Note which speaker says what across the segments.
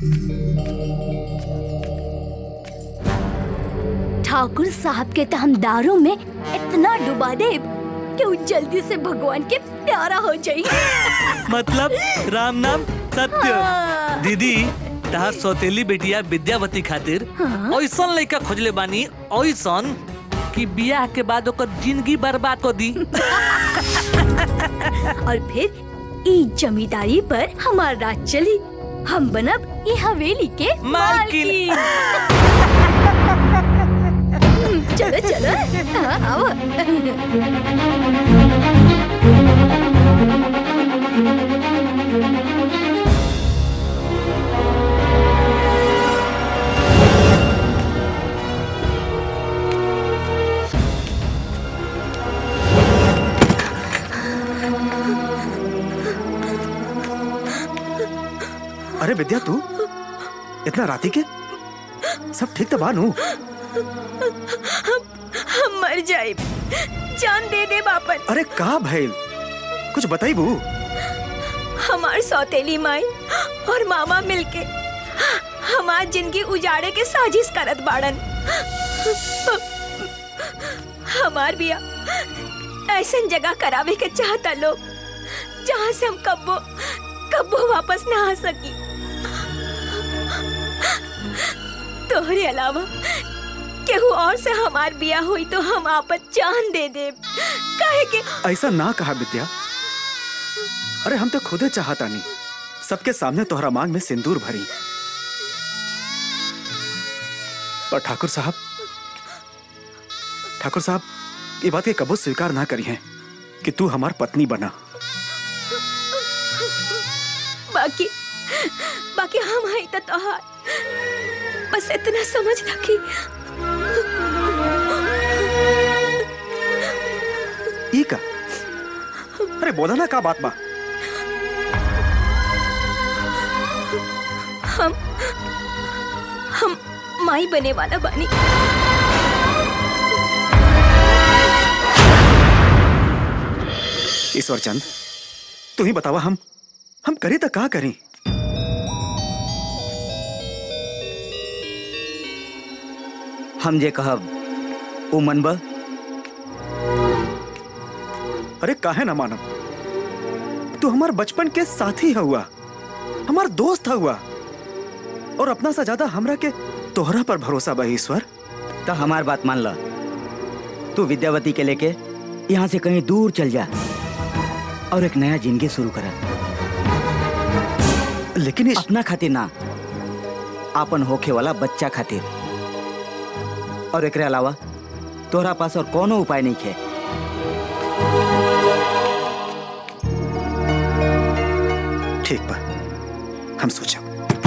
Speaker 1: ठाकुर साहब के तो हम दारू में इतना डुबा दे कि वो जल्दी से भगवान के प्यारा हो जाए
Speaker 2: मतलब राम नाम सत्य
Speaker 1: हाँ।
Speaker 2: दीदी तहार सौतेली बेटिया विद्यावती खातिर
Speaker 1: हाँ।
Speaker 2: ऐसन लड़का खोजले बानी ऐसन कि बियाह के बाद ओकर जिंदगी बर्बाद कर दी
Speaker 1: और फिर ई जमींदारी पर हमार राज चली हम बनब ई हवेली के
Speaker 2: मालकिन।
Speaker 1: मालकिन चलो चलो हाँ, आओ
Speaker 3: अरे विद्या तू इतना राती के सब ठीक तो बानू
Speaker 4: हम मर जाए जान दे दे बापन
Speaker 3: अरे का भैल कुछ बताई बू
Speaker 4: हमार सौतेली माई और मामा मिलके हमार जिंदगी उजाड़े के साजिश करत बाड़न हमार बिया ऐसन जगह करावे के चाहता लोग जहाँ से हम कब्बो कब्बो वापस ना आ सकी तोहरे अलावा केहू और से हमार बिया हुई तो हम आपत जान दे दे काहे के
Speaker 3: ऐसा ना कहा विद्या अरे हम तो खुदे चाहता नहीं सबके सामने तोहरा मांग में सिंदूर भरी पर ठाकुर साहब ठाकुर साहब ये बात के कबूत स्वीकार ना करी है कि तू हमार पत्नी बना
Speaker 4: बाकी बाकी हम हैं तो तोहार बस इतना समझ रखी
Speaker 3: ई का अरे बोला ना का बात बा
Speaker 4: हम हम माई बने वाला बानी
Speaker 3: ईश्वर चंद तू ही बतावा हम हम करी तो का करी
Speaker 5: हम जे कहब उ मनब
Speaker 3: अरे काहे ना मानब तू हमार बचपन के साथी हुआ हमार दोस्त हुआ और अपना सा ज्यादा हमरा के तोहरा पर भरोसा बा ईश्वर
Speaker 5: तो हमार बात मान ल तू विद्यावती के लेके यहाँ से कहीं दूर चल जा और एक नया जिंदगी शुरू कर
Speaker 3: लेकिन इस...
Speaker 5: अपना खातिर ना आपन होखे वाला बच्चा खातिर और एकरे अलावा तोहरा पास और कोनो उपाय नहीं है
Speaker 3: ठीक बा हम सोचा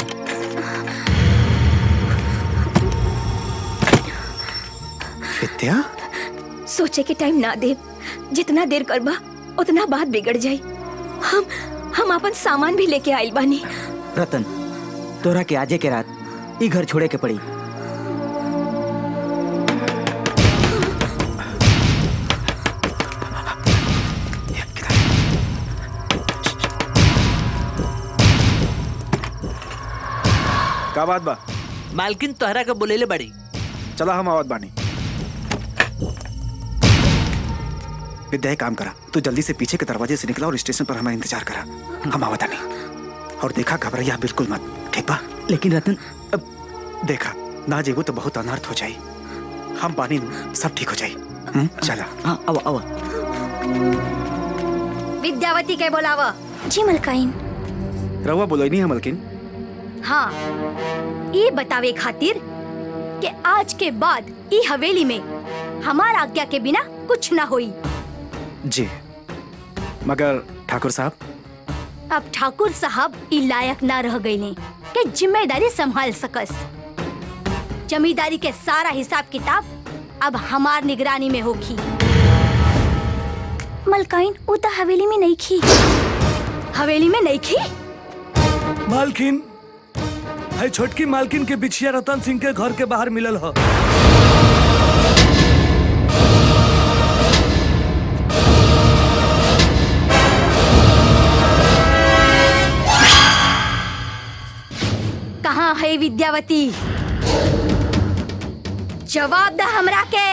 Speaker 3: विद्या
Speaker 4: सोचे के टाइम ना दे जितना देर करबा उतना बात बिगड़ जाई हम हम अपन सामान भी लेके आइल बानी
Speaker 5: रतन तोहरा के आजे के रात ई घर छोड़े के पड़ी
Speaker 3: का बात बा
Speaker 2: मालकिन तोहरा के बोलेले बड़ी
Speaker 3: चला हम आवत बानी विद्या एक काम करा तू जल्दी से पीछे के दरवाजे से निकला और स्टेशन पर हमारा इंतजार करा हम आवत नहीं और देखा घबराइया बिल्कुल मत ठीक बा
Speaker 5: लेकिन रतन
Speaker 3: अब देखा ना जेबू तो बहुत अनर्थ हो जाई हम पानी नु सब ठीक हो जाई हम्म, चला
Speaker 5: हाँ अब अब
Speaker 1: विद्यावती के बोलावा जी मलकाइन
Speaker 3: रहुआ बोलो नहीं है मलकिन
Speaker 1: हाँ ये बतावे खातिर कि आज के बाद ई हवेली में हमार आज्ञा के बिना कुछ ना होई
Speaker 3: जी मगर ठाकुर साहब
Speaker 1: अब ठाकुर साहब ई लायक ना रह गईले के जिम्मेदारी संभाल सकस जमींदारी के सारा हिसाब किताब अब हमार निगरानी में होगी मलकाइन उ तो हवेली में नहीं खी हवेली में नहीं खी
Speaker 2: मालकिन है छोटकी मालकिन के बिछिया रतन सिंह के घर के बाहर मिलल ह
Speaker 1: कहाँ कहाँ है विद्यावती जवाब द हमरा के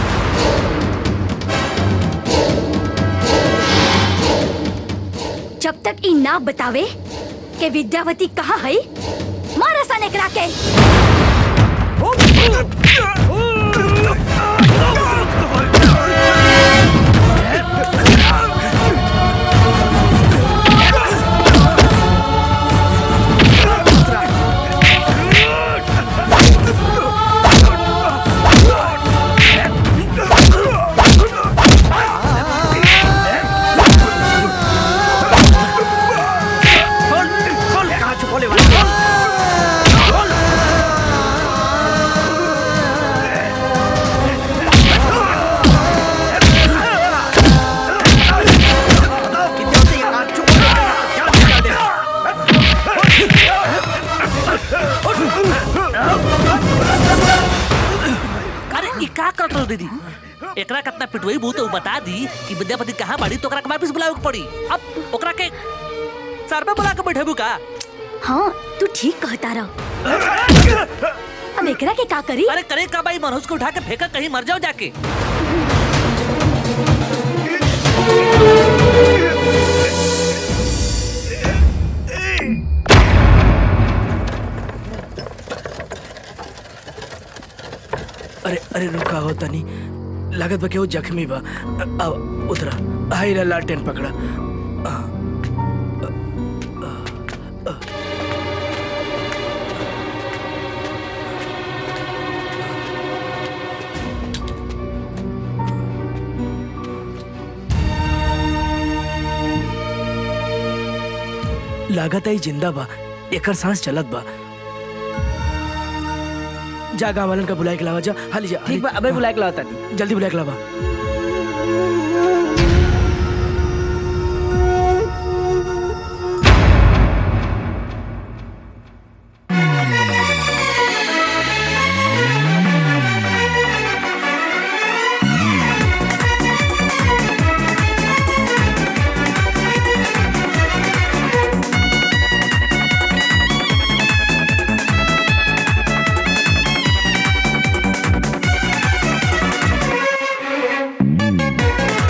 Speaker 1: जब तक ई ना बतावे के विद्यावती कहाँ है मारा सन एकरा के
Speaker 6: अरे ई का करत रहो दीदी एकरा कितना पिटवई बहुत उ बता दी कि विद्यापति कहाँ बाड़ी तो ओकरा के वापस बुलावे के पड़ी अब ओकरा के सर पे बुला के बैठेबू का
Speaker 1: हाँ तू ठीक कहता रह अब एकरा के का करी
Speaker 6: अरे करे का भाई मनोज को उठा के फेंका कहीं मर जाओ जाके
Speaker 2: अरे अरे रुका हो तनी लागत बा केहू जख्मी बा अब उतरा हाई ला लालटेन पकड़ा लागत आई जिंदा बा एकर सांस चलत बा जा गाँव वालन का बुलाए के लावा जा हाली जा
Speaker 5: ठीक बा अबे बुलाए के लाता नहीं
Speaker 2: जल्दी बुलाए के लावा
Speaker 3: हाँ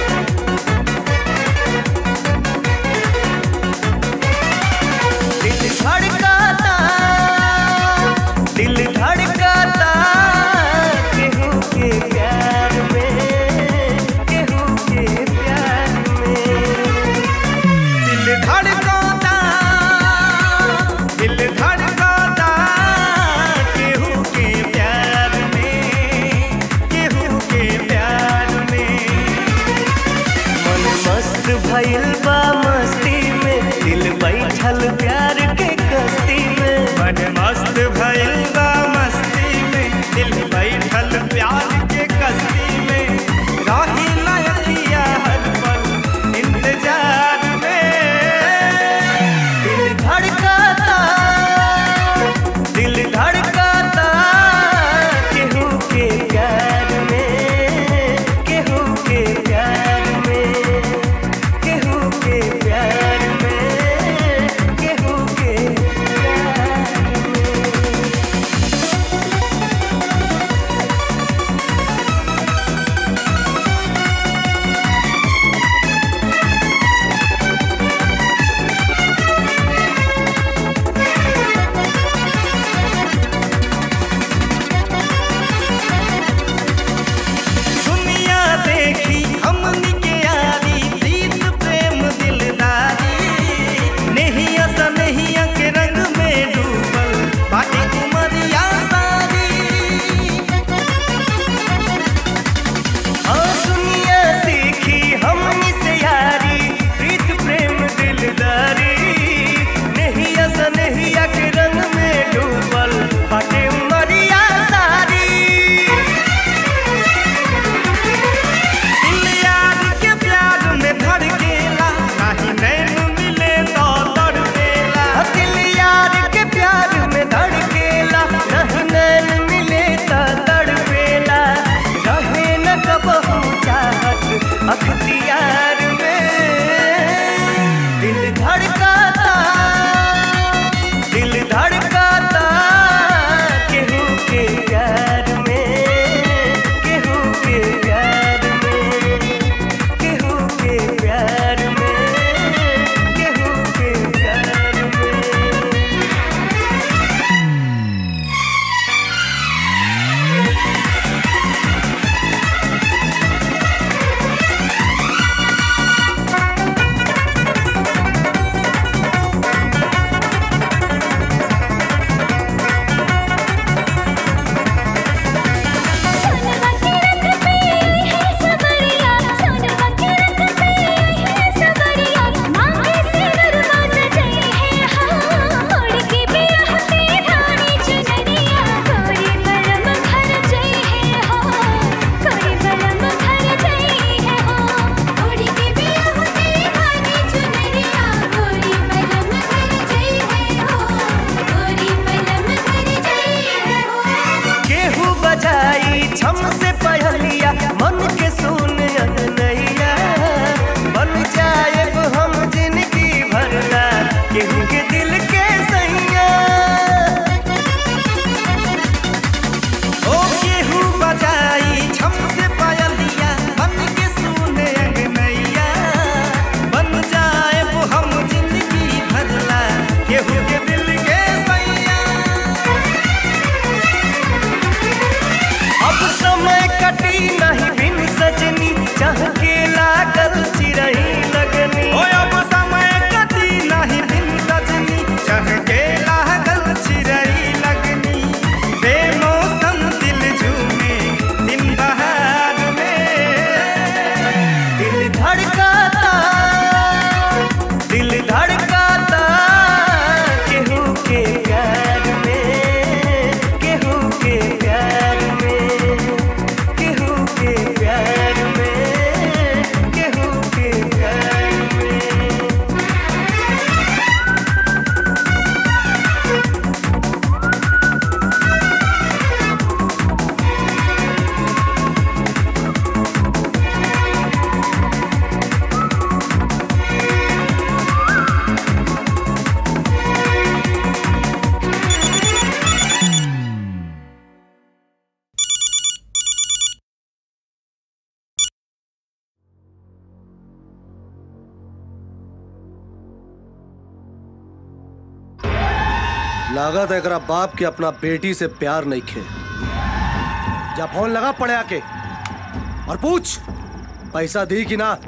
Speaker 7: लागत है एकरा बाप के अपना बेटी से प्यार नहीं खे जा फोन लगा पड़े आके और पूछ पैसा दी कि ना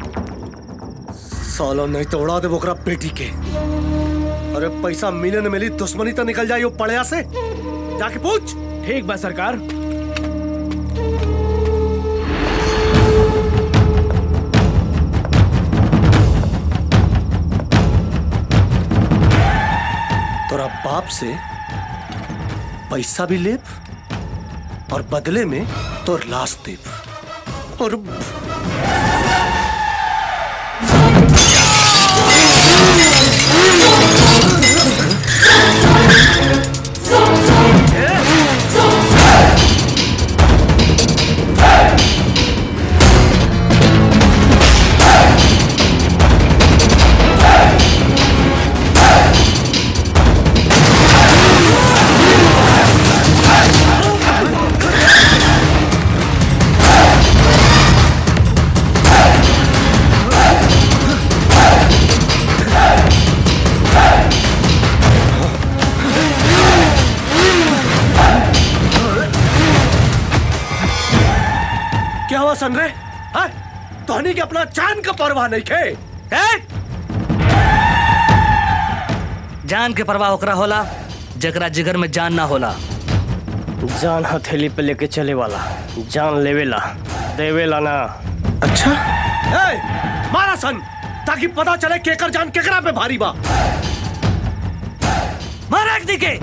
Speaker 7: सालो नहीं तो उड़ा दे ओकरा बेटी के अरे पैसा मिले न मिली दुश्मनी तो निकल जाई वो पड़िया से जाके पूछ
Speaker 2: ठीक बा सरकार
Speaker 7: तोरा बाप से पैसा भी लेब और बदले में तोर लाश देब और क्या हुआ सन रे हाँ? तोहनी के अपना जान का परवाह नहीं खे
Speaker 6: ए? जान के परवाह ओकरा होला जकरा जिगर में जान ना होला
Speaker 8: जान हथेली पे लेके चले वाला जान लेवेला देवेला ना
Speaker 7: अच्छा ए, मारा सन ताकि पता चले केकर जान केकरा पे भारी बा
Speaker 6: मारा एक दिखे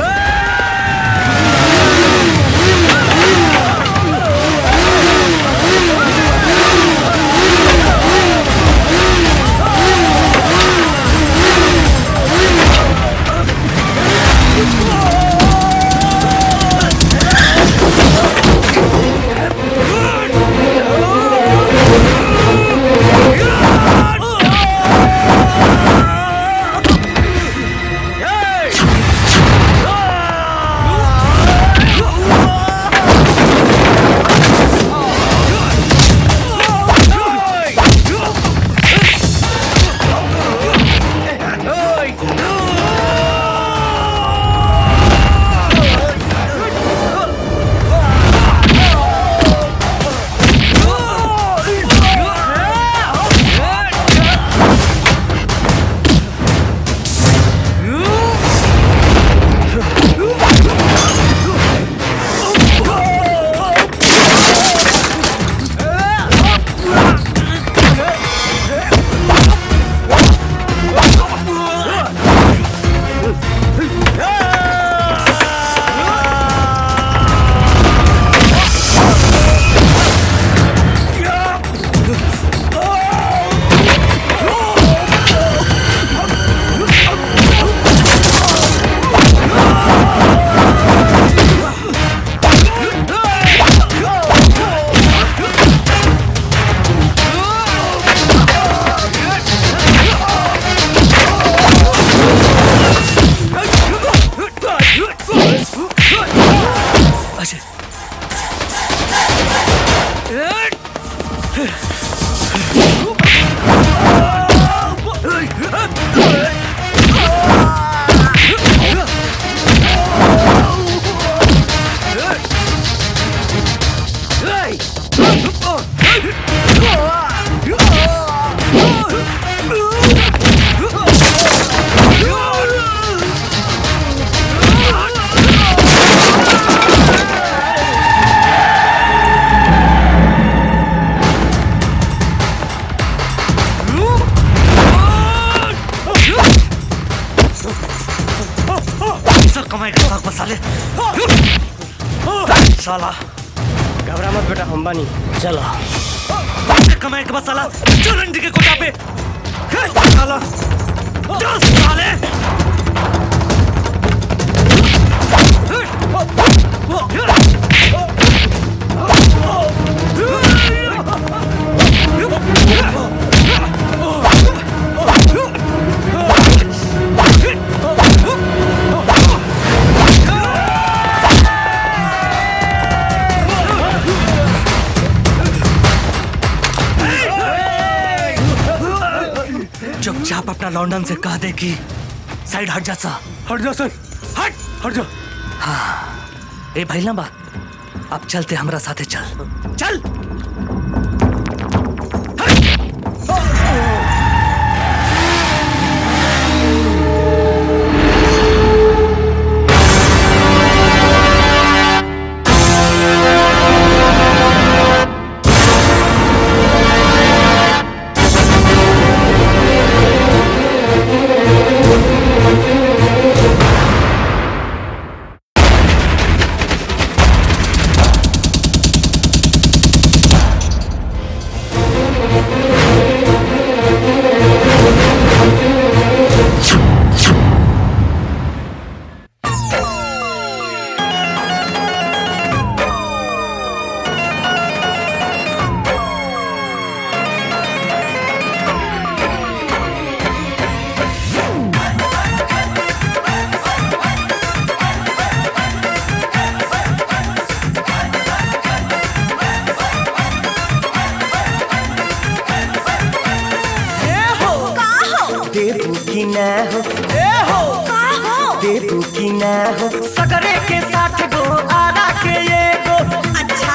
Speaker 6: सब कमाएगा साग मसाले साला
Speaker 8: घबरा मत बेटा हम बानी चलो
Speaker 6: पैसे कमाए के मसाला चुरंडी के कोटा पे हे, साला जो साले चुपचाप अपना लौंडन से कह दे कि साइड हट जा सा
Speaker 7: हट जा सन हट जा
Speaker 6: ए भाई लंबा अब चलते हमरा साथे चल चल
Speaker 9: देबू की ना हो ए हो देबू की ना हो सकरे के साथ गो आरा के ये गो
Speaker 4: अच्छा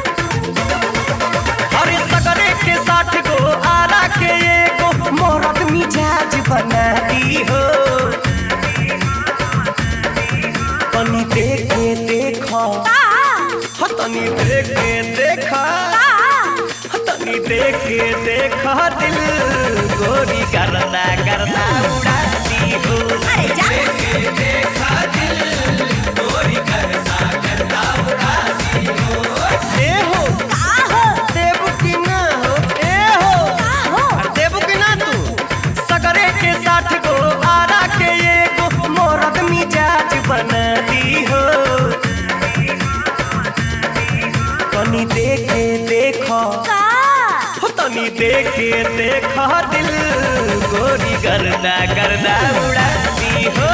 Speaker 9: अरे सकरे के साथ गो आरा के ये गो मोरत मिजाज बना दी हो तनी देखे देखो हो तनी देखे देखा हो तनी देखे देखा दिल गोरी करना करना उड़ाती हो
Speaker 4: अरे जा
Speaker 9: ए हो
Speaker 4: का हो
Speaker 9: देबू की ना हो ए हो
Speaker 4: का हो
Speaker 9: देबू की ना तू सगरे के साथ गो आरा के ये गो मोरत मिजाज बना दी हो तनी देखे देखो
Speaker 4: का
Speaker 9: हो तनी देखे देखो दिल गोरी गर्दा गर्दा उड़ाती हो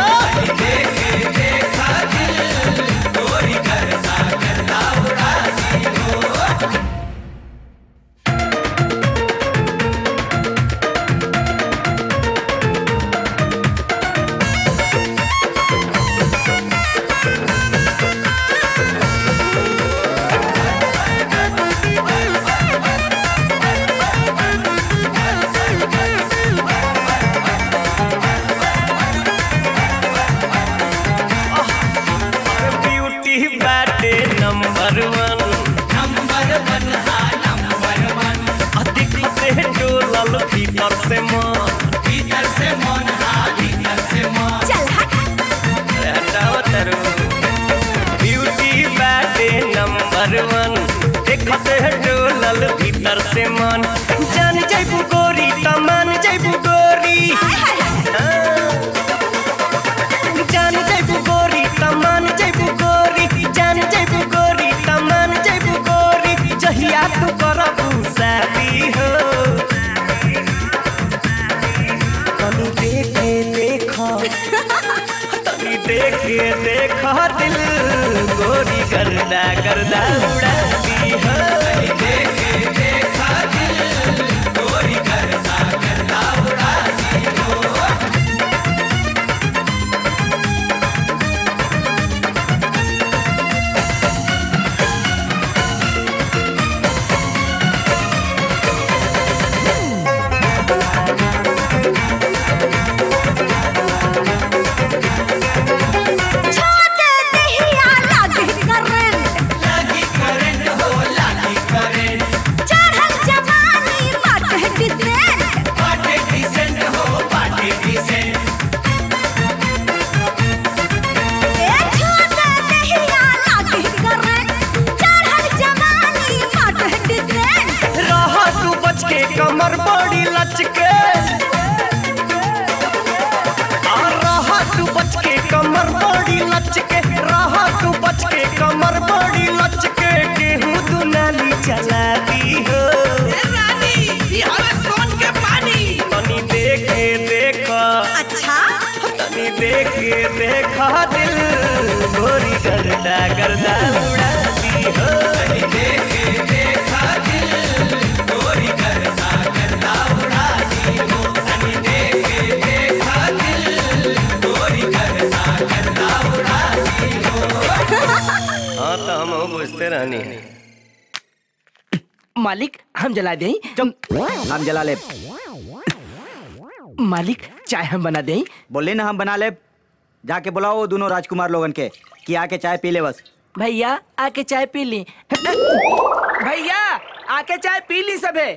Speaker 9: ब्यूटी बाटे number one number one number one अधिक से डोलल भीतर से मन भीतर से मन भीतर से मन
Speaker 4: चल हट
Speaker 9: ब्यूटी बाटे नंबर वन देखते डोलल भीतर से मन जान जैबू गोरी तमान जैबू गोरी जान जैबू गोरी तमान जैबू गोरी जान जैबू गोरी तमान जैबू गोरी जहिया तू करबू शादी हो तनी देखे देखो तनी देखे देखो दिल गोरी करदा करदा उड़ाती हो देखे देखो दिल गोरी करदा करदा उड़ाती हो
Speaker 4: छोटे दहिया लागे करंट
Speaker 9: लगी करे हाँ तो हम बुझते रहनी
Speaker 2: मालिक हम जला दें
Speaker 5: हम जला ले
Speaker 2: मालिक चाय हम बना दें
Speaker 5: बोले ना हम बना ले जाके बुलाओ वो दोनों राजकुमार लोगन के कि आके चाय पी ले बस
Speaker 2: भैया आके चाय पी ली भैया आके चाय पी ली सबे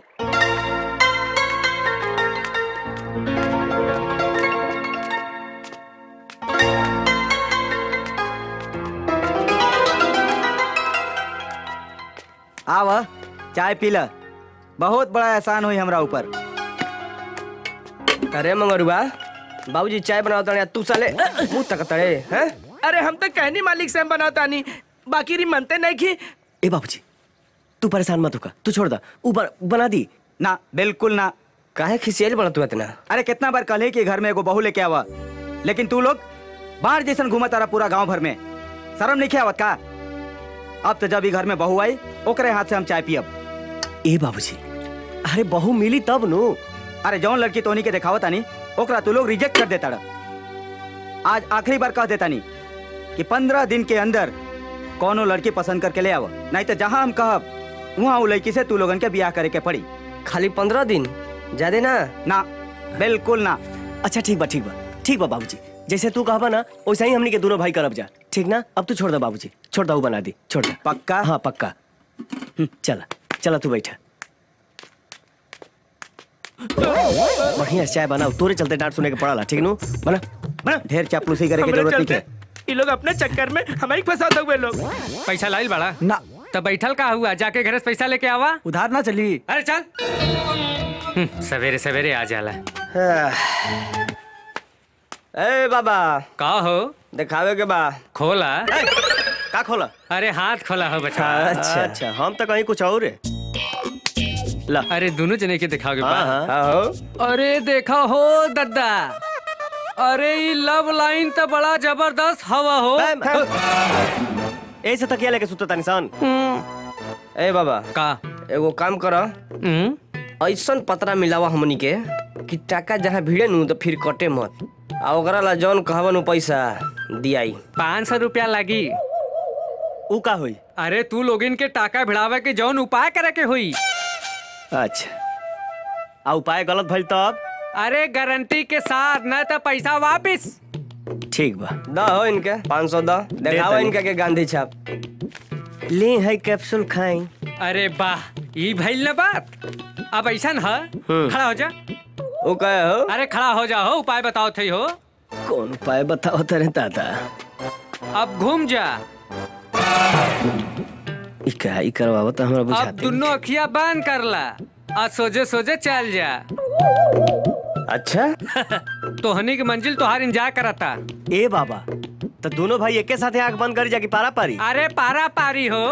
Speaker 5: आव चाय पी ल बहुत बड़ा एहसान हुई हमरा ऊपर
Speaker 8: अरे मंगरुआ बाबूजी चाय बनाओ तड़े तू साले मुंह तक तड़े हैं
Speaker 2: अरे हम तो कहनी मालिक से हम बनाता नहीं बाकी री मनते नहीं की
Speaker 8: ए बाबूजी तू परेशान मत होका तू छोड़ दा ऊपर बना दी
Speaker 5: ना बिल्कुल ना
Speaker 8: काहे खिसियल बड़ा तू इतना
Speaker 5: अरे कितना बार कल कि घर में एगो बहू लेके आवा लेकिन तू लोग बाहर जैसन घूमा तारा पूरा गांव भर में शर्म नहीं आवत का अब तो जब ही घर में बहू आई ओकरे हाथ से हम चाय पियब
Speaker 8: ए बाबूजी अरे बहू मिली तब नु
Speaker 5: अरे जौन लड़की तोनी के दिखावत आनी ओकरा तू लोग रिजेक्ट कर देता आज आखिरी बार कह देता नी कि पंद्रह दिन के अंदर कौनो लड़की पसंद करके ले आव नहीं तो जहां हम कहब वहाँ वो लड़की से तू लोगन के ब्याह करे के पड़ी
Speaker 8: खाली पंद्रह दिन ज्यादा ना
Speaker 5: ना बिल्कुल ना
Speaker 8: अच्छा ठीक बा ठीक बा ठीक बा बाबूजी जैसे तू कहबा ना वैसे ही हमनी के दोनों भाई करब जा ठीक ना अब तू छोड़ दे बाबूजी छोड़ दे वो बना दी छोड़ दे
Speaker 5: पक्का
Speaker 8: हाँ पक्का हम्म, चला चला तू बैठा बढ़िया से चाय बनाओ तोरे चलते डांट सुने के पड़ाला ठीक नु बना बना
Speaker 5: ढेर चापलूसी करे की
Speaker 2: हमरे
Speaker 5: जरूरत नहीं
Speaker 2: चलते
Speaker 5: है
Speaker 2: ये लोग अपने चक्कर में हमें फंसा हुए लोग
Speaker 10: पैसा लाइल बड़ा
Speaker 5: ना
Speaker 10: तब बैठल का हुआ जाके घर से पैसा लेके आवा
Speaker 5: उधार ना चली
Speaker 10: अरे चल हम्म, सवेरे सवेरे आ जाला
Speaker 8: ए बाबा
Speaker 10: का हो
Speaker 8: दिखावे के बा
Speaker 10: खोला
Speaker 8: का खोला
Speaker 10: अरे हाथ खोला हो बच्चा
Speaker 8: अच्छा अच्छा हम तो कहीं कुछ और है ला
Speaker 10: अरे दोनों जने के दिखाओगे
Speaker 8: हाँ
Speaker 10: बा
Speaker 8: हाँ हो
Speaker 10: अरे देखा हो दद्दा अरे ये लव लाइन तो बड़ा जबरदस्त हवा हो
Speaker 8: ऐसे तकिया लेके सुतो तानी सन ए बाबा
Speaker 10: का
Speaker 8: एगो काम कर
Speaker 10: हम्म?
Speaker 8: ऐसन पतरा मिलावा हमनी के कि टाका जहाँ भिड़े नु तो फिर कटे मत आ ओकरा ला जौन कहबन उ पैसा दियाई
Speaker 10: पाँच सौ रुपया लगी
Speaker 8: उ का होई
Speaker 10: अरे तू लोगिन के टाका भिड़ावे के जौन उपाय करे के हुई
Speaker 8: अच्छा आ उपाय गलत भइल तब
Speaker 10: अरे गारंटी के साथ न तो पैसा वापिस
Speaker 8: ठीक बा दा हो इनके पाँच सौ दा देखावा
Speaker 10: तनी।
Speaker 8: इनके के गांधी छाप ले है कैप्सूल खाई
Speaker 10: अरे वाह ई भइल ना बात अब ऐसा न खड़ा हो जा
Speaker 8: ओ कहे हो
Speaker 10: अरे खड़ा हो जा हो उपाय बताओ थे हो
Speaker 8: कौन उपाय बताओ तेरे दादा
Speaker 10: अब घूम जा
Speaker 8: ई का ई करवावो तो हमरा
Speaker 10: अब
Speaker 8: बुझाते
Speaker 10: दोनों अखिया बंद कर ला और सोजे सोजे चल जा
Speaker 8: अच्छा
Speaker 10: तोहनी की मंजिल तोहार इंतजार करता
Speaker 8: ए बाबा तो दोनों भाई एके साथे आंख बंद करी जाके पारा पारी
Speaker 10: अरे पारा पारी हो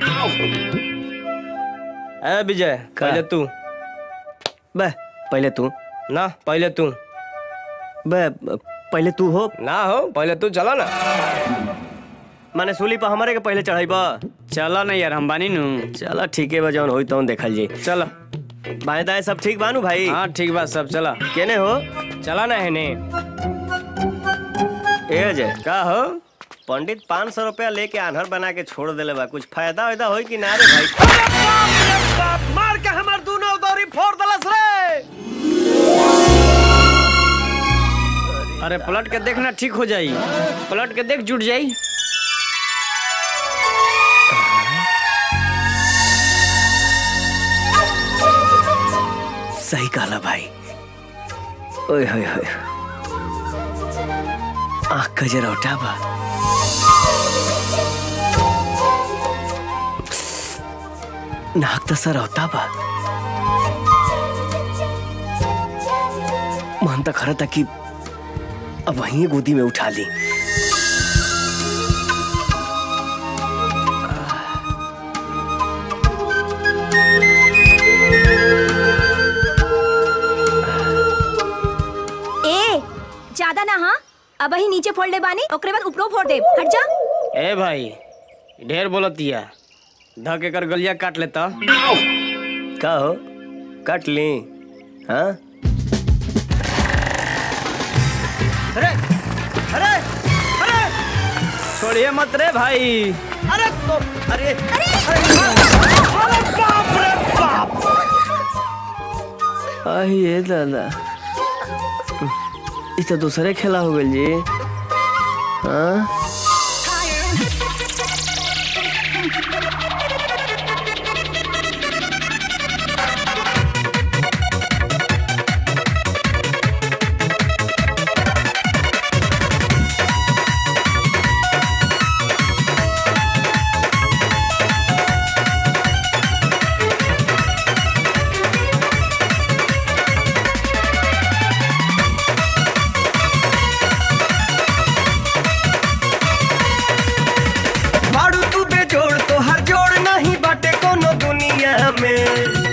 Speaker 8: ए विजय पहले तू बे पहले तू ना पहले तू बे पहले तू हो ना हो पहले तू चला ना माने सूली पर हमारे के पहले चढ़ाई चला ना यार हम बानी नु चला ठीक है बा जौन होई तौन देखल जी चला बाएं दाएं सब ठीक बानू भाई हाँ ठीक बा सब चला केने हो चला ना हेने ए अजय का हो पंडित पाँच सौ रुपया लेके आन्हर बना के छोड़ देले बा कुछ फायदा वायदा होई कि ना रे भाई मार के हमार दोनों दौरी फोड़ दलस रे अरे पलट के देखना ठीक हो जाई पलट के देख जुट जाई सही कहला भाई ओए होए होए आँख का जरा उठा बा नाक तो सर होता बा मन तो खरा था कि अब वहीं गोदी में उठा ली
Speaker 1: ए ज्यादा ना हाँ अब ही नीचे फोड़ ले बानी ओकरे बाद ऊपरो फोड़ दे हट जा
Speaker 8: ए भाई ढेर बोलतिया धके कर गलिया काट लेता का हो काट ली हाँ अरे अरे अरे छोड़िए मत रे भाई
Speaker 9: अरे तो अरे
Speaker 8: अरे दादा ई तो दूसरे खेला हो गइल जी हाँ
Speaker 9: बाड़ू तू बेजोड़ तो हर जोड़ नहीं बाटे कोनो दुनिया में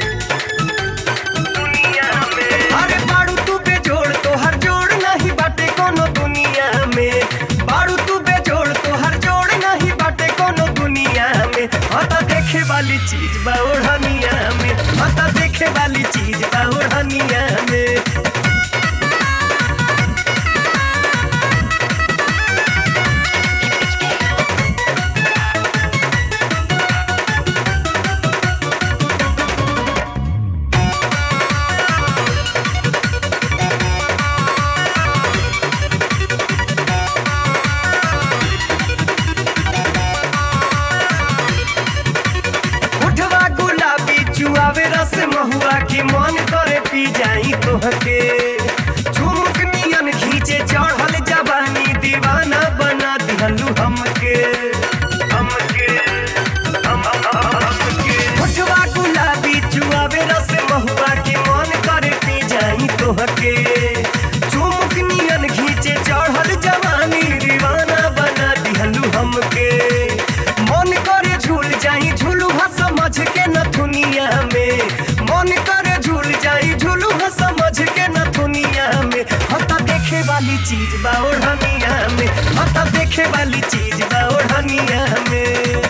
Speaker 9: दुनिया में अरे बाड़ू तू बेजोड़ तो हर जोड़ नहीं बाटे कोनो दुनिया में बाड़ू तू बेजोड़ तो हर जोड़ नहीं बाटे कोनो दुनिया में हता देखे वाली चीज बा ओढ़निया में हता देखे वाली चीज बा ओढ़निया में उठवा गुलाबी चुआवे रस महुआ की मन करे पी जाई तोहके झुमुक नियन खींचे चढ़ल जवानी दीवाना बना दिहलू हमके हमके हम- हम- हमके उठवा गुलाबी चुआवे रस महुआ की मन करे पी जाई तोहके झुमुक नियन खींचे चढ़ल जवानी दीवाना बना दिहलू हमके मन करे झूल जाई झूलू हा समझ के न दुनिया में मन करे झूल जाई झूलू हा समझ के न दुनिया में हता देखे वाली चीज बा ओढ़निया में हता देखे वाली चीज बा ओढ़निया में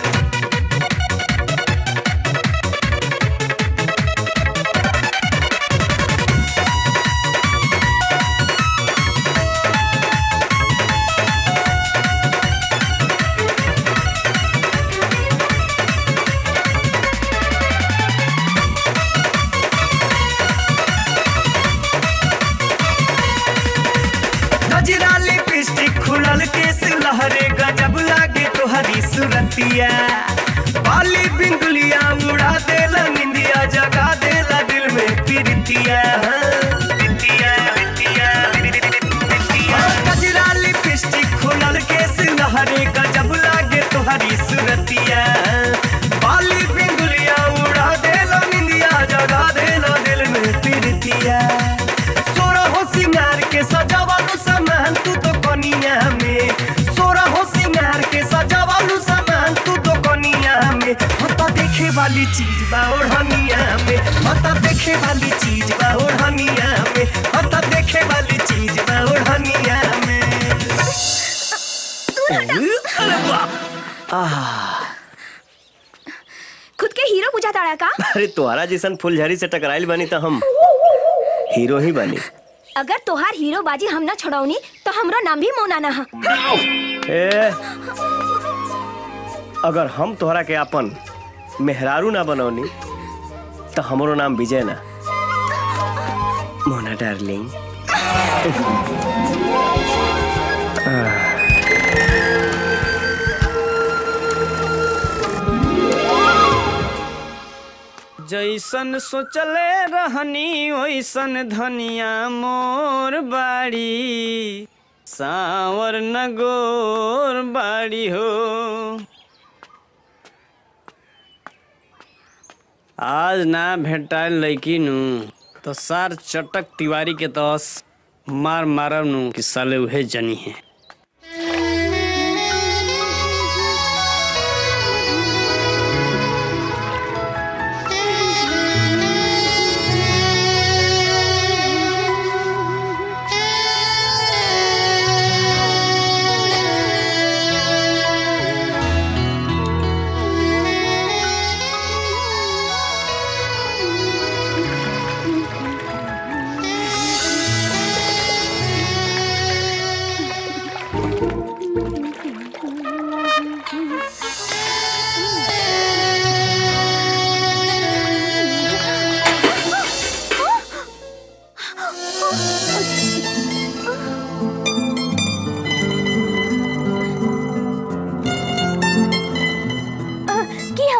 Speaker 9: गजरा लिपस्टिक खुलल केस लहरे गजब लागे तोहरी सुरतिया बाली बिंदुलिया उड़ा देला निंदिया जगा देला दिल में प्रीतिया प्रीतिया, प्रीतिया, प्रीतिया। गजरा लिपस्टिक खुलल केस लहरे गजब लागे तोहरी सुरतिया बाली बिंदुलिया उड़ा देला निंदिया जगा देला दिल में प्रीतिया सोरा हो सिंगार के सजावालू सामान तू तो कनिया में सोरा हो सिंगार के सजावालू सामान तू तो कनिया में हता देखे वाली चीज बा ओढ़निया में हता देखे वाली चीज बा ओढ़निया में हता देखे वाली चीज बा ओढ़निया में
Speaker 2: अरे बाप
Speaker 4: खुद के हीरो बुझा ताड़ा का
Speaker 8: अरे तुम्हारा जैसन फुलझड़ी से टकराइल बनी तो हम हीरो ही बनी
Speaker 4: अगर तोहार हीरो बाजी हम ना छोड़ौनी तो हमरो नाम भी मौनाना हा
Speaker 8: ए, अगर हम तोहरा के अपन मेहरारू ना बनौनी तो हमरो नाम विजय ना मोना डार्लिंग
Speaker 5: जैसन सोचले रहनी वैसन धनिया मोर बाड़ी सावर न गोर बाड़ी हो आज ना भेटाइल लैकी नु तो सार चटक तिवारी के तस मार मारब नु कि साले उहे जनी है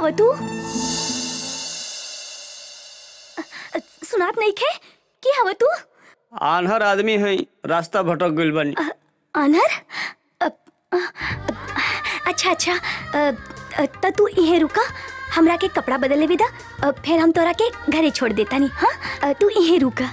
Speaker 1: हव तू सुनात नहीं खे की हव तू
Speaker 8: आन्हर आदमी है रास्ता भटक गइल बानी
Speaker 1: अनर अ, अ, अच्छा अच्छा अ, अ, त तू इहे रुका हमरा के कपड़ा बदले विदा अ, फिर हम तोरा के घरे छोड़ देता नी हाँ अ, तू इहे रुका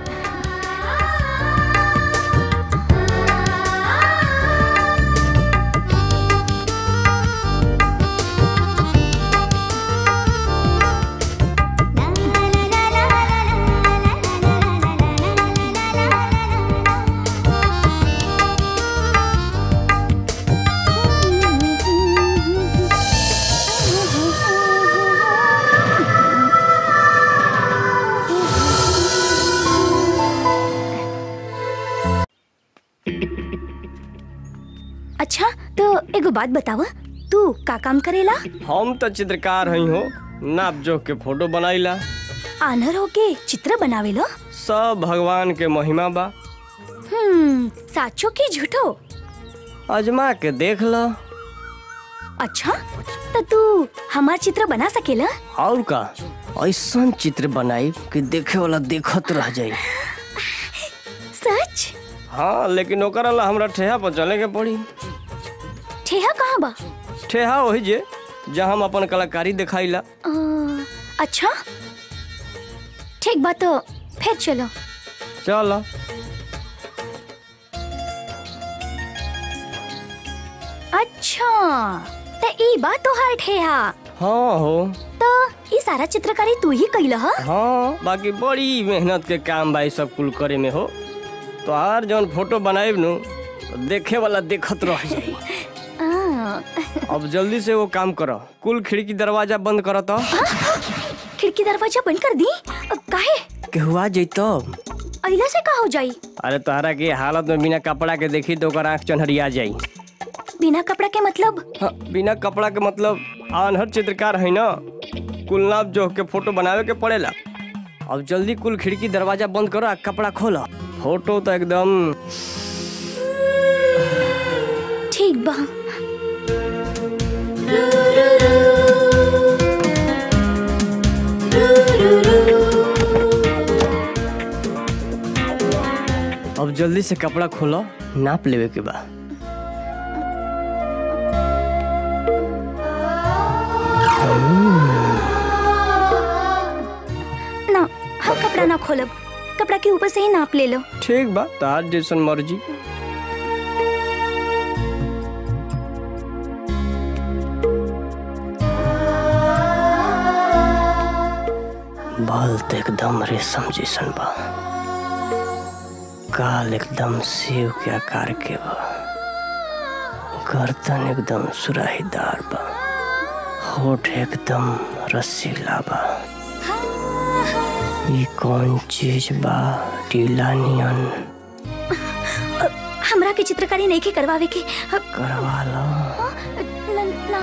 Speaker 1: अच्छा तो एगो बात बतावा तू का काम करेला
Speaker 8: हम तो चित्रकार हई हो नाप जोख के फोटो बनाईला
Speaker 1: आनर होके चित्र बनावेलो
Speaker 8: सब भगवान के महिमा बा
Speaker 1: हम्म साचो की झूठो
Speaker 8: अजमा के देख ल
Speaker 1: अच्छा तो तू हमार चित्र बना सकेला
Speaker 8: और का ऐसा चित्र बनाई कि देखे वाला देखत रह जाई
Speaker 1: सच
Speaker 8: हाँ लेकिन ओकर ला हमरा ठेहा पर चले के पड़ी
Speaker 1: ठेहा कहाँ बा
Speaker 8: ठेहा वही जे जहाँ हम अपन कलाकारी दिखाईला
Speaker 1: अ, अच्छा ठीक बा तो फिर चलो
Speaker 8: चल
Speaker 1: अच्छा तो ई बा तोहार ठेहा
Speaker 8: हाँ हो
Speaker 1: तो ई सारा चित्रकारी तू ही कइला ह
Speaker 8: हाँ बाकी बड़ी मेहनत के काम बा ई सब कुल करे में हो तो हर जौन फोटो बनाएब नु तो देखे वाला देखत रह जाई
Speaker 1: आ,
Speaker 8: अब जल्दी से वो काम करो कुल खिड़की दरवाजा बंद करो तो
Speaker 1: खिड़की दरवाजा बंद कर दी अ, काहे
Speaker 8: केहुआ जैतो
Speaker 1: अइला से का हो जाई
Speaker 8: अरे तोहरा के हालत में बिना कपड़ा के देखी तो ओकर आँख चन्हरिया जाई
Speaker 1: बिना कपड़ा के मतलब
Speaker 8: हाँ, बिना कपड़ा के मतलब आनहर चित्रकार है ना कुल नाप जोख के फोटो बनावे के पड़ेला अब जल्दी कुल खिड़की दरवाजा बंद करो आ कपड़ा खोलो फोटो तो एकदम
Speaker 1: ठीक बा
Speaker 8: अब जल्दी से कपड़ा खोलो नाप लेवे के बा
Speaker 1: ना हम कपड़ा ना खोलब कपड़ा के ऊपर से ही नाप ले लो
Speaker 8: ठीक बा तार जैसन मर्जी बाल तो एकदम रेशम जैसन बा काल एकदम सेव के आकार के बा गर्दन एकदम सुराहीदार बा होठ एकदम रसीला बा ये कौन चीज बा टीला नियन
Speaker 1: अ, हमरा के चित्रकारी नहीं के करवावे के अ,
Speaker 8: करवा लो
Speaker 1: न, ना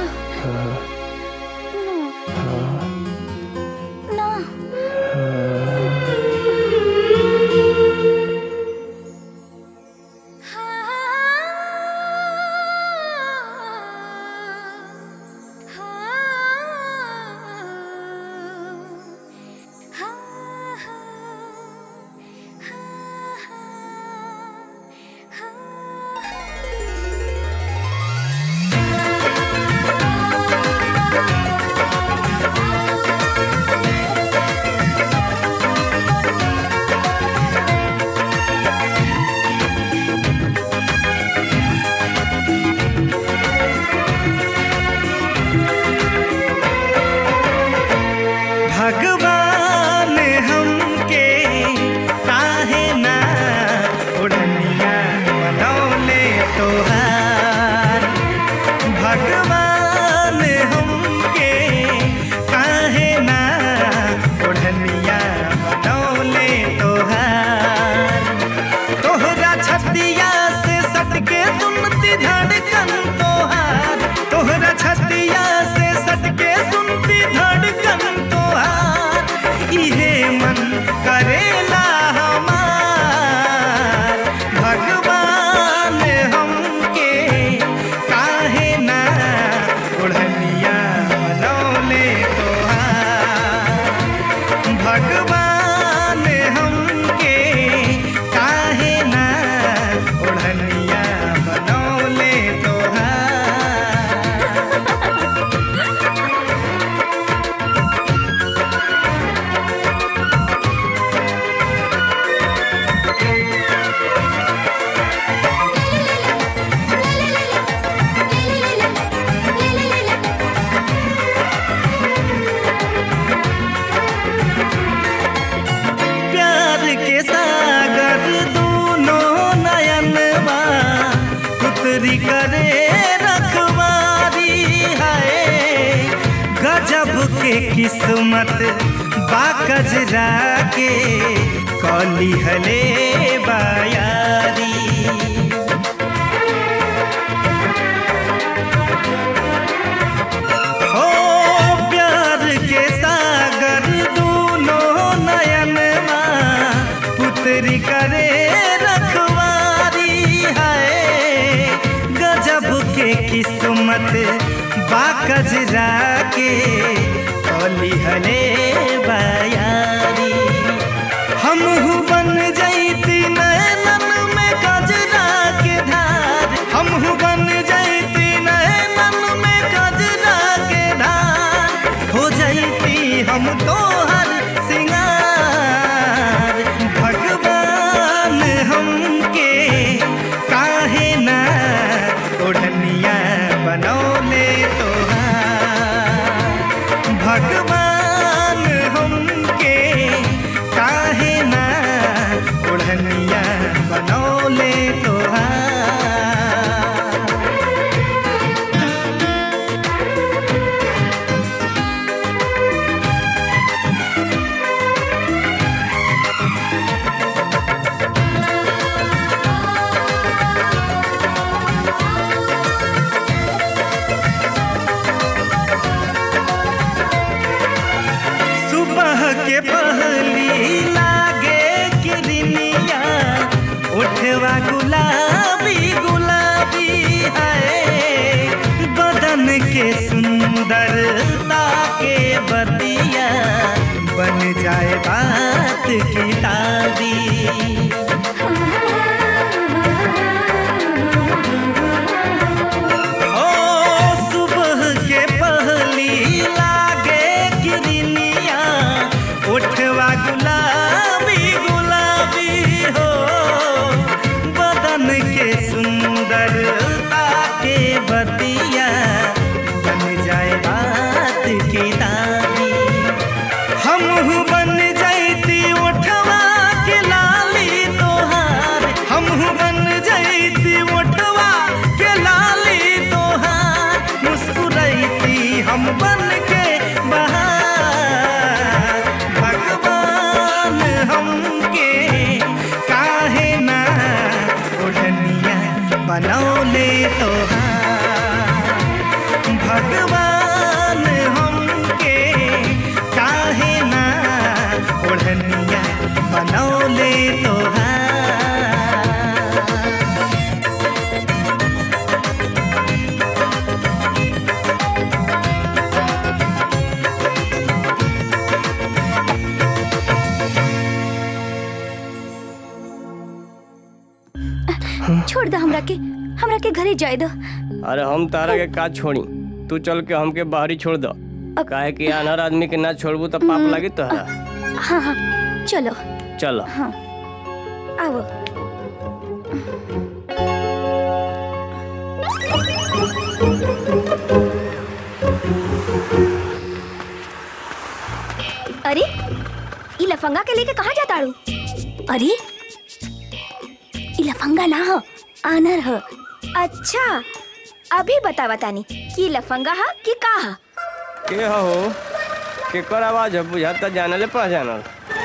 Speaker 1: ना
Speaker 11: हाँ
Speaker 9: पुतरी करे रखवारी है गजब के किस्मत बाकजरा के कली हले बायारी ओ प्यार के सागर दूनों नयन पुत्री करे रखवारी है गजब के किस्मत बाकजरा के कली हले बयारी हम बन जैती नैनन में गजरा के धार हम बन जैती नैनन में गजरा के धार हो जैती हम तोहर सिंगार भगवान हमके काहे ना ओढ़निया बनौले तोहार भगवान हमके काहे ना ओढ़निया बनौले तोहार सुबह के पहली लागे किरनिया उठवा गुलाबी गुलाबी है बदन के सुंदरता के बतिया बन जाए बात किताबी ओ सुबह के पहली लागे किरनिया उठवा गुलाबी गुलाबी हो बदन के सुंदरता के बतिया बन जाए बात किताबी हम बन जैती उठवा के लाली तोहार हम बन जैती उठवा के लाली तोहार मुस्कुरैती हम बन के बहार भगवान हमके काहे ना ओढ़निया बनौले तोहार भगवान हमके काहे ना ओढ़निया बनौले तोहार
Speaker 1: छोड़ दो हमरा के हमरा के घरे जाए दो
Speaker 8: अरे हम तारा के का छोड़ी तू चल के हमके बाहरी छोड़ दो काहे कि अनहर आदमी के ना छोड़बू तो पाप लगी तोहरा
Speaker 1: हाँ हाँ चलो
Speaker 8: चलो
Speaker 1: हाँ आओ अरे ई लफंगा के लेके कहाँ जाता रू अरे ई लफंगा ना हो आनर हो अच्छा अभी बता बतानी कि लफंगा हा कि का हा
Speaker 8: के हो केकर आवाज है बुझाता जानले पहचानल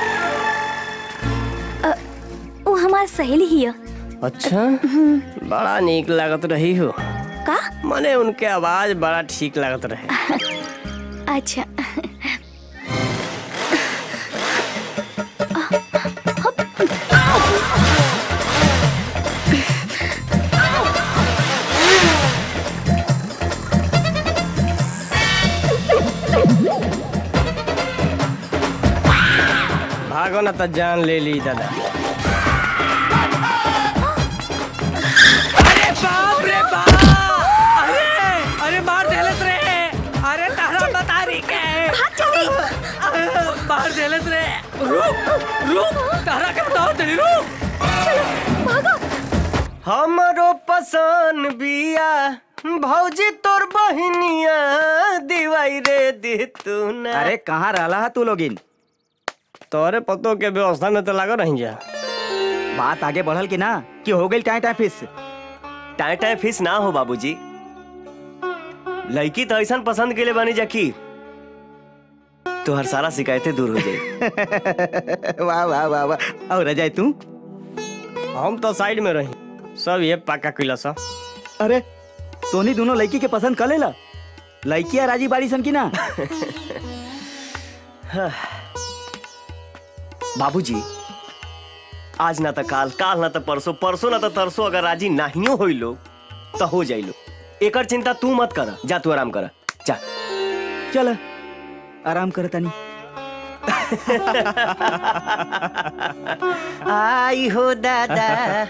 Speaker 1: वो हमार सहेली ही है
Speaker 8: अच्छा बड़ा नीक लागत रही हो
Speaker 1: का
Speaker 8: मने उनके आवाज बड़ा ठीक लागत रहे
Speaker 1: अच्छा
Speaker 8: भागो ना तो जान ले ली दादा
Speaker 10: अरे बाप रे बाप अरे अरे मार देलस रे अरे तारा बता रही के मार देलस रे रुक रुक तारा के बता दे रुक
Speaker 8: हमरो पसंद बिया भौजी तोर बहिनिया दिवाई रे दे तू ना
Speaker 5: अरे कहाँ रहला है तू लोगिन
Speaker 8: तोरे पतो के व्यवस्था में तो लागो रही जा
Speaker 5: बात आगे बढ़ल कि ना कि हो गई टाइम टाइम फिस
Speaker 8: टाए टाए फिस ना हो बाबूजी लड़की तो ऐसा पसंद के लिए बनी जाकी तो हर सारा शिकायतें दूर हो जाए
Speaker 5: वाह वाह वाह वाह और अजय तू
Speaker 8: हम तो साइड में रही सब ये पक्का किला सा
Speaker 5: अरे तोनी दोनों लड़की के पसंद कर लेला लड़कियां राजी बाड़ी सन की ना
Speaker 8: बाबूजी आज ना तो काल काल ना तो परसों परसों ना तो तरसों अगर राजी नाहियो होई लोग तो हो जाई लो एकर चिंता तू मत कर जा तू आराम कर जा
Speaker 5: चल आराम कर तनी
Speaker 8: आई हो दादा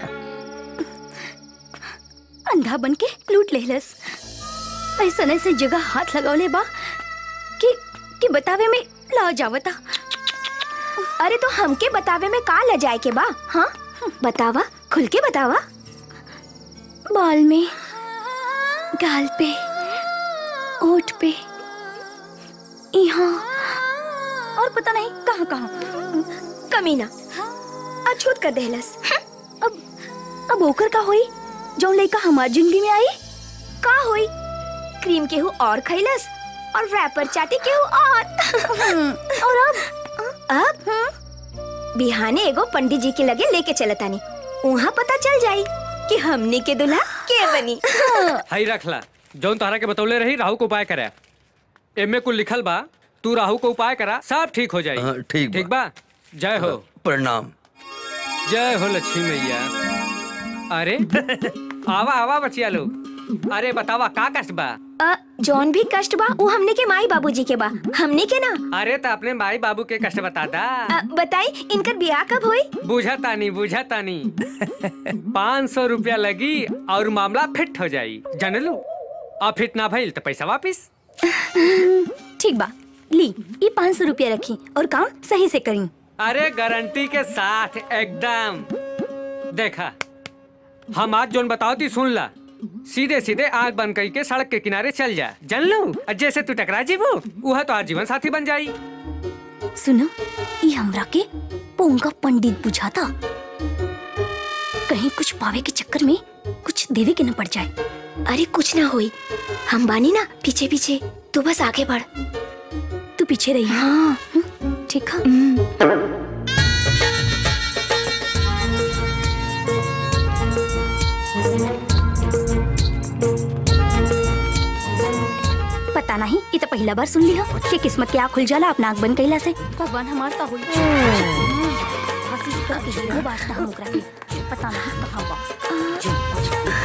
Speaker 1: अंधा बन के लूट लेलस ऐसा ऐसे जगह हाथ लगौले बा कि कि बतावे में ला जावता
Speaker 4: अरे तो हमके बतावे में का ल जाए के बा हाँ बतावा खुल के बतावा
Speaker 1: बाल में गाल पे ओठ पे यहाँ और पता नहीं कहाँ कहाँ
Speaker 4: कमीना अछूत कर देहलस
Speaker 1: अब अब ओकर का होई जो लड़का हमार जिंदगी में आई
Speaker 4: का होई क्रीम केहू और खैलस और रैपर चाटी केहू और
Speaker 1: और अब
Speaker 4: अब बिहाने एगो पंडित जी के लगे लेके चलतानी वहाँ पता चल जाई कि हमने के दुल्हा के बनी
Speaker 10: हई रखला जौन तोहरा के बतौले रही राहु को उपाय करे एमे कुल लिखल बा तू राहु को उपाय करा सब ठीक हो जाई
Speaker 2: हाँ, ठीक बा।
Speaker 10: ठीक बा जय हो
Speaker 2: प्रणाम
Speaker 10: जय हो लक्ष्मी मैया अरे आवा आवा बचिया लोग अरे बतावा का कष्ट बा
Speaker 4: अ, जौन भी कष्ट बा वो हमने के माई बाबूजी के बा हमने के ना
Speaker 10: अरे तो अपने माई बाबू के कष्ट बता दा
Speaker 4: अ, बताई इनकर ब्याह कब होई
Speaker 10: बुझा तानी बुझा तानी पाँच सौ रुपया लगी और मामला फिट हो जाई जानलू और फिट ना भइल तो पैसा वापिस
Speaker 1: ठीक बा ली ये पाँच सौ रुपया रखी और काम सही से करी
Speaker 10: अरे गारंटी के साथ एकदम देखा हम आज जोन बताओ ती सुन ला सीधे सीधे आग बंद करके सड़क के किनारे चल जा जन लू और जैसे तू टकरा जीवो वह तो आज जीवन साथी बन जाई
Speaker 1: सुनो ये हमरा के पोंगा पंडित बुझाता कहीं कुछ पावे के चक्कर में कुछ देवे के न पड़ जाए
Speaker 4: अरे कुछ ना होई हम बानी ना पीछे पीछे तू बस आगे बढ़
Speaker 1: तू पीछे रही
Speaker 4: हाँ
Speaker 1: ठीक है पता नहीं ये तो पहला बार सुन लिया कि किस्मत के आँख खुल जाला अपना आँख बंद कैला से भगवान हमार का हुई हंसी का हीरो बाजना हम ओकरा के पता नहीं कहाँ बा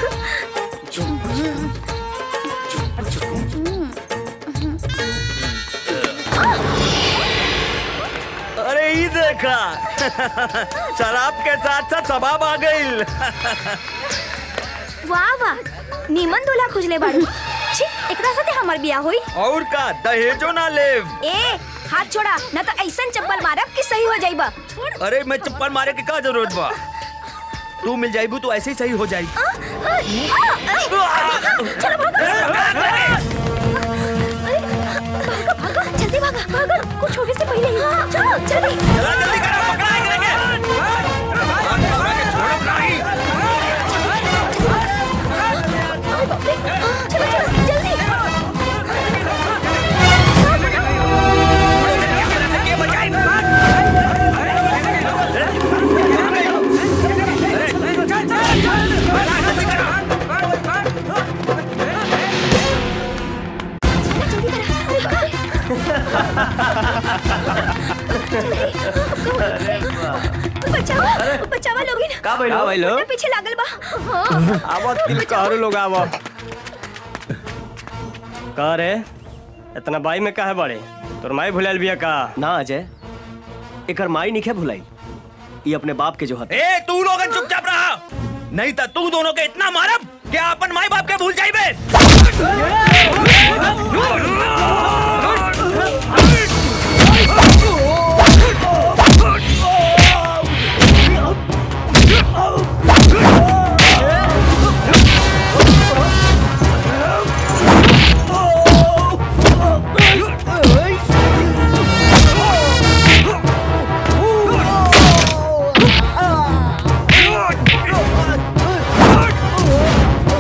Speaker 8: अरे ये देखा शराब के साथ साथ सबाब आ गई
Speaker 4: वाह वाह नीमन दूल्हा खुजले बाड़ू
Speaker 1: छी एकरा साथे हमार बियाह होई
Speaker 8: और का दहेजो ना ले
Speaker 4: ए हाथ छोड़ा न तो ऐसन चप्पल मारब कि सही हो जाइबा
Speaker 2: अरे मैं चप्पल मारे के का जरूरत बा तू मिल जाइबू तो ऐसे ही सही हो जाई
Speaker 1: जल्दी भागा भागा कुछ होने से पहले ही चलो जल्दी चलो चलो जल्दी बचाओ बचावा लोगी ना
Speaker 8: का भइल? का भइल?
Speaker 1: ना पीछे लागल बा हाँ।
Speaker 8: आवत दिल कहरो लोग आवा का रे इतना बाई में काहे बड़े तोर माई भुलाइल बिया का ना अजय एकर माई निखे भुलाई ये अपने बाप के जो हत
Speaker 2: ए तू लोग चुपचाप रहा नहीं तो तू दोनों के इतना मारब कि अपन माई बाप के भूल जाइबे
Speaker 9: Oh!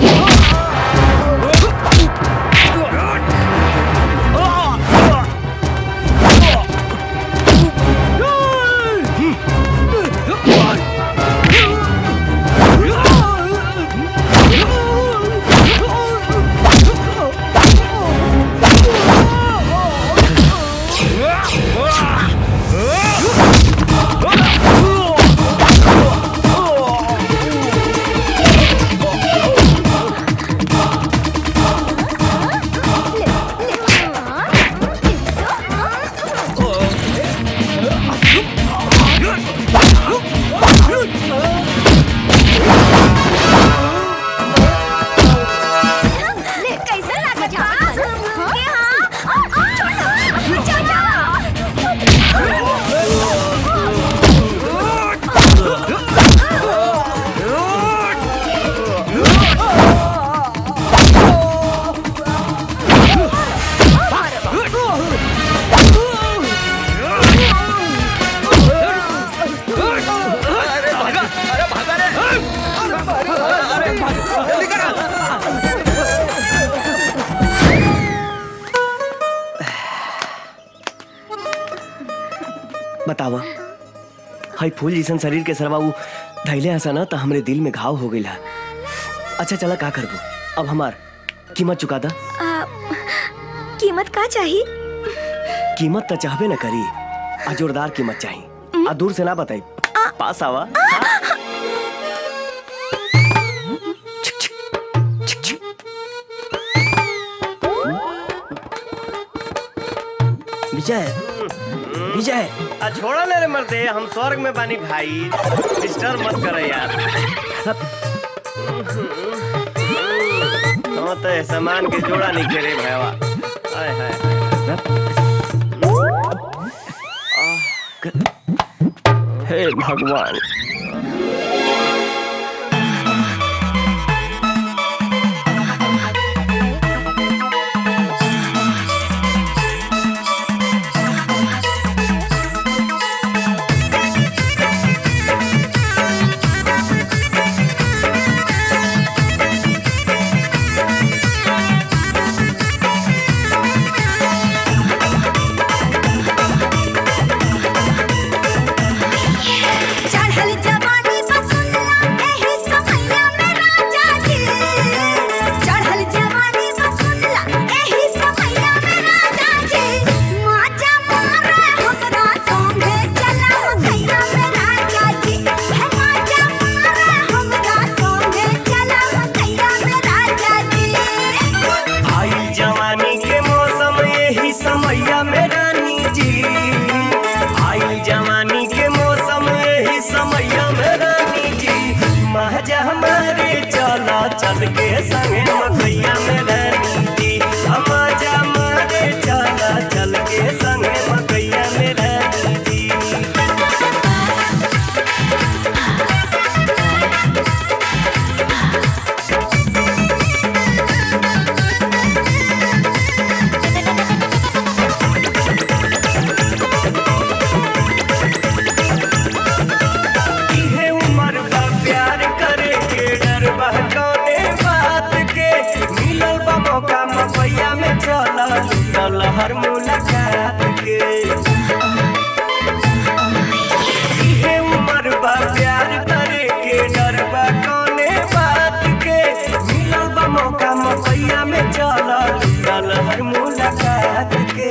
Speaker 8: बतावा हाई फूल जैसन शरीर के सरवा उ धैले हसा ना तो हमरे दिल में घाव हो गई अच्छा चला का करबो अब हमार कीमत चुका दा
Speaker 1: आ, कीमत का चाहिए
Speaker 8: कीमत तो चाहबे न करी आ जोरदार कीमत चाहिए आ दूर से ना बताई पास आवा विजय विजय
Speaker 9: आ छोड़ा ना रे मर्दे हम स्वर्ग में बानी भाई डिस्टर्ब मत करे यार हम तो सामान के जोड़ा नहीं खेले भैया हाय हाय हे भगवान
Speaker 11: चढ़ल जवानी बसुल्ला एही समैया में राजा जी चढ़ल जवानी बसुल्ला एही समैया में राजा जी माजा मारे हमरा संगे चला मैया में राजा जी है माजा मारे हमरा संगे चला मैया में राजा जी
Speaker 9: आई जवानी के मौसम यही समैया में रानी जी आई जवानी के मौसम यही समैया में रानी जी महजा हमारे चला चल के संगे मकैया में रानी जी महजा हमारे चला चल के संगे मकैया में रानी जी इहे उम्र बा प्यार करे के डर बा कौने बात के मिलल बा मौका मपैया में चल लूटल हर मुलाकात के इहे उम्र बा प्यार करे के डर बा कौने बात के मिलल बा मौका मपैया में चल लूटल हर मुलाकात के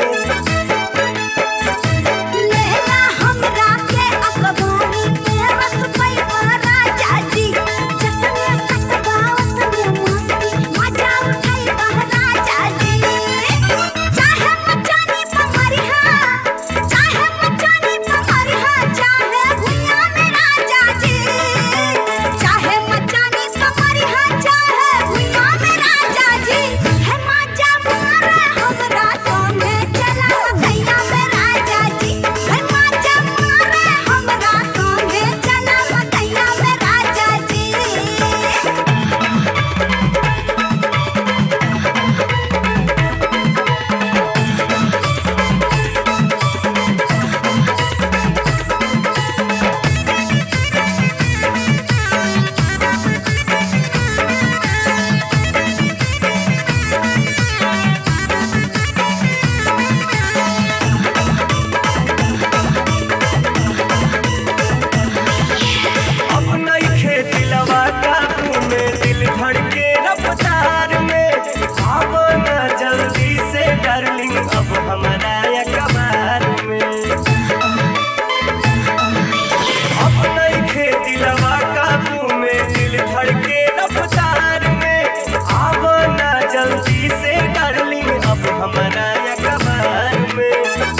Speaker 11: लेला हमरा के अखबारी में रस पैवा राजा जी जतने सटबावत में मस्ती मजा उठाई राजा जी चाहे मचानी पमरिहा चाहे मचानी पमरिहा चाहे भुइया में राजा जी चाहे मचानी पमरिहा चाहे भुइया में राजा जी है मजा मारे हमरा संगे चला मैया में राजा जी है मजा मारे हमरा संगे चला मैया में राजा जी
Speaker 9: अब नई खेती लवा काबू में दिल धड़के रफ्तार में अब न जल्दी से डार्लिंग अब हमारा या कबार में अब नई खेती लवा काबू में दिल धड़के रफ्तार में अब न जल्दी से डार्लिंग अब हमारा या कबार में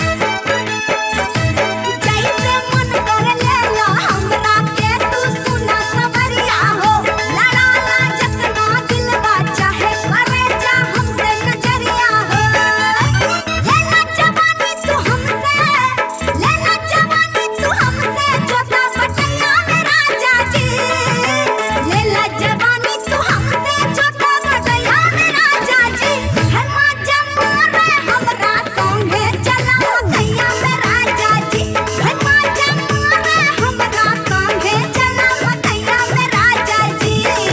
Speaker 11: जैसे मन कर लेला हमरा के तू सुना सवरिया हो लड़ाला जतना दिलवा चाहे करे जा हमसे नजरिया हो लेला जवानी तू हमसे लेला जवानी तू हमसे जोता बटैया में राजा जी लेला जवानी तू हमसे जोता बटैया में राजा जी है माजा मारे हमरा संगे चला मैया में राजा जी है माजा मारे हमरा संगे चला मैया में राजा जी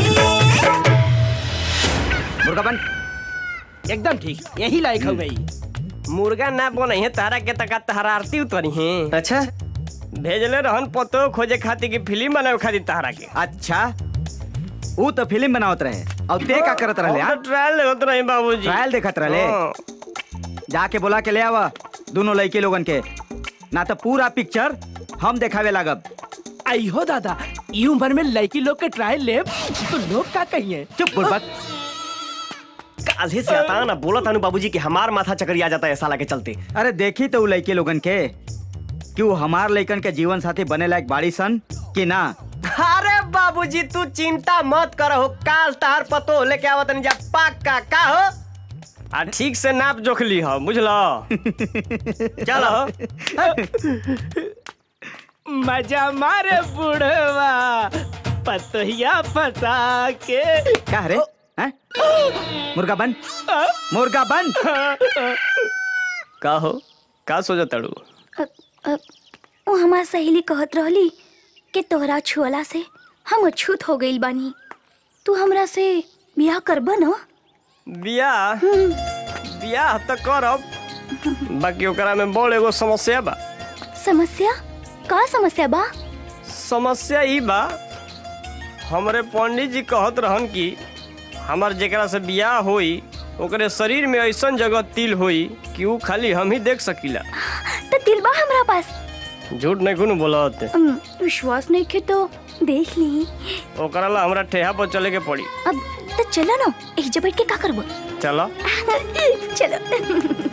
Speaker 8: मुर्गापन एकदम ठीक यही लायक हो गई मुर्गा ना बने है तारा के तका हरारती उतरी है अच्छा भेजले रहन पतो खोजे खातिर की फिल्म बनावे खातिर तहरा के
Speaker 5: अच्छा ऊ तो फिल्म बनावत रहे और ते का करत रहे
Speaker 8: हम तो ट्रायल देखत रही बाबूजी
Speaker 5: ट्रायल देखत रहे
Speaker 8: हाँ।
Speaker 5: जाके बोला के ले आवा दोनों लड़के लोगन के ना तो पूरा पिक्चर हम देखावे लागब
Speaker 2: आई हो दादा ई उम्र में लड़की लोग के ट्रायल ले तो लोग का कहिए
Speaker 5: चुप बुड़बक
Speaker 8: काल्हे से आता ना बोला तानू बाबूजी कि हमार माथा चकरिया जाता है साला के चलते
Speaker 5: अरे देखी तो उ लड़के लोगन के कि वो हमार लड़कन के जीवन साथी बने लायक बाड़ी सन कि ना
Speaker 8: अरे बाबूजी तू चिंता मत करो काल तार पतो लेके आवत जा पक्का का हो आ ठीक से नाप जोख ली हो बुझलो चलो
Speaker 2: मजा मारे बुढ़वा पतोहिया फसा के
Speaker 5: क्या रे हैं? मुर्गा बन मुर्गा बन
Speaker 8: का हो का सोचा तड़ू
Speaker 1: अ- अ, वो हमार सहेली कहत रहली कि तोहरा छुअला से हम अछूत हो गइल बानी तू हमरा से बियाह करब न
Speaker 8: बियाह बियाह तो करब बाकी ओकरा में बड़ एगो समस्या बा
Speaker 1: समस्या का समस्या बा
Speaker 8: समस्या ई बा हमरे पंडित जी कहत रहन कि हमार जेकरा से बियाह होई ओकरे शरीर में ऐसन जगह तिल होई कि ऊ खाली हम ही देख सकीला
Speaker 1: तो दिल बा हमरा पास
Speaker 8: झूठ नहीं कुन बोलत
Speaker 1: अम, विश्वास नहीं के तो देख ली
Speaker 8: ओकरा ला हमरा ठेहा पर चले के पड़ी
Speaker 1: अब तो चलो ना एक बैठ के का करबो
Speaker 8: चला
Speaker 1: चलो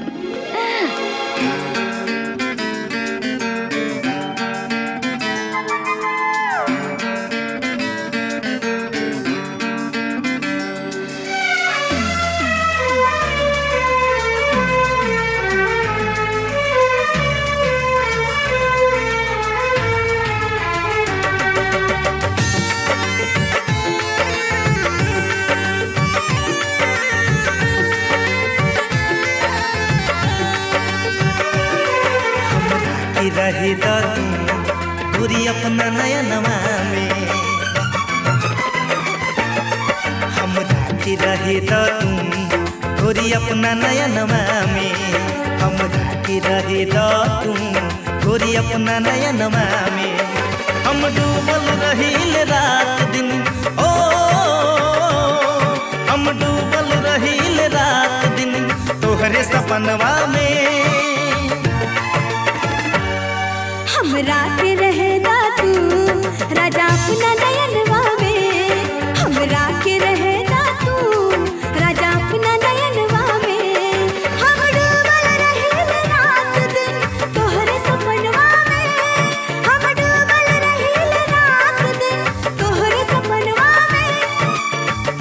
Speaker 9: की रही दादू पूरी अपना नया नवा में हम की रही दादू पूरी अपना नया नवा में हम की रही दादू पूरी अपना नया नवा में हम डूबल रहील रात दिन ओ हम डूबल रहील रात दिन तोहरे सपनवा में
Speaker 11: हमरा के रहेगा तू राजा अपना नयनवा में हमरा के रहेगा तू राजा अपना नयनवा में हम डूबल रहिल रात दिन तोहरे सपनवा में हम डूबल रहिल रात दिन तोहरे सपनवा में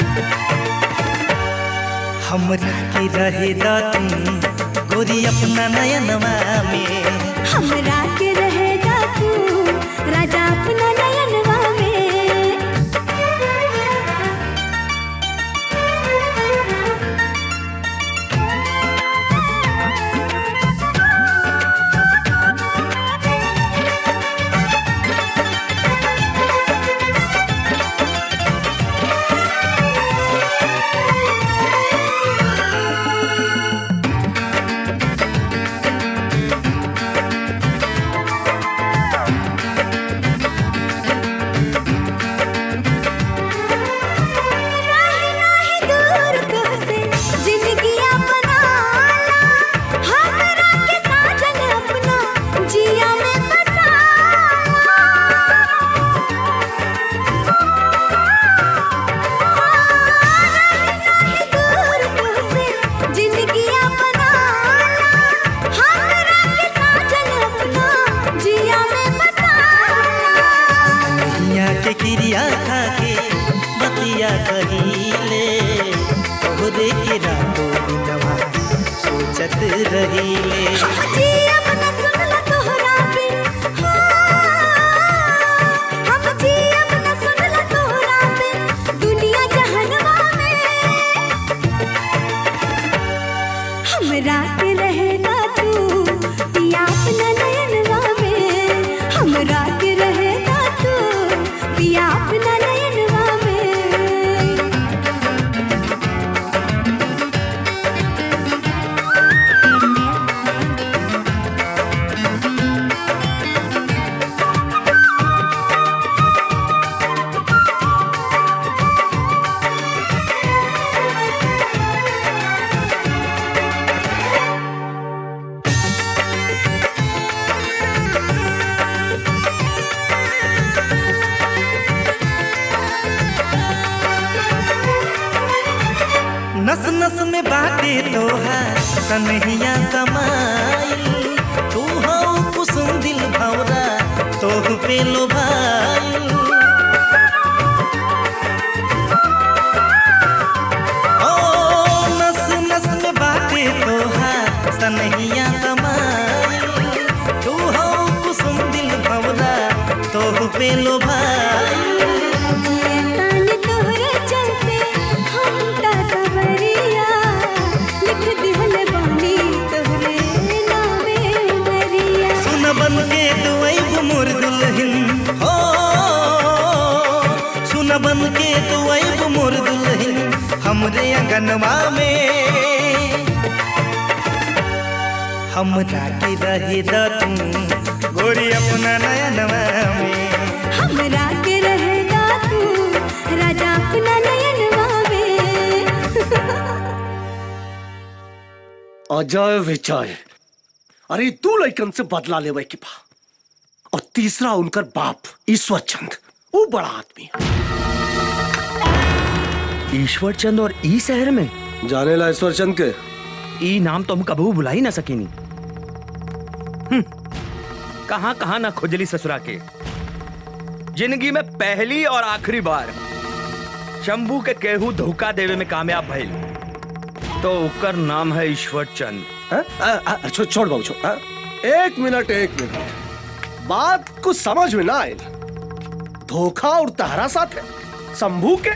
Speaker 9: हमरा के रहे तू गोरी अपना नयनवा में
Speaker 11: हमरा के रहेगा तू राजा अपना नयनवा में राही राही दूर तुझसे जिंदगी अपना ला हमरा के साजन अपना जिया में बसा दूर तुझसे जिंदगी अपना ला हमरा के साजन अपना जिया में बसा
Speaker 9: दुनिया के क्रिया खा के बतिया कहिले तोहरे के रातों दिनवा सोचत रहिले
Speaker 11: जी अपना सुनला तोहरा बिन हम जी अपना सुनला तोहरा बिन दुनिया जहनवा में हमरा के रहेगा तू पिया अपना नयनवा में हमरा के रहेगा तू पिया अपना नयनवा में
Speaker 9: हम सनहिया समाइल तू हो कुसुम दिल भौरा तोह पे लो भाई ओ नस नस में बाटे तोहार सनहिया समाइल तू हो कुसुम दिल भौरा तोह पे लो भाई
Speaker 11: तान तोहरे चलते हम ता सवरिया लिख दिहल बानी तोहरे नामे मरिया
Speaker 9: सुन बन के दुआई मोर दुल्हन हो सुन बन के दुआई मोर दुल्हन हमरे अंगनवा में हमरा के रहे द तू गोरी अपना नयनवा में
Speaker 11: हमरा के रहेगा तू राजा अपना नयनवा में
Speaker 7: अजय विजय अरे तू लइकन से बदला लेवे के बा और तीसरा उनकर बाप ईश्वर चंद वो बड़ा आदमी
Speaker 3: ईश्वर चंद और ई शहर में
Speaker 7: जाने ला ईश्वर चंद के
Speaker 3: ई नाम तो हम कबू बुला ही ना सकीनी
Speaker 12: कहां कहां ना खुजली ससुरा के जिंदगी में पहली और आखिरी बार शंभू के केहू धोखा देवे में कामयाब भइल तो उकर नाम है ईश्वर चंद
Speaker 7: हाँ? आ, आ, छो, छोड़ बाबू छोड़ हाँ? एक मिनट एक मिनट बात कुछ समझ में ना आयल धोखा और तहरा साथ है शंभू के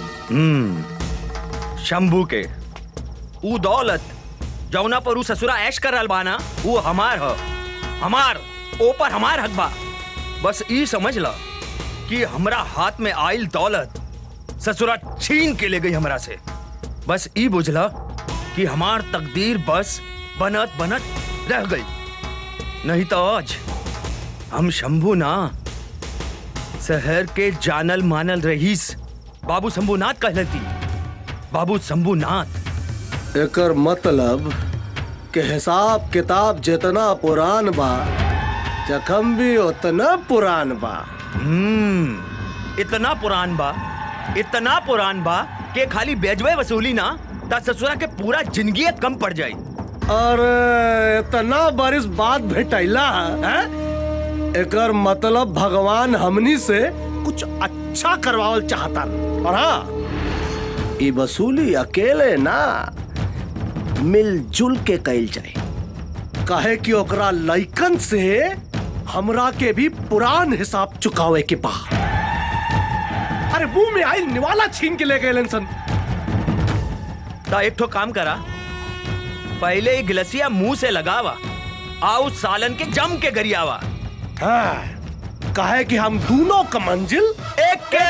Speaker 12: हम्म शंभू के ऊ दौलत जौना पर ऊ ससुरा ऐश कर रहल बाना वो हमार ह हमार ऊपर हमार हक बा बस ई समझ ला कि हमरा हाथ में आइल दौलत ससुरा छीन के ले गई हमरा से बस ई बुझला कि हमार तकदीर बस बनत बनत रह गई नहीं तो आज हम शंभू ना शहर के जानल मानल रहीस बाबू शंभूनाथ कहलती बाबू शंभूनाथ
Speaker 7: एकर मतलब के हिसाब किताब जितना पुरान बा जखम भी उतना पुरान बा
Speaker 12: हम्म इतना पुरान बा इतना पुरान बा कि खाली बेजवे वसूली ना ता ससुरा के पूरा जिंदगी कम पड़ जाई
Speaker 7: अरे इतना बरिस बाद भेटैला हैं? एकर मतलब भगवान हमनी से कुछ अच्छा करवावल चाहता और हाँ ई वसूली अकेले ना मिलजुल के कैल जाए काहे कि ओकरा लइकन से हमरा के भी पुरान हिसाब चुकावे के बा अरे मुंह में आई निवाला छीन के ले गए सन
Speaker 12: ता एक ठो काम करा पहले ही गिलसिया मुंह से लगावा आओ सालन के जम के गरियावा
Speaker 7: हाँ काहे कि हम दोनों का मंजिल
Speaker 12: एक के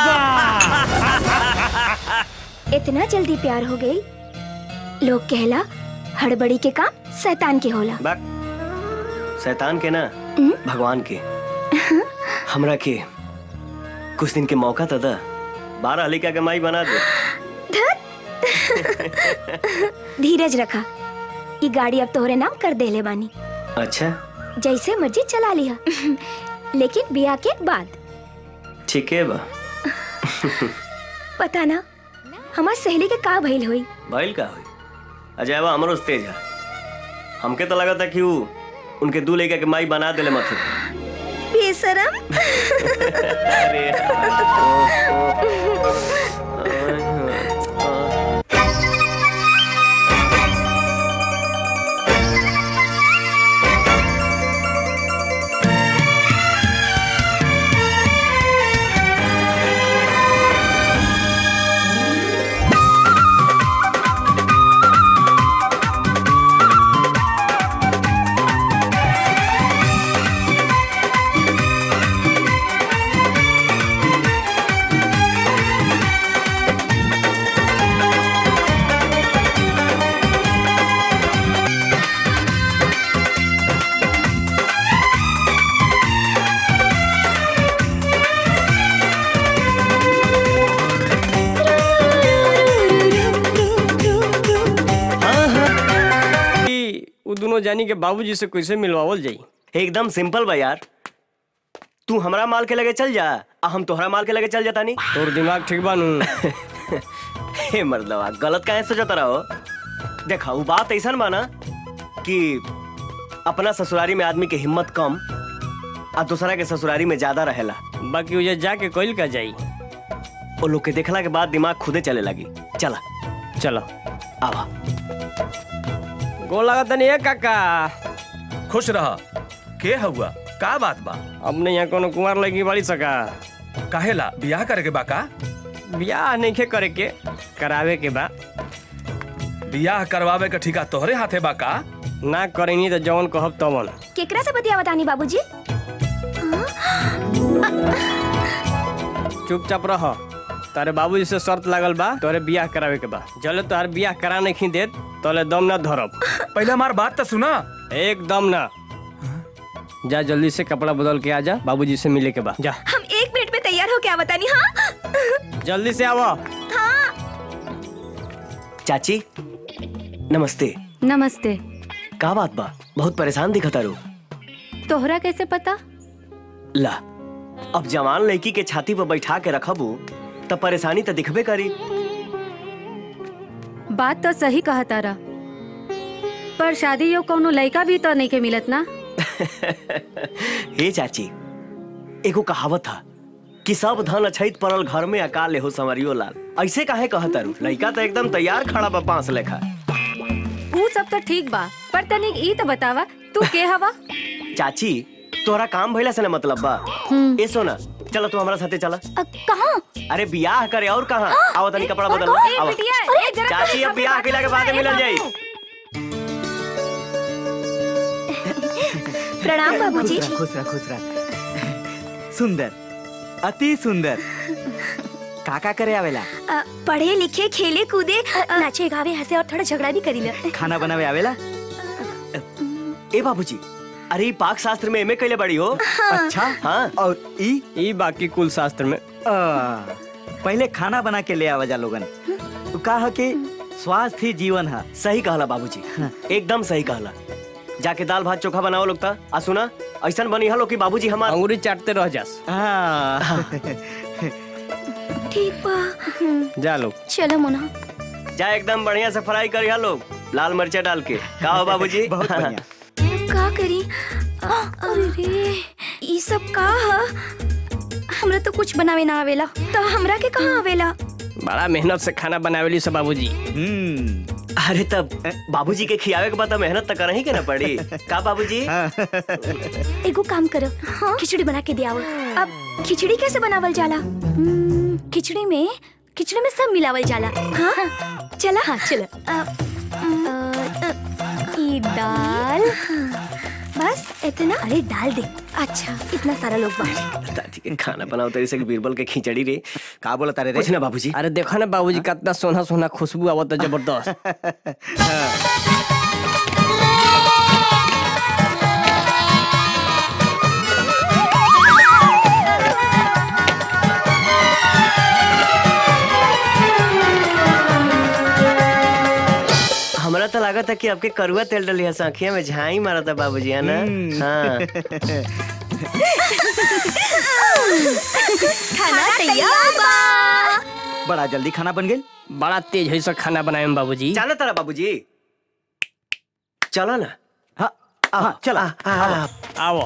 Speaker 1: इतना जल्दी प्यार हो गई लोग कहला हड़बड़ी के काम शैतान के होला
Speaker 8: बाक शैतान के ना भगवान के हमरा के कुछ दिन के मौका तो दा बारह हलिका के माई बना दे
Speaker 1: धीरज रखा ये गाड़ी अब तोहरे नाम कर देले बानी
Speaker 8: अच्छा
Speaker 1: जैसे मर्जी चला लिया लेकिन बिया के बाद
Speaker 8: ठीक है बा
Speaker 1: पता ना हमार सहेली के का भइल होई
Speaker 8: भइल का हुई अजयवा हमरो से तेज है हमके तो लगा था कि वो उनके दू लड़का के माई बना देले मथे
Speaker 1: बेशरम
Speaker 8: अरे
Speaker 13: वो दोनों जानी के बाबूजी से कैसे मिलवावल जाई
Speaker 8: एकदम सिंपल बा यार तू हमरा माल के लगे चल जा आ हम तोहरा माल के लगे चल जाता नहीं
Speaker 13: तोर दिमाग ठीक बानू
Speaker 8: हे मर्दवा गलत काहे सोचता रहो देखा वो बात ऐसा माना कि अपना ससुरारी में आदमी के हिम्मत कम आ दूसरा के ससुरारी में ज्यादा रहेला
Speaker 13: बाकी उजे जाके कोइल का जाई
Speaker 8: वो लोग के देखला के बाद दिमाग खुदे चले लगी चला
Speaker 13: चलो
Speaker 8: आवा
Speaker 13: गो लगा तनी ए काका
Speaker 12: खुश रहा के हुआ का बात बा
Speaker 13: अब नहीं यहाँ कोनो कुंवर लगी बड़ी सका
Speaker 12: काहेला बियाह करे के बा का
Speaker 13: ब्याह नहीं के करे के करावे के बा
Speaker 12: बियाह करवावे के ठिका तोहरे हाथे बा का
Speaker 13: ना करेनी तो जवन कहब तवन
Speaker 1: केकरा से बतिया बतानी बाबूजी
Speaker 13: चुपचाप रह तारे बाबूजी से शर्त लागल बा तोरे बियाह करावे के बा जले तोहर बियाह करा नहीं देत तोले दम ना धरब
Speaker 12: पहले हमार बात तो सुना
Speaker 13: एकदम ना जा जल्दी से कपड़ा बदल के आ जा बाबूजी से मिले के बा जा
Speaker 4: हम एक मिनट में तैयार हो क्या बतानी हाँ
Speaker 13: जल्दी से आवा
Speaker 8: चाची नमस्ते
Speaker 14: नमस्ते
Speaker 8: का बात बा बहुत परेशान दिखता रू
Speaker 14: तोहरा कैसे पता
Speaker 8: ला अब जवान लड़की के छाती पर बैठा के रखबू तब परेशानी तो दिखबे करी
Speaker 14: बात तो सही कहा तारा पर शादी यो कोनो लड़का भी तो नहीं के मिलत ना
Speaker 8: हे चाची एगो कहावत था कि सब धन अछैत पड़ल घर में अकाल हो संवरियो लाल ऐसे काहे कहता रू लड़का तो एकदम तैयार खड़ा बा पांच लेखा
Speaker 14: ऊ सब तो ठीक बा पर तनिक ई तो बतावा तू के हवा
Speaker 8: चाची तोहरा काम भइला से ना मतलब बा ए सोना चलो तू हमारा साथे चला
Speaker 1: कहाँ
Speaker 8: अरे बियाह करे और कहाँ आओ तनी कपड़ा बदल
Speaker 1: कौन? ए,
Speaker 8: आओ
Speaker 1: बिटिया, ए, जरा
Speaker 8: चाची अब बियाह केला के बाद मिलल जाई
Speaker 1: प्रणाम बाबूजी
Speaker 5: खुश रह खुश रह खुश रह सुंदर अति सुंदर काका करे आवेला
Speaker 1: अ, पढ़े लिखे खेले कूदे अ, नाचे गावे हंसे और थोड़ा झगड़ा भी करी ले
Speaker 5: खाना बनावे आवेला
Speaker 8: ए बाबूजी अरे ई पाक शास्त्र में एमए कैले बड़ी हो
Speaker 5: अच्छा
Speaker 8: हाँ
Speaker 5: और ई
Speaker 13: ई बाकी कुल शास्त्र में
Speaker 5: आ, पहले खाना बना के ले आवा जा लोगन तू कहा कि स्वास्थ्य ही जीवन है
Speaker 8: सही कहला बाबूजी एकदम सही कहला जाके दाल भात चोखा बनाओ लोग ता आ सुना ऐसा बनी हलो कि बाबूजी हमार
Speaker 13: अंगूरी चाटते रह जास
Speaker 1: ठीक बा
Speaker 13: जा लोग
Speaker 1: चलो मोना
Speaker 8: जा एकदम बढ़िया से फ्राई करिया लोग लाल मिर्चा डाल के का हो बाबूजी
Speaker 5: बहुत बढ़िया
Speaker 1: का करी अरे रे ई सब का ह हमरा तो कुछ बनावे ना आवेला तो हमरा के कहाँ आवेला
Speaker 13: बड़ा मेहनत से खाना बनावेली सब बाबूजी
Speaker 8: अरे तब बाबूजी के खियावे के बाद तो मेहनत तो करही के ना पड़ी का बाबूजी
Speaker 1: एगो काम करो खिचड़ी बना के दियावो अब खिचड़ी कैसे बनावल जाला हम्म, खिचड़ी में खिचड़ी में सब मिलावल जाला हाँ चला हाँ चलो अ, अ, ई दाल बस इतना अरे डाल दे अच्छा इतना सारा लोग बांट
Speaker 8: दादी के खाना बनाओ तेरे से बीरबल के खिचड़ी रे
Speaker 5: का बोला तारे
Speaker 8: कुछ ना बाबूजी
Speaker 13: अरे देखो ना बाबूजी कितना सोना सोना खुशबू आवत है जबरदस्त
Speaker 8: हमरा तो लगा था कि आपके करुआ तेल डली है आँखिया में झाई मारा था बाबूजी है ना हाँ
Speaker 1: खाना तैयार बा
Speaker 5: बड़ा जल्दी खाना बन गई
Speaker 13: बड़ा तेज है सब खाना बनाए में बाबूजी
Speaker 8: चलो तारा बाबूजी चलो ना
Speaker 5: हाँ हाँ चला
Speaker 13: आओ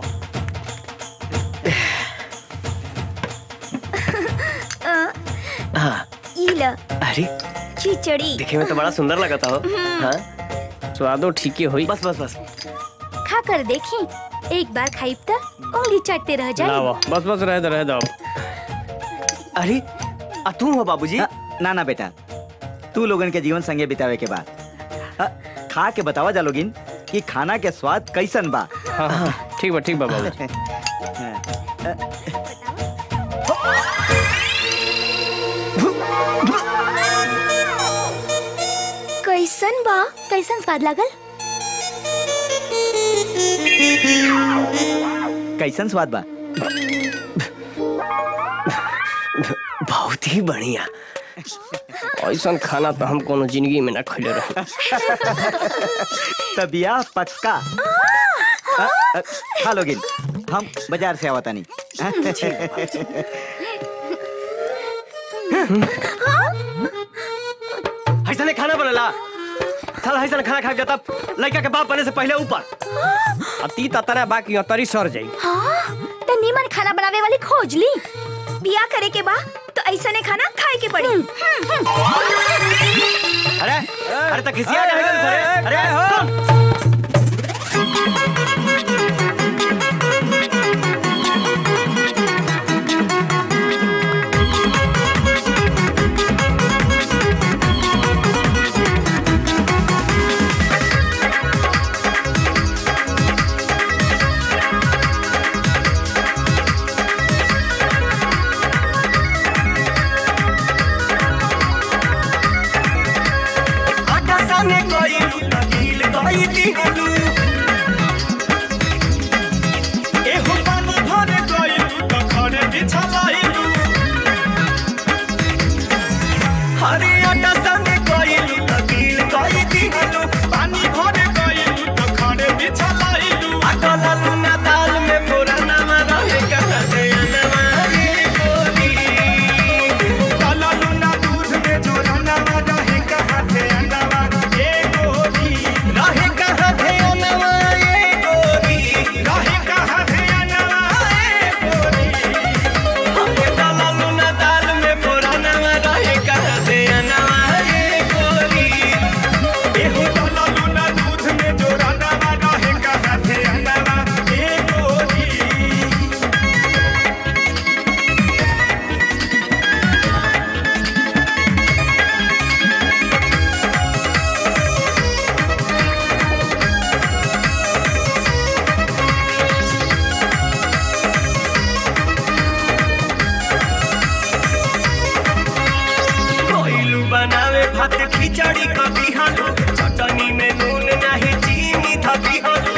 Speaker 8: हाँ
Speaker 1: ई ल
Speaker 8: अरे
Speaker 1: खिचड़ी
Speaker 8: देखे में तो बड़ा सुंदर लगा था हो हाँ
Speaker 13: स्वादो ठीक ही हुई
Speaker 8: बस बस बस
Speaker 1: खा कर देखी एक बार खाई तो उंगली चटते रह जाए
Speaker 13: लाओ बस बस रह दो रह दो
Speaker 8: अरे आ तू हो बाबूजी
Speaker 5: ना ना बेटा तू लोगन के जीवन संगे बितावे के बाद अ, खा के बतावा जा लोगिन कि खाना के स्वाद कैसन बा
Speaker 13: हाँ हाँ ठीक बा ठीक बा बाबूजी
Speaker 1: कैसन बा कैसन स्वाद लागल
Speaker 5: कैसन स्वाद बा
Speaker 8: बहुत ही बढ़िया
Speaker 13: ऐसा खाना तो हम कोनो जिंदगी में ना खैले रहे
Speaker 5: तबिया पक्का अ, अ, खा लोगिन हम बाजार से आवता नहीं
Speaker 8: ऐसा नहीं खाना बनला
Speaker 13: साला ऐसा खाना खा के जाता लड़का के बाप बने से पहले ऊपर अब ती तना बाकी तरी सर जाई
Speaker 1: हाँ तो नीमन खाना बनावे वाली खोज ली बिया करे के बा तो ऐसा ने खाना खाए के पड़ी हम्म, हम्म।
Speaker 13: अरे अरे तक खिसिया जाए अरे अरे सुन
Speaker 9: आटा साने कोई लकील कोई दिहलू एहो पानी भरे कोई तो खड़े बिछलाइलू हरे आटा साने कोई लकील कोई दिहलू पानी भरे कोई तो खड़े बिछलाइलू आटा लालू ना दाल में पुराना मरा है कहा दे नवारी बोली लालू ना दूध में जोराना मरा है कहा दे नवा ए गोरी रहे कहा दे नवा ए गोरी रहे कहा दे नवा ए गोरी हमें लालू ना दाल में पुराना मरा है कहा दे नवा ए गोरी एहो लालू ना दूध में जोराना मरा है कहा दे नवा ए गोरी कोइलू बनावे भात खिचड़ी कभी हालू चटनी में नून नहीं चीनी धबी हालू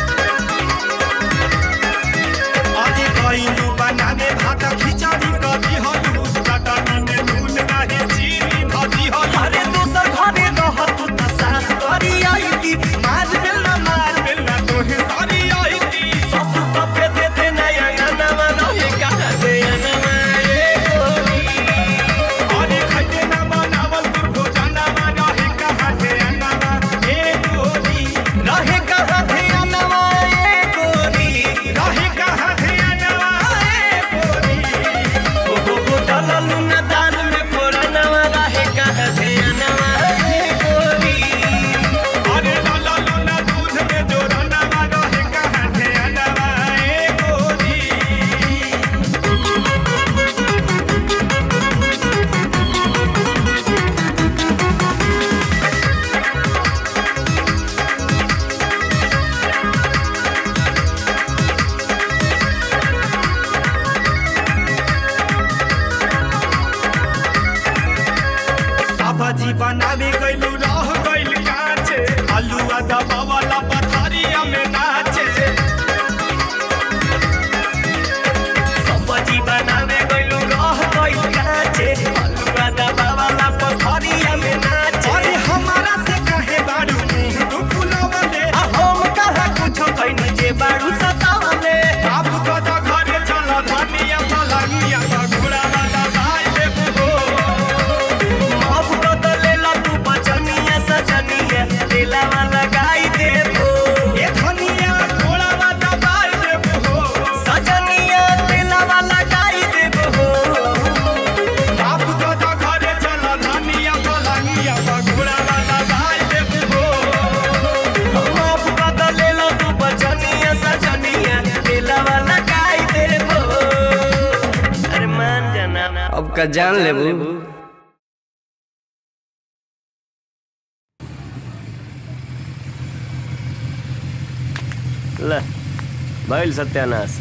Speaker 9: अरे कोइलू बनावे भात खिचड़ी कभी हालू चटनी में नून नहीं चीनी धबी हालू अरे दूसर घरे रहत त सास करी आई थी मार मिलना मार मिलना तोहे सारी आई थी ससुर सफे दे दे नया नवा रहे कहा दे नवा ए गोरी अरे खटे ना बनावल तू भोजना बना है कहा थे अनवा ए गोरी रहे कहा थे अनवा ए गोरी रहे कहा थे अनवा ए गोरी ओ हो हो डाललू ना दाल में पुरानवा रहे कहा थे अनवा ए गोरी अरे डाललू ना दूध में जोरानवा रहे कहा थे अनवा ए गोरी सब्जी बनावे गइलू रह गइल काचे आलूआ दबा वाला पथारिया में नाचे सब्जी बनावे गइलू रह गइल काचे आलूआ दबा वाला पथारिया में नाचे अरे हमारा से कहे बाड़ू तू फुलावले आ हम कहा कुछो कइनी जे बाड़ू सतावले आप को तो घरे चल धनिया पलंगिया घोड़ा वाला भाई देबू अब बदलेला तू बचनिया सजनिया दिलावा लगाई देबो ए धनिया घोड़ावा दबाई देबो सजनिया दिलावा लगाई देबो बाप तो तो घरे चल धनिया पलंगिया घोड़ावा दबाई देबो अब बदलेला तू बचनिया सजनिया दिलावा लगाई देबो अरे मान जाना
Speaker 13: अब का जान लेबू ले भइल सत्यानाश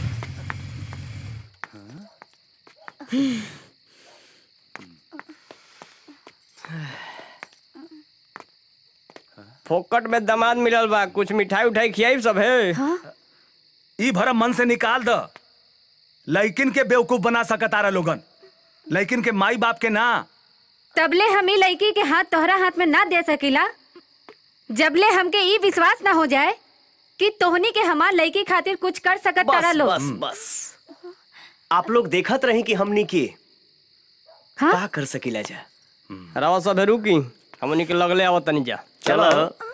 Speaker 13: फोकट में दामाद मिलल बा कुछ मिठाई उठाई खियाई सब है
Speaker 2: ई भरम मन से निकाल द लड़किन के बेवकूफ बना सकतारा लोगन लड़किन के माई बाप के ना
Speaker 14: तबले हम ई लड़की के हाथ तोहरा हाथ में ना दे सकीला जबले हमके ई विश्वास ना हो जाए कि तोहनी के हमार लड़की खातिर कुछ कर सकत तारा
Speaker 8: बस
Speaker 14: लोग
Speaker 8: बस बस आप लोग देखत रही कि हमनी के
Speaker 14: हाँ?
Speaker 8: का कर सकीला जा
Speaker 13: रवा सब है रुकी हमनी के लगले आवत तनी जा चलो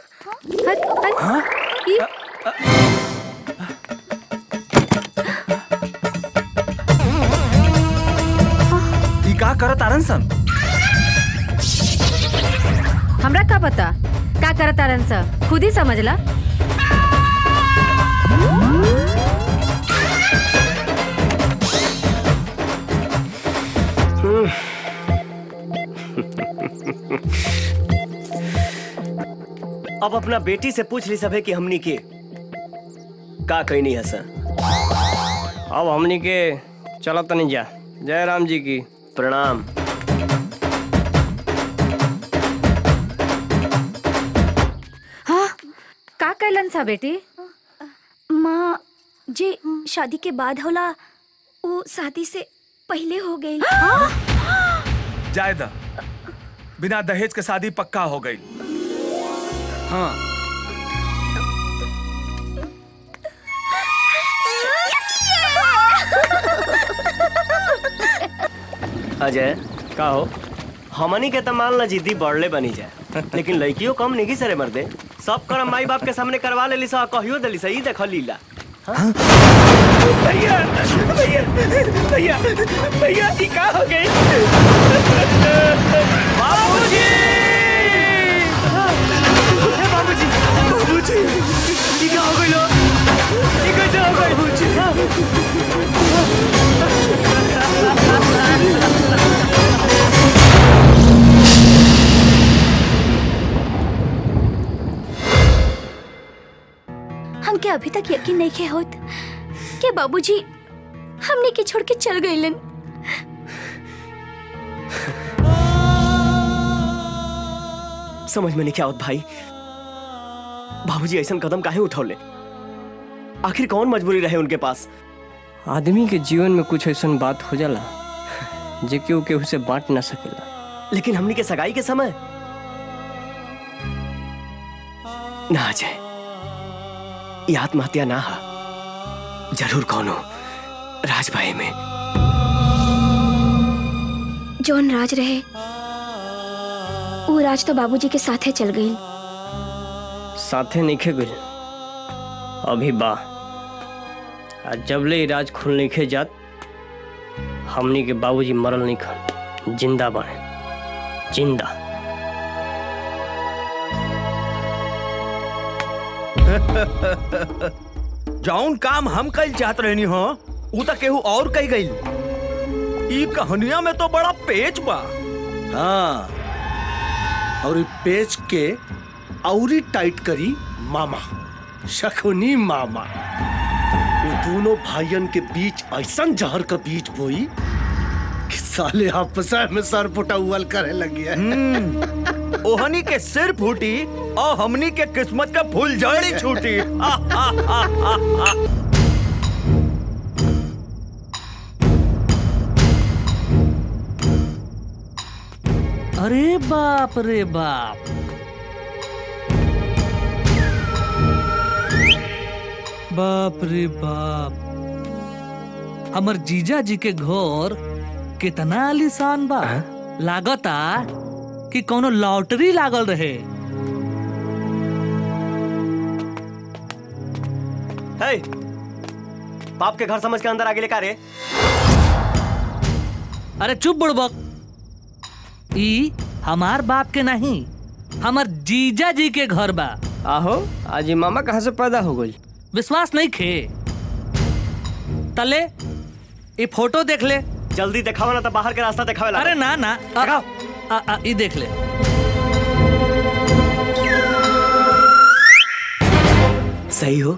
Speaker 3: ई का करत आरन सन
Speaker 14: हमरा का पता का करत तारन सा खुद ही समझ ला
Speaker 8: अब अपना बेटी से पूछ ली सभे कि हमनी के का कही नहीं है सर
Speaker 13: अब हमनी के चलो तनी जा जय राम जी की
Speaker 8: प्रणाम
Speaker 14: हाँ का कैलन सा बेटी
Speaker 1: माँ जे शादी के बाद होला वो शादी से पहले हो गई
Speaker 3: जायदा बिना दहेज के शादी पक्का हो गई हाँ
Speaker 8: अजय का हो हमनी के तो मान ला जिद्दी बढ़ले बनी जाए लेकिन लड़कियों कम नहीं सरे मर्दे सब कर माई बाप के सामने करवा लेली सा कहियो देली सा ई देख लीला
Speaker 9: भैया भैया भैया भैया ये का हो गई बाबूजी बाबूजी बाबूजी ये का हो गई लो ये कैसे हो गई
Speaker 1: हमके अभी तक यकीन नहीं के होत कि बाबूजी हमने के छोड़ के चल गईलन
Speaker 8: समझ में नहीं क्या होत भाई बाबूजी ऐसा कदम काहे उठौले आखिर कौन मजबूरी रहे उनके पास
Speaker 13: आदमी के जीवन में कुछ ऐसा बात हो जाला जे केहू केहू से बांट ना सकेला
Speaker 8: लेकिन हमनी के सगाई के समय ना अजय ये आत्महत्या ना हा जरूर कौनो राजभाई में
Speaker 1: जौन राज रहे वो राज तो बाबूजी के साथे चल गई
Speaker 13: साथे नहीं गइल अभी बा आ जबले ई राज खुल नहीं जात हमनी के बाबूजी मरल नहीं खन जिंदा बने जिंदा
Speaker 12: जौन काम हम कल चाहत रहनी हो उ तो केहू और कही गई ई कहानिया में तो बड़ा पेच बा
Speaker 7: हाँ और ये पेच के औरी टाइट करी मामा शकुनी मामा ये दोनों भाइयन के बीच ऐसा जहर का बीज बोई कि साले आपस में सर पुटा उवल करे लगी है
Speaker 12: ओहनी के सिर फूटी और हमनी के किस्मत का फूल जड़ी छूटी आ, आ, आ, आ, आ।
Speaker 6: अरे बाप रे बाप बाप रे बाप हमर जीजा जी के घर कितना आलीशान बा लागता कि कोनो लॉटरी लागल रहे
Speaker 8: है बाप के घर समझ के अंदर आगे लेकर रे
Speaker 6: अरे चुप बुड़बक ई हमार बाप के नहीं हमर जीजा जी के घर बा
Speaker 13: आहो आज ये मामा कहाँ से पैदा हो गई
Speaker 6: विश्वास नहीं खे तले ये फोटो देख ले
Speaker 8: जल्दी दिखाओ ना तो बाहर के रास्ता दिखावे
Speaker 6: अरे ना ना आ, आ, आ, ये देख ले
Speaker 8: सही हो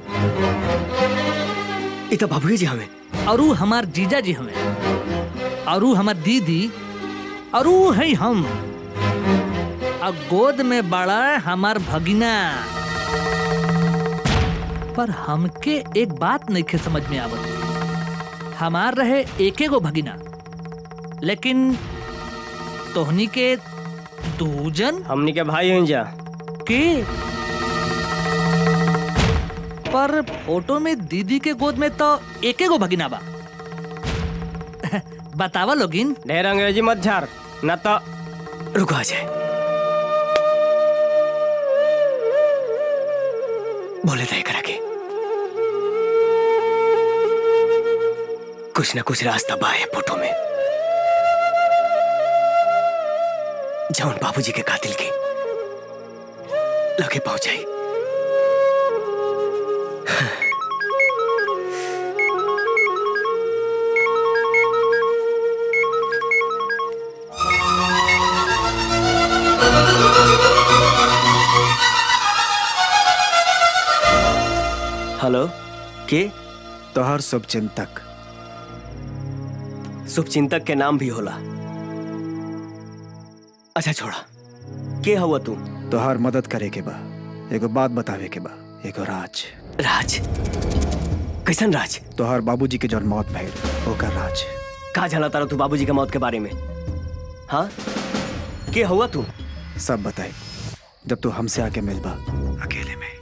Speaker 8: ये तो बाबू जी हमें
Speaker 6: और ऊ हमार जीजा जी हमें और ऊ हमार दीदी और ऊ है हम और गोद में बड़ा हमार भगिना पर हमके एक बात नहीं खे समझ में आवत हमार रहे एके गो भगिना लेकिन तोहनी के दूजन
Speaker 13: हमनी के भाई हैं जा
Speaker 6: के पर फोटो में दीदी के गोद में तो एके गो भगिना बा बतावा लोगिन
Speaker 13: ढेर अंग्रेजी मत झार ना तो
Speaker 8: रुको अजय बोले थे करा के कुछ ना कुछ रास्ता बा है फोटो में जौन बाबूजी के कातिल के लगे पहुंचाई हेलो के
Speaker 3: तोहर शुभ चिंतक
Speaker 8: शुभ चिंतक के नाम भी होला अच्छा छोड़ा के हुआ तू
Speaker 3: तोहर मदद करे के बा एगो बात बतावे के बा एगो राज
Speaker 8: राज कैसन राज
Speaker 3: तोहर बाबूजी के जौन मौत भइल ओकर राज
Speaker 8: का जाना तारा तू बाबूजी के मौत के बारे में हाँ के हुआ तू
Speaker 3: सब बताई जब तू हमसे आके मिलबा अकेले में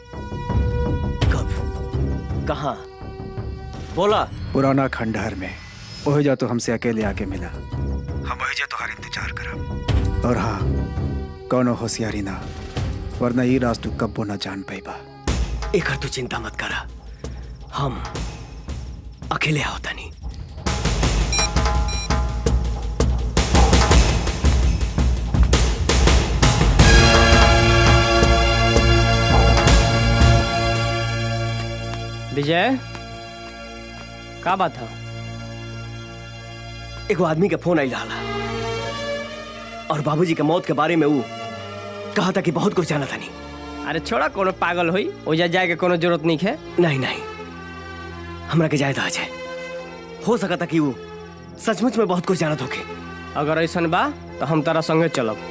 Speaker 8: कहा बोला
Speaker 3: पुराना खंडहर में ओहे जा तो हमसे अकेले आके मिला हम वही जा तोहार इंतजार करब और हाँ कौनो होशियारी ना वरना ये राज तू कब्बो ना जान पाइबा
Speaker 8: एक तू चिंता मत करा हम अकेले आओ तनी
Speaker 13: विजय का बात है
Speaker 8: एगो आदमी के फोन आई रहा और बाबूजी के मौत के बारे में वो कहा था कि बहुत कुछ जाना था नहीं
Speaker 13: अरे छोड़ा कोनो पागल होई ओजा जाए के कोनो जरूरत नहीं है
Speaker 8: नहीं नहीं हमरा के जायदा आ जाए हो सका था कि वो सचमुच में बहुत कुछ जाना होके
Speaker 13: अगर ऐसा बा तो हम तारा संगे चलब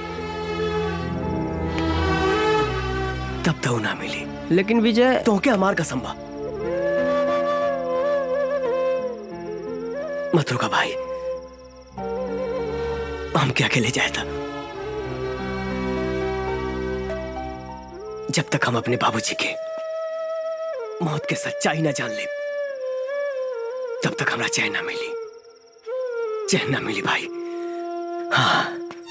Speaker 8: तब तो ना मिली
Speaker 13: लेकिन विजय
Speaker 8: तो क्या हमार कसम बा मत रुका भाई हम क्या अकेले जाए था जब तक हम अपने बाबूजी के मौत के सच्चाई ना जान ले तब तक हमरा चैन ना मिली चैन ना मिली भाई हाँ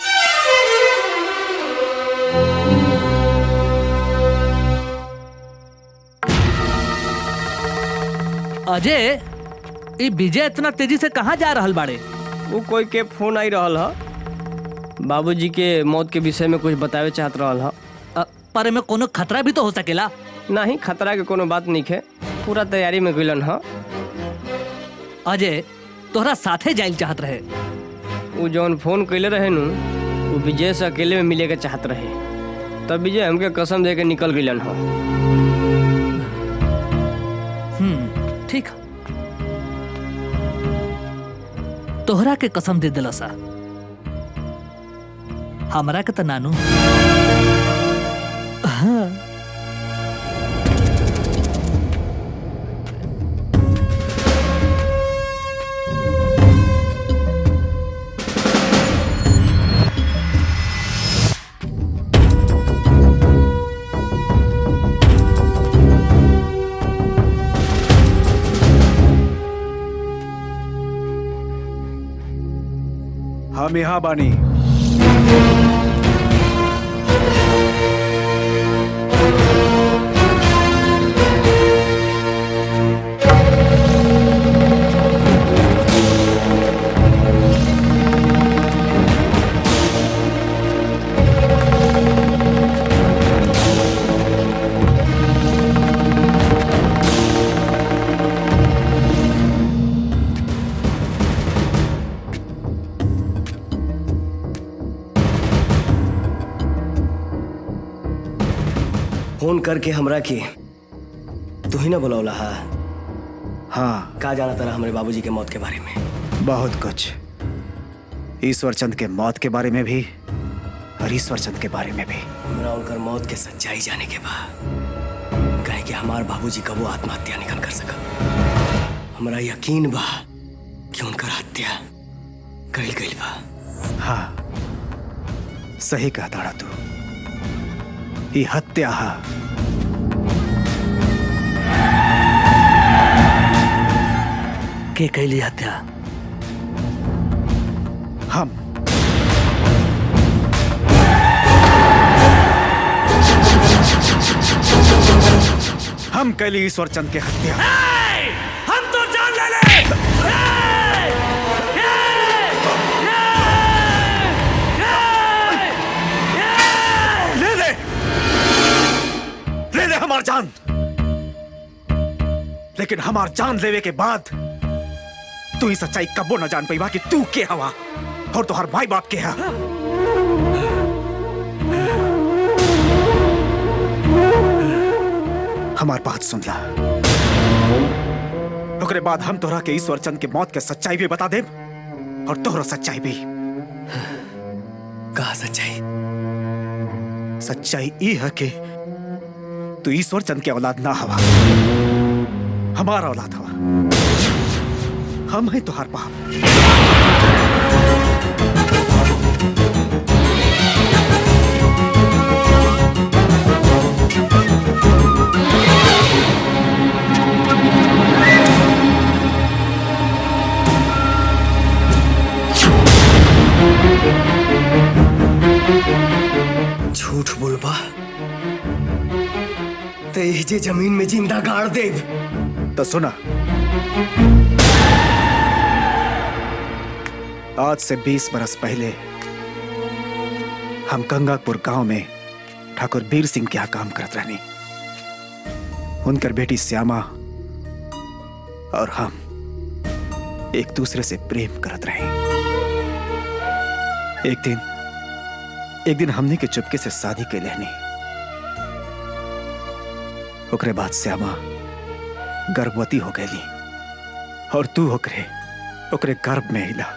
Speaker 6: अजय ये विजय इतना तेजी से कहाँ जा रहल बाड़े
Speaker 13: वो कोई के फोन आई रहल ह बाबूजी के मौत के विषय में कुछ बतावे चाहत रहल ह
Speaker 6: पर में कोनो खतरा भी तो हो सकेला
Speaker 13: नहीं खतरा के कोनो बात नहीं है पूरा तैयारी में गइलन ह
Speaker 6: अजय तोहरा साथे जाइल चाहत रहे
Speaker 13: वो जौन फोन कैले रहे नु वो विजय से अकेले में मिले के चाहत रहे तब विजय हमके कसम दे के निकल गइलन ह
Speaker 6: हम्म ठीक है। तोहरा के कसम दे दिला सा हमरा के त नानू हाँ
Speaker 3: हम यहाँ बानी
Speaker 8: फोन करके हमरा की तू ही ना बुलौला हा
Speaker 3: हाँ
Speaker 8: का जाना तारा हमारे बाबूजी के मौत के बारे में
Speaker 3: बहुत कुछ ईश्वर चंद के मौत के बारे में भी और ईश्वर चंद के बारे में भी
Speaker 8: हमरा उनकर मौत के सच्चाई जाने के बाद कहे कि हमार बाबूजी कबो आत्महत्या निकल कर सका हमरा यकीन बा कि उनकर हत्या कैल गई बा
Speaker 3: हाँ सही कहा ताड़ा तू ई हत्या हा
Speaker 6: के कैली हत्या
Speaker 3: हम हम कैली ईश्वर चंद के हत्या
Speaker 9: हम तो जान ले ले
Speaker 3: ले ले ले ले हमार जान लेकिन हमार जान लेवे के बाद तू ही सच्चाई कबो न जान पाई कि तू के हवा और तुहार भाई बाप के हा हमार बात सुन ला ओकरे बाद हम तोहरा के ईश्वर चंद के मौत के सच्चाई भी बता देब और तोहरा सच्चाई भी
Speaker 2: कहा सच्चाई
Speaker 3: सच्चाई ई है कि तू ईश्वर चंद के औलाद ना हवा हमारा औलाद हवा हम हैं तुहार बाप
Speaker 2: झूठ बोलबा ते ही जे जमीन में जिंदा गाड़ देव
Speaker 3: तो सुना आज से 20 बरस पहले हम गंगापुर गांव में ठाकुर बीर सिंह के यहाँ काम करत रहनी उनकर बेटी श्यामा और हम एक दूसरे से प्रेम करत रहे एक दिन एक दिन हमने के चुपके से शादी के लेनी ओकरे बाद श्यामा गर्भवती हो गई और तू ओकरे ओकरे गर्भ में हिला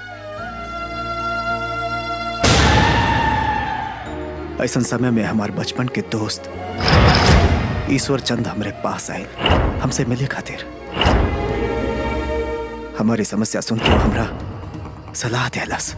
Speaker 3: ऐसा समय में हमारे बचपन के दोस्त ईश्वर चंद हमरे पास आए हमसे मिले खातिर हमारी समस्या सुन के वो हमरा सलाह देलस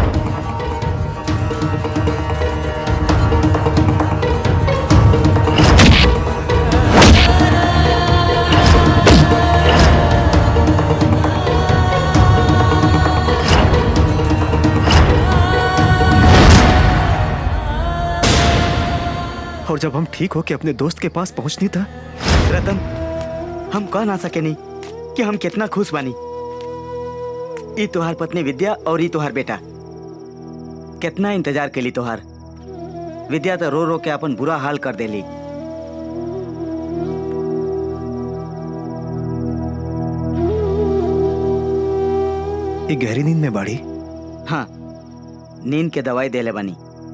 Speaker 3: और जब हम ठीक होके अपने दोस्त के पास पहुंचनी था
Speaker 5: रतन हम कह ना सके नहीं कि हम कितना खुश बानी ई तुहार पत्नी विद्या और ई तुहार बेटा कितना इंतजार के ली तुहार विद्या तो रो रो के अपन बुरा हाल कर देली
Speaker 3: एक गहरी नींद में बाड़ी
Speaker 5: हाँ नींद के दवाई देले बानी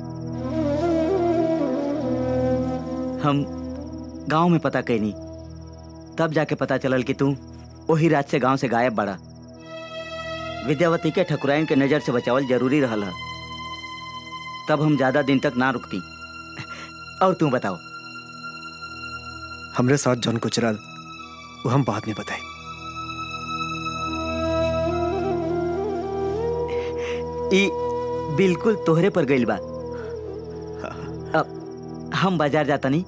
Speaker 5: हम गांव में पता कैनी तब जाके पता चलल कि तू वही रात से गांव से गायब बड़ा विद्यावती के ठकुराइन के नजर से बचावल जरूरी रहल है तब हम ज्यादा दिन तक ना रुकती और तू बताओ
Speaker 3: हमरे साथ जौन गुजरल वो हम बाद में बताए
Speaker 5: ई बिल्कुल तोहरे पर गइल बा अब हम बाजार जाता नहीं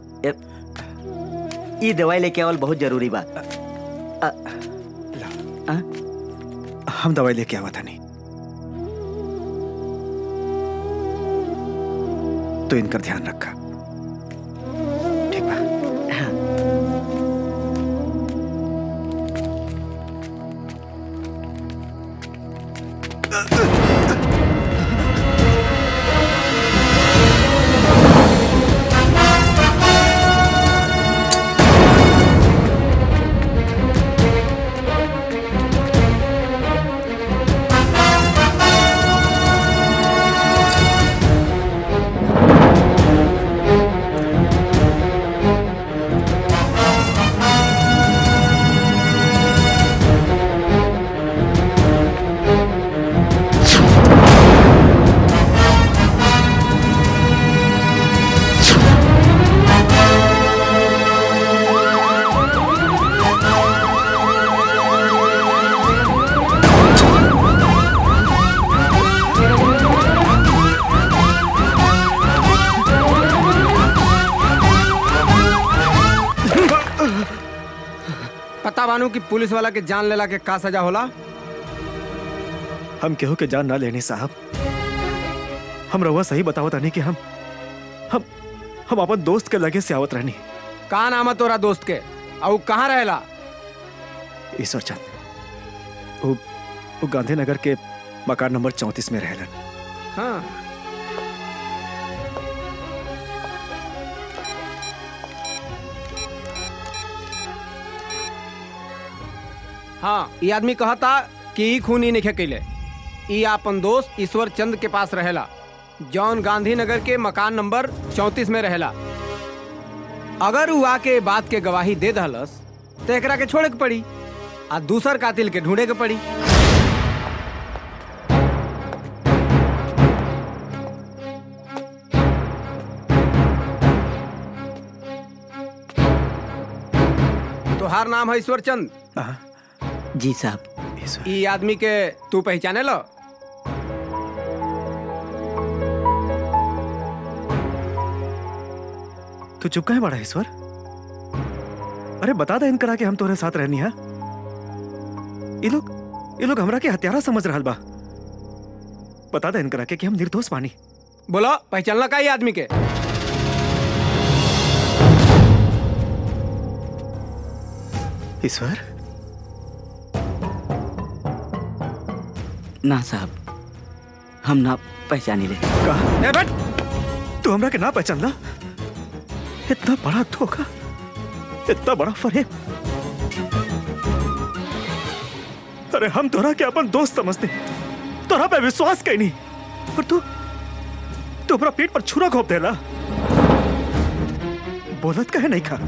Speaker 5: ई दवाई लेके आवल बहुत जरूरी बा अ- आ?
Speaker 3: हम दवाई लेके आवा था नहीं तो इनका ध्यान रखा ठीक बा
Speaker 15: पता बानू कि पुलिस वाला के जान लेला के का सजा होला
Speaker 3: हम केहू के जान ना लेने साहब हम रउआ सही बतावत रहनी कि हम हम हम अपन दोस्त के लगे से आवत रहनी
Speaker 15: का नाम है तोरा दोस्त के और कहाँ रहेला
Speaker 3: ईश्वर चंद वो, वो गांधीनगर के मकान नंबर चौंतीस में रहलन
Speaker 15: हाँ हाँ ये आदमी कहा था कि ई खून ही नहीं कैले ई आपन दोस्त ईश्वर चंद के पास रहेला जौन गांधीनगर के मकान नंबर चौंतीस में रहेला अगर वो आके बात के गवाही दे दहलस तो एकरा के छोड़े के पड़ी आ दूसर कातिल के ढूंढे के पड़ी तोहार नाम है ईश्वर चंद
Speaker 5: जी साहब
Speaker 15: ई आदमी के तू पहचाने लो
Speaker 3: तू चुप काहे बड़ा ईश्वर अरे बता दे इनकरा के हम तोरे साथ रहनी है ये लोग ये लोग हमरा के हत्यारा समझ रहल बा बता दे इनकरा के कि हम निर्दोष बानी
Speaker 15: बोलो पहचानला का ई आदमी के
Speaker 3: ईश्वर
Speaker 5: ना साहब हम ना पहचानी ले
Speaker 3: कहा ए बट तू हमरा के ना पहचानला इतना बड़ा धोखा इतना बड़ा फरेब अरे हम तोरा के अपन दोस्त समझते तोरा पे विश्वास कहीं नहीं और तू तू अपना पेट पर छुरा घोप देला बोलत कहे नहीं खा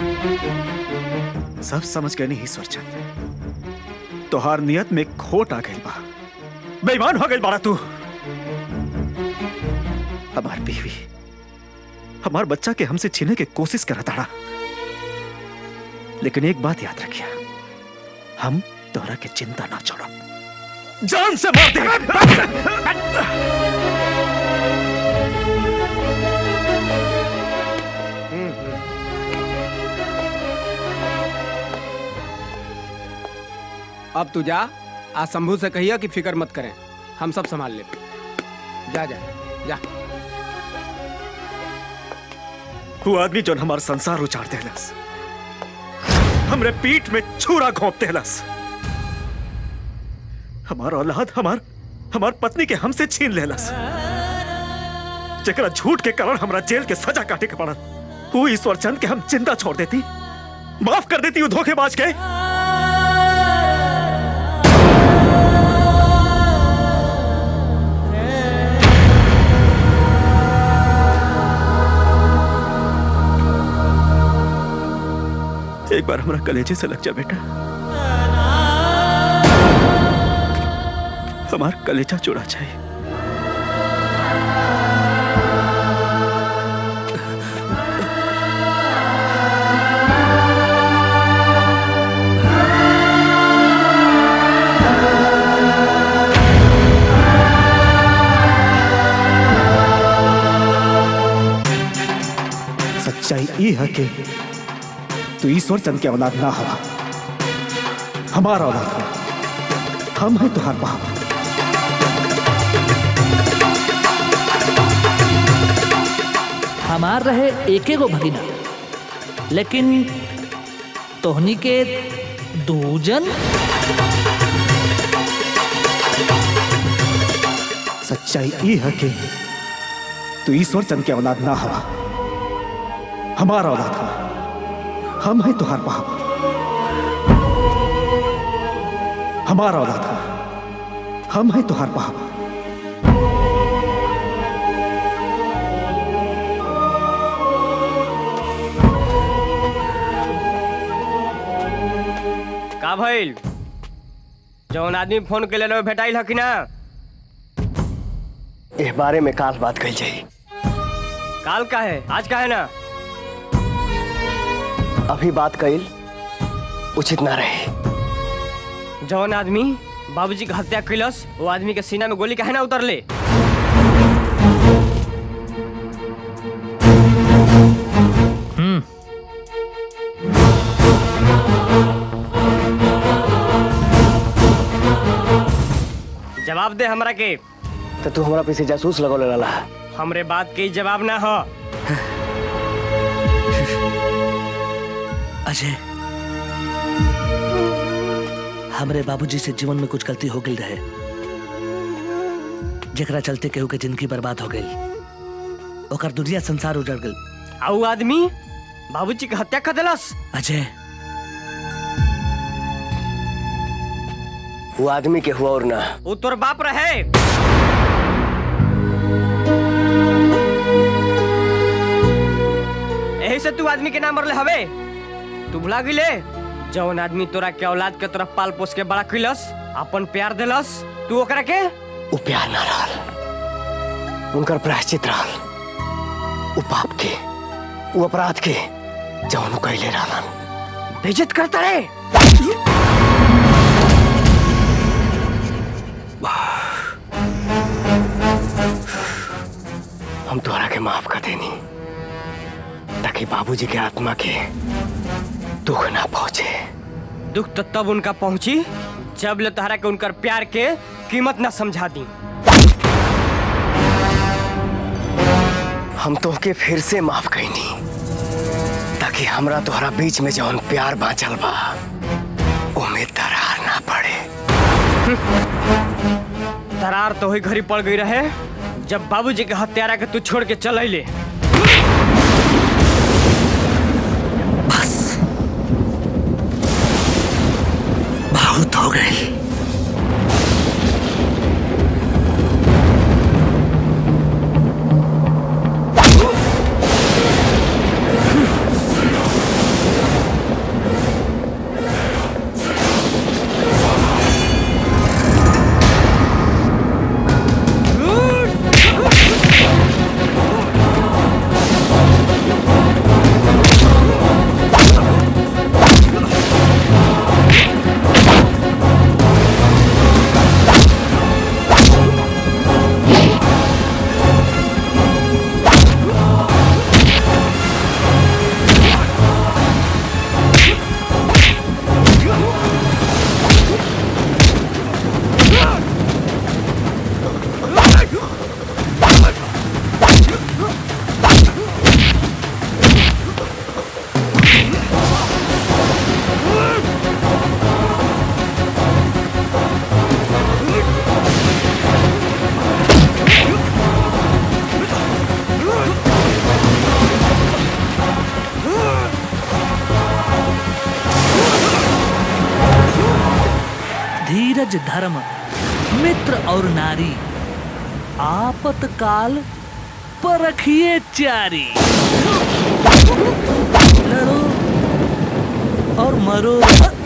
Speaker 3: सब समझ गए नहीं ईश्वर चंद तोहार नियत में खोट आ गई बा बेईमान हो गई बारा तू हमार बीवी हमार बच्चा के हमसे छीने की कोशिश करा ताड़ा लेकिन एक बात याद रखिया हम तोरा के चिंता ना छोड़ो जान से मार दे
Speaker 15: अब तू जा आज शंभू से कहिया कि फिक्र मत करें हम सब संभाल ले जा जा जा
Speaker 3: वो आदमी जो हमार संसार उचार देलस हमरे पीठ में छुरा घोंप देलस हमार औलाद हमार हमार पत्नी के हमसे छीन लेलस जकरा झूठ के कारण हमरा जेल के सजा काटे के पड़ल वो ईश्वर चंद के हम जिंदा छोड़ देती माफ कर देती वो धोखेबाज के एक बार हमारा कलेजे से लग जा बेटा हमारा कलेजा चुरा चाहिए सच्चाई ये है कि तू ईश्वर चंद के औलाद ना हवा हमारा औलाद है हम हैं तुहार बाप
Speaker 6: हमार रहे एके गो भगिना लेकिन तोहनी के दूजन
Speaker 3: सच्चाई ये है कि तू ईश्वर चंद के औलाद ना हवा हमारा औलाद है हम हैं तुहार बाप हमारा औलाद है हम हैं तुहार बाप
Speaker 13: का भइल जौन आदमी फोन के ले भेटाइल हकी ना
Speaker 8: इस बारे में काल बात कही जाई
Speaker 13: काल का है आज का है ना
Speaker 8: अभी बात कईल उचित ना रहे
Speaker 13: जौन आदमी बाबूजी का हत्या कैलस वो आदमी के सीना में गोली काहे ना उतरले
Speaker 6: हम्म
Speaker 13: जवाब दे हमरा के
Speaker 8: तो तू हमारा पीछे जासूस लगौले रहला
Speaker 13: हमरे बात के जवाब ना हो
Speaker 2: अजय
Speaker 6: हमरे बाबूजी से जीवन में कुछ गलती हो गई रहे जेकरा चलते केहू के जिंदगी बर्बाद हो गई ओकर दुनिया संसार उजड़ गई
Speaker 13: आऊ आदमी बाबूजी के हत्या कर दिलस
Speaker 6: अजय
Speaker 13: वो आदमी के हुआ और ना वो तोर बाप रहे यही से तू आदमी के नाम मरले हवे तू भुला गिले जौन आदमी तोरा के औलाद के तरफ पाल पोस के बड़ा किलस अपन प्यार दिलस तू ओकरा के
Speaker 16: वो प्यार ना रहल उनकर प्रायश्चित रहल वो पाप के वो अपराध के जौन कैले रहलन
Speaker 13: बेइज्जत करता रे
Speaker 16: हम तोहरा के माफ कर देनी ताकि बाबूजी के आत्मा के दुख ना पहुंचे
Speaker 13: दुख तो तब उनका पहुंची जब ले तोहरा के उनकर प्यार के कीमत ना समझा दी
Speaker 16: हम तोहके फिर से माफ कैनी ताकि हमरा तोहरा बीच में जौन प्यार बांचल बा ओमे दरार ना पड़े
Speaker 13: दरार तो ही घरी पड़ गई रहे जब बाबूजी के हत्यारा के तू छोड़ के चल अइले
Speaker 6: बहुत हो गई धीरज धर्म मित्र और नारी आपतकाल परखिए चारी लड़ो और मरो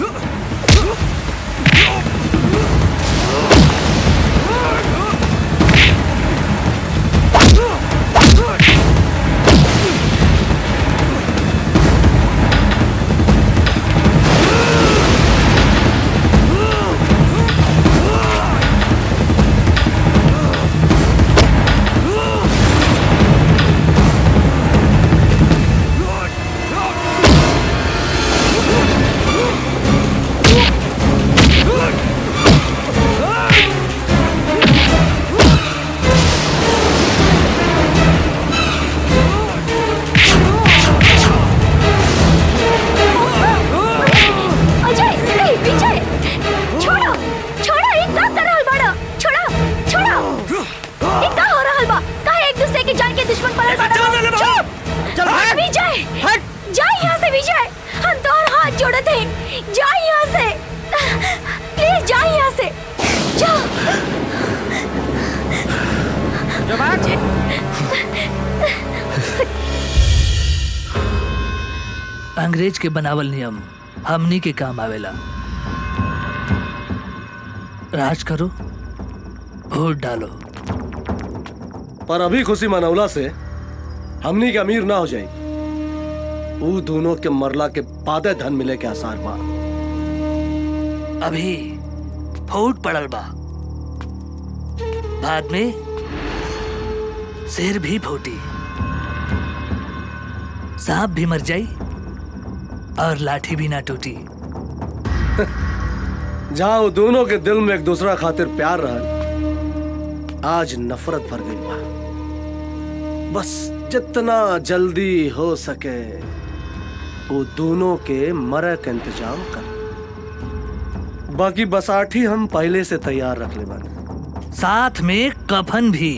Speaker 1: अजय नहीं विजय छोड़ो छोड़ो एक का कर रहल बाड़ो छोड़ो छोड़ो एक का हो रहल बा का एक दूसरे की जान के दुश्मन बनल बाड़ो चुप
Speaker 13: चल हट
Speaker 1: विजय
Speaker 13: हट
Speaker 1: जा यहाँ से विजय हम तो और हाथ जोड़ते हैं जा यहाँ से प्लीज जा यहाँ से जा
Speaker 6: अंग्रेज के बनावल नियम हमनी के काम आवेला राज करो वोट डालो
Speaker 7: पर अभी खुशी मनौला से हमनी के अमीर ना हो जाए वो दोनों के मरला के बादे धन मिले के आसार बा
Speaker 6: अभी फूट पड़ल बा बाद में शेर भी फूटी सांप भी मर जाई और लाठी भी ना टूटी
Speaker 7: जहाँ वो दोनों के दिल में एक दूसरा खातिर प्यार रहा आज नफरत भर गई बा बस जितना जल्दी हो सके वो दोनों के मरे का इंतजाम कर बाकी बसाठी हम पहले से तैयार रख ले बानी
Speaker 6: साथ में कफन भी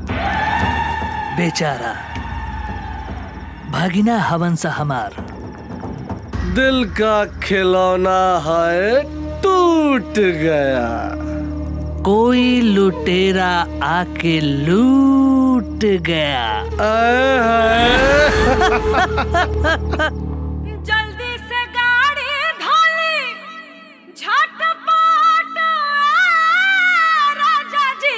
Speaker 6: बेचारा भागिना हवन सा हमार
Speaker 7: दिल का खिलौना है टूट गया
Speaker 6: कोई लुटेरा आके लूट गया
Speaker 11: जल्दी से गाड़ी धोली झटपट राजा जी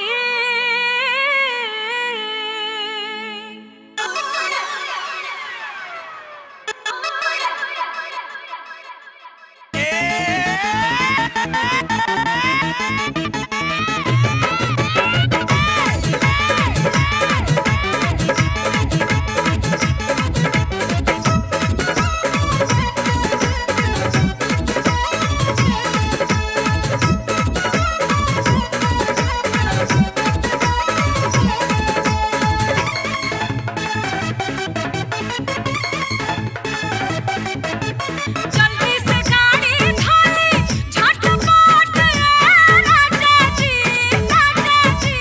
Speaker 11: जल्दी से गाड़ी धोली झटपट राजा जी राजा जी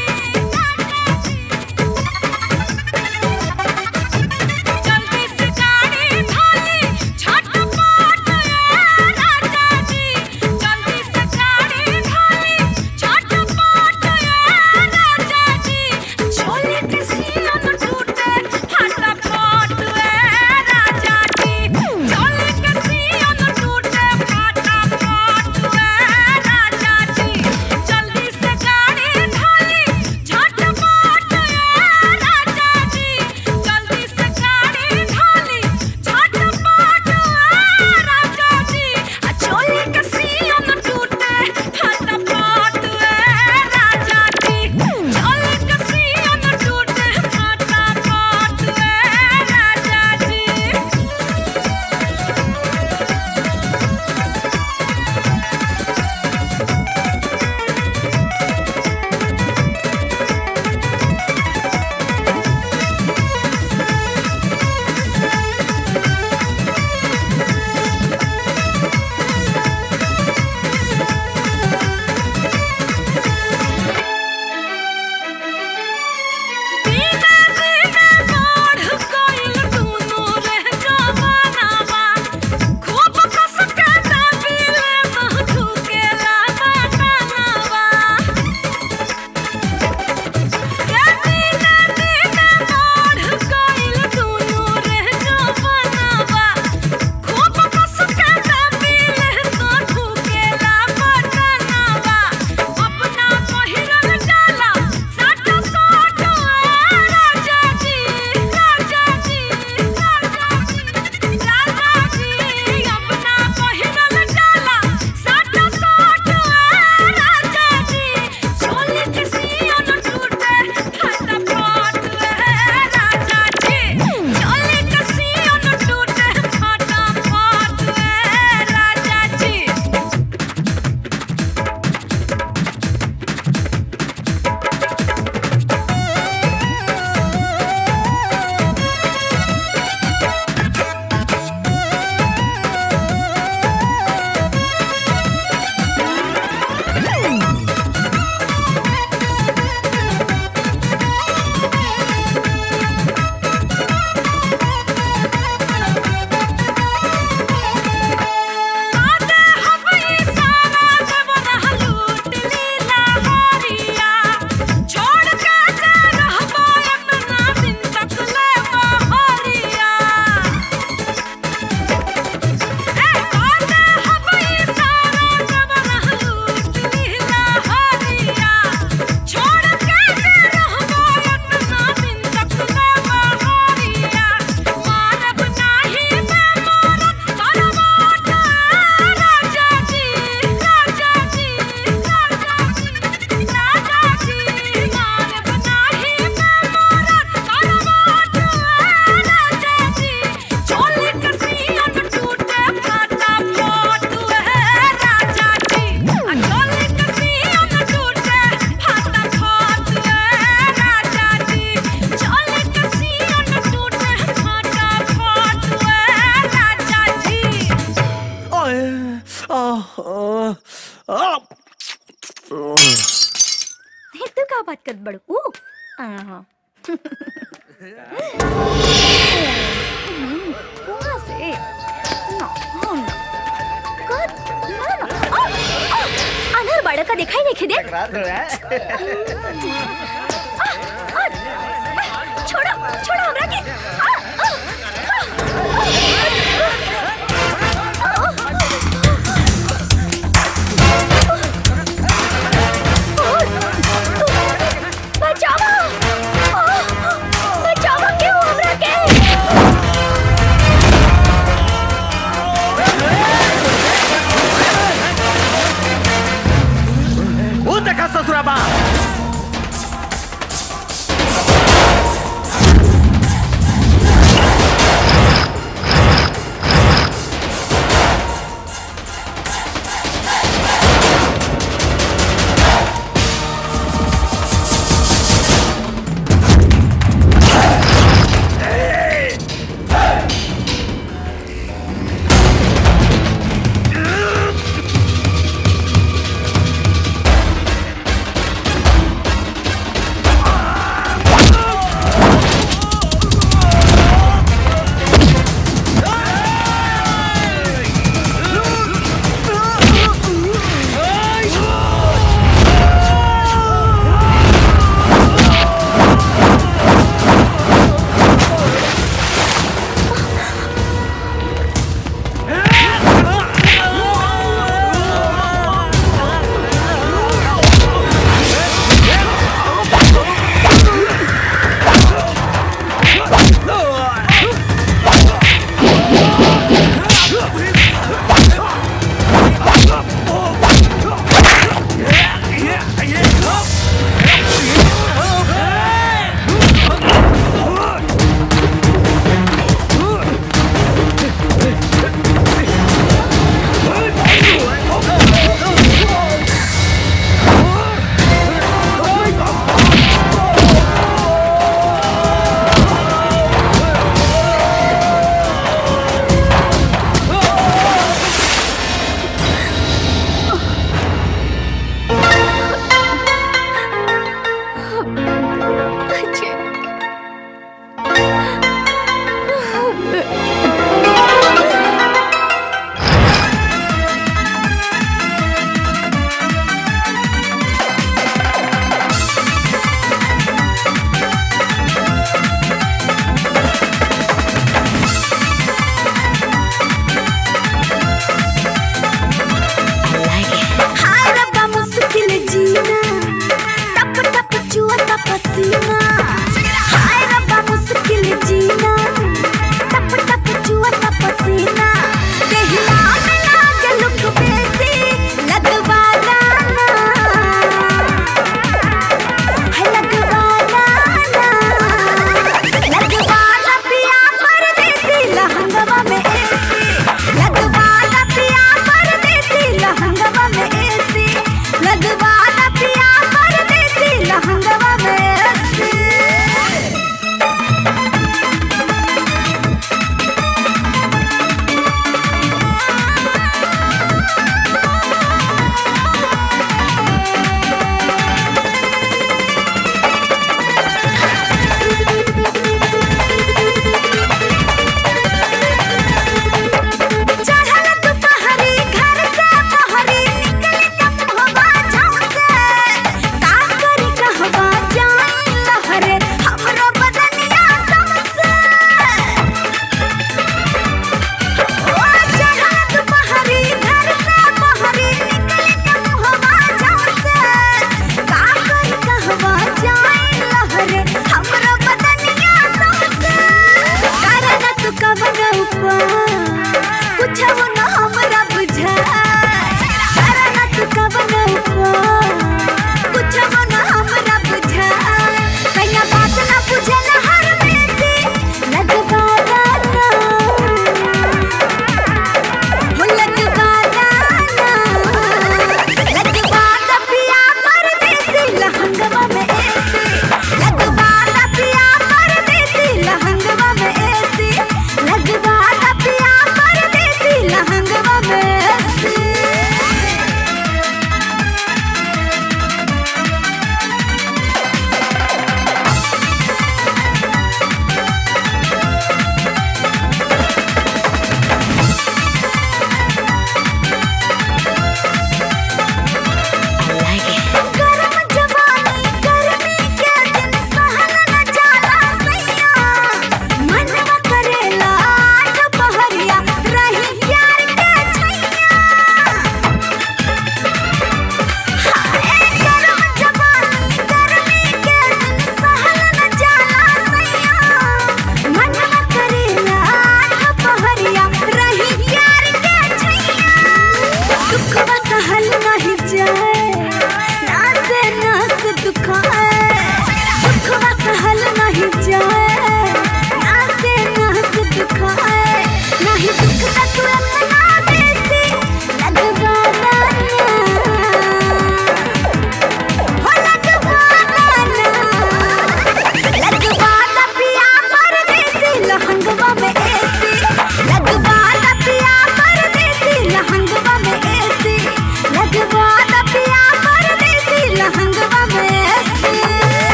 Speaker 11: जल्दी से गाड़ी धोली झटपट राजा जी जल्दी से गाड़ी धोली झटपट राजा जी छोले के सीलन टूटे फटाफट राजा जी छोले के सीलन टूटे फटाफट राजा जी जल्दी से गाड़ी धोली झटपट राजा जी जल्दी से गाड़ी धोली झटपट राजा जी छोले के सीलन टूटे फटाफट राजा जी छोले के सीलन टूटे फटाफट राजा जी बिना बिना बाढ़ कोइल दूनो रह जवानावा खूब कस के दबिले मह ठुकेला बतानावा के बिना बिना बाढ़ कोइल दूनो रह जवानावा खूब कस के दबिले मह ठुकेला बतानावा अपना पहिरल जाला साट साट राजा जी राजा जी राजा जी राजा जी अपना पहिरल जाला साट साट राजा जी छोले के सियन टूटे फटाफट राजा जी छोले के सियन टूटे फटाफट राजा जी आदे हवई सारा देवना लूट लीला हरिया छोड़ के जा रहबो अपना दिन तक ले हरिया ए आदे हवई सारा देवना लूट लीला हरिया छोड़ के जा रहबो अपना दिन तक ले हरिया मारब नाही मैं मोरत करवाट राजा जी राजा जी राजा जी राजा जी मारब नाही मैं मोरत करवाट राजा जी छोले के सियन टूटे फटाफट राजा जी छोले के सियन टूटे फटाफट राजा जी छोले के सियन टूटे फटाफट राजा जी
Speaker 7: ओए, आह, आह,
Speaker 1: हे, तू का बात कर बड़ू ऊ आहा। वहाँ से ना हाँ, ना कर ना ना आ, आ, अनहर बड़ा का दिखाई नहीं खिदे छोड़ो छोड़ो हमरा के आ, आ, बचाओ आ, बचाओ क्यों हमरा के
Speaker 12: वो देखा ससुराबा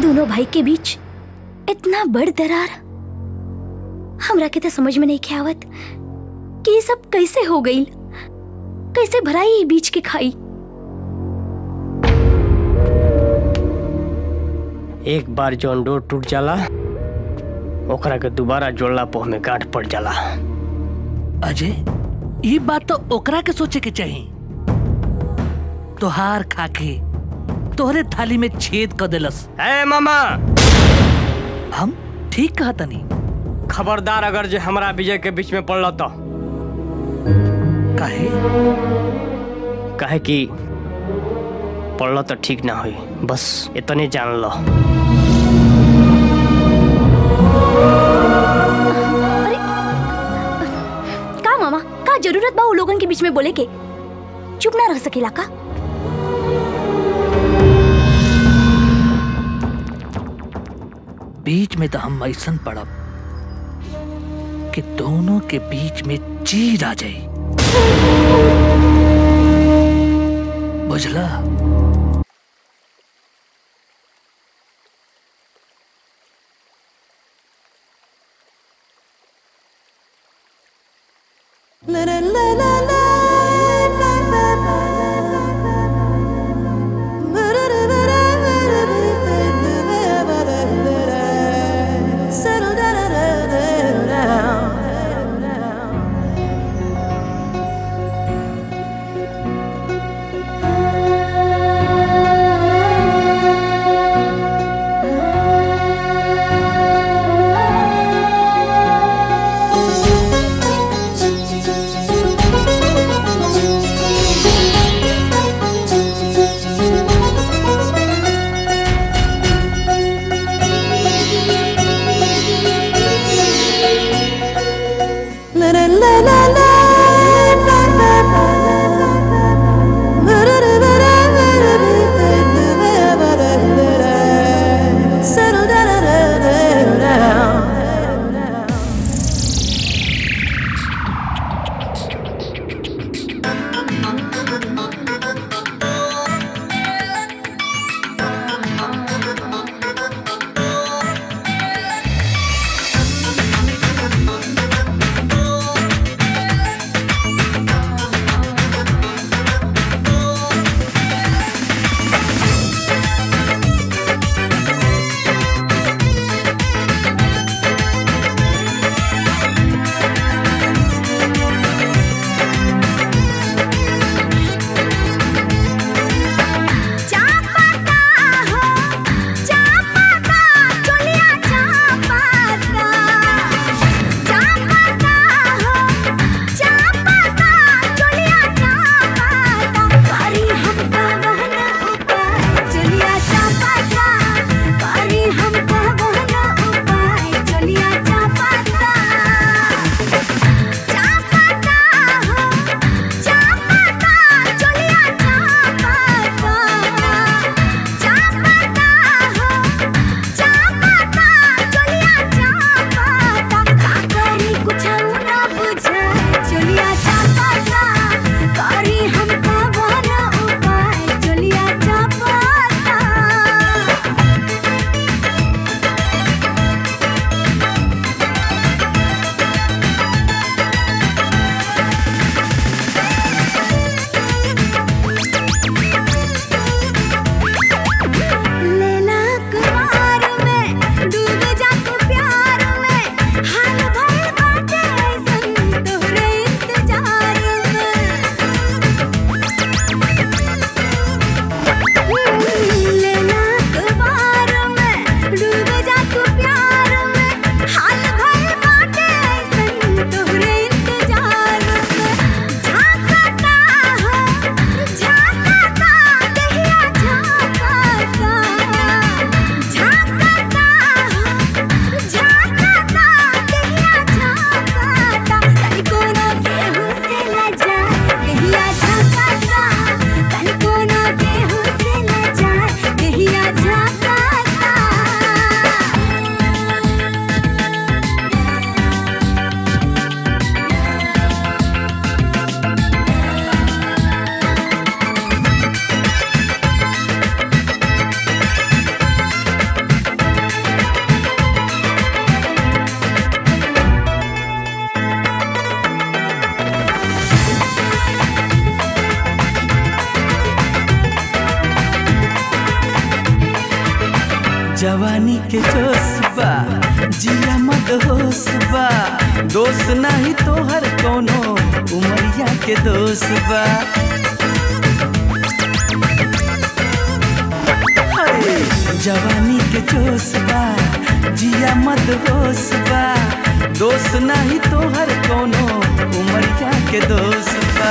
Speaker 1: दोनों भाई के बीच इतना बड़ दरार हमरा के तो समझ में नहीं के आवत कि ये सब कैसे हो गई कैसे भराई ये बीच के खाई
Speaker 13: एक बार जौन डोर टूट जाला ओकरा के दोबारा जोड़ला पोह में गांठ पड़ जाला
Speaker 6: अजय ये बात तो ओकरा के सोचे के चाहिए तोहार खाके तोहरे थाली में छेद कर देलस
Speaker 13: ए मामा
Speaker 6: हम ठीक कहा तनी
Speaker 13: खबरदार अगर जे हमरा विजय के बीच में पड़ल तो
Speaker 6: काहे
Speaker 13: काहे कि पड़ल तो ठीक ना होई बस इतने जान लो
Speaker 1: का मामा का जरूरत बा उ लोगन के बीच में बोले के चुप ना रह सकेला का
Speaker 6: बीच में तो हम ऐसन पड़ब कि दोनों के बीच में चीर आ जाए बुझला
Speaker 11: Thank you.
Speaker 2: जवानी के जोश बा जिया मत होश बा दोस्त नहीं तोहर कोनो उमरिया के दोस्त बा अरे, जवानी के जोश बा जिया मत होश बा दोस्त नहीं तोहर कोनो उमरिया के दोस्त बा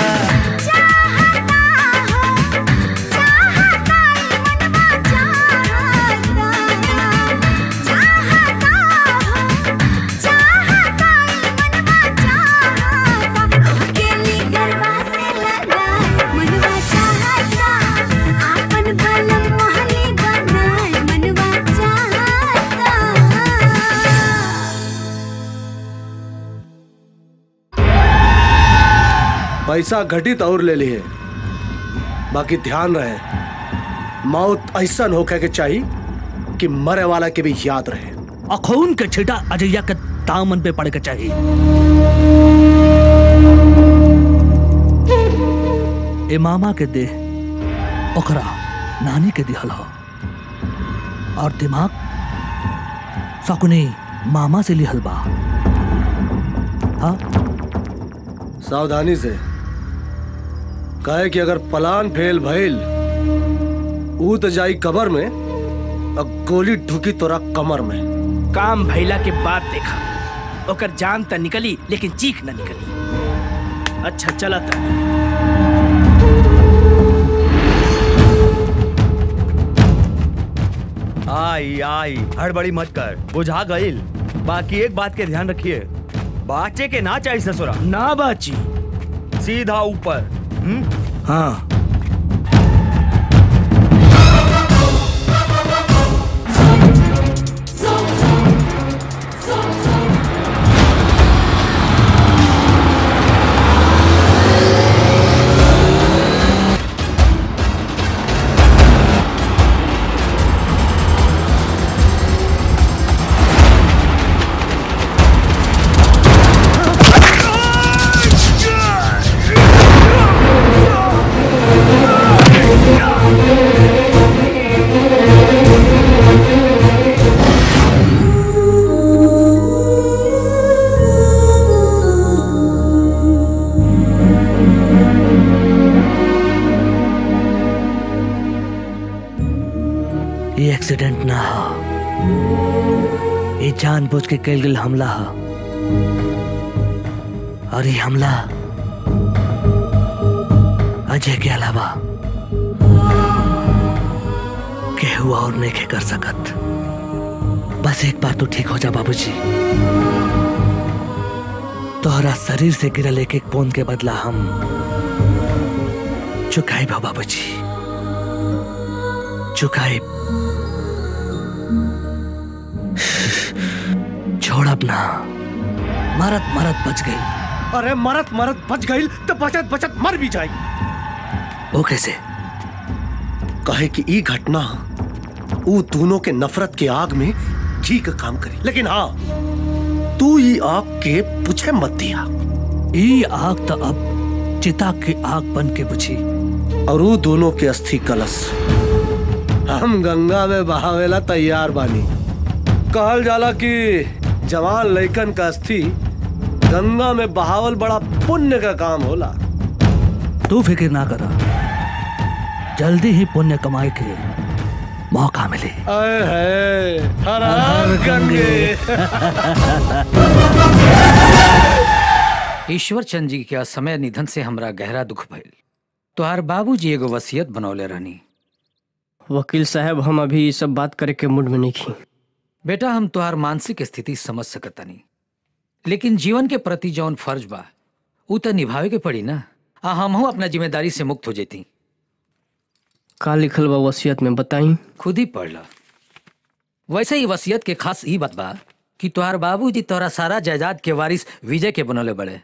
Speaker 7: पैसा घटित और ले लिए बाकी ध्यान रहे मौत ऐसा होके के चाहिए कि मरे वाला के भी याद रहे
Speaker 6: अखून के छिटा अजैया के दामन पे पड़ के चाहिए ए मामा के देह ओकरा नानी के दिहल हो और दिमाग सकुनी मामा से लिहल बा हाँ
Speaker 7: सावधानी से कहे कि अगर प्लान फेल भइल ऊ तो जाई कबर में और गोली ढुकी तोरा कमर में
Speaker 2: काम भैला के बाद देखा ओकर जान त निकली लेकिन चीख न निकली अच्छा चला था
Speaker 12: आई आई हड़बड़ी मत कर बुझा गईल बाकी एक बात के ध्यान रखिए बाचे के ना चाहिए ससुरा
Speaker 2: ना बाची
Speaker 12: सीधा ऊपर हम्म
Speaker 2: हाँ
Speaker 6: ये एक्सीडेंट ना हो ये जानबूझ के कैल गेल हमला हो और ये हमला अजय के अलावा केहू और नहीं के कर सकत बस एक बार तो ठीक हो जा बाबूजी तोहरा शरीर से गिरल एक एक पोन के बदला हम चुकाई भा बाबूजी चुकाई छोड़ अपना मरत मरत बच गई
Speaker 7: अरे मरत मरत बच गई तो बचत बचत मर भी जाई
Speaker 6: वो कैसे
Speaker 7: कहे कि ई घटना ऊ दोनों के नफरत के आग में घी का काम करी लेकिन हाँ तू ई आग के पूछे मत दिया
Speaker 6: ई आग तो अब चिता की आग बन के बुझी
Speaker 7: और ऊ दोनों के अस्थि कलश हम गंगा में बहावेला तैयार बानी कहल जाला कि जवान लइकन का अस्थि गंगा में बहावल बड़ा पुण्य का काम होला
Speaker 6: तू फिक्र ना करा जल्दी ही पुण्य कमाए के मौका मिले
Speaker 7: आए है हर हर गंगे
Speaker 17: ईश्वर चंद जी के असमय निधन से हमरा गहरा दुख भइल तोहार बाबूजी एगो वसीयत बनौले रहनी
Speaker 13: वकील साहब हम अभी ये सब बात करे के मूड में नहीं खी
Speaker 17: बेटा हम तोहार मानसिक स्थिति समझ सकतानी लेकिन जीवन के प्रति जौन फर्ज बा ऊ तो निभावे के पड़ी ना आ हमहू अपना जिम्मेदारी से मुक्त हो जेती
Speaker 13: का लिखल बा वसीयत में बताई
Speaker 17: खुद ही पढ़ ला वैसे ही वसीयत के खास ई बात बा कि तोहार बाबूजी तोहरा सारा जायदाद के वारिस विजय के बनौले बड़े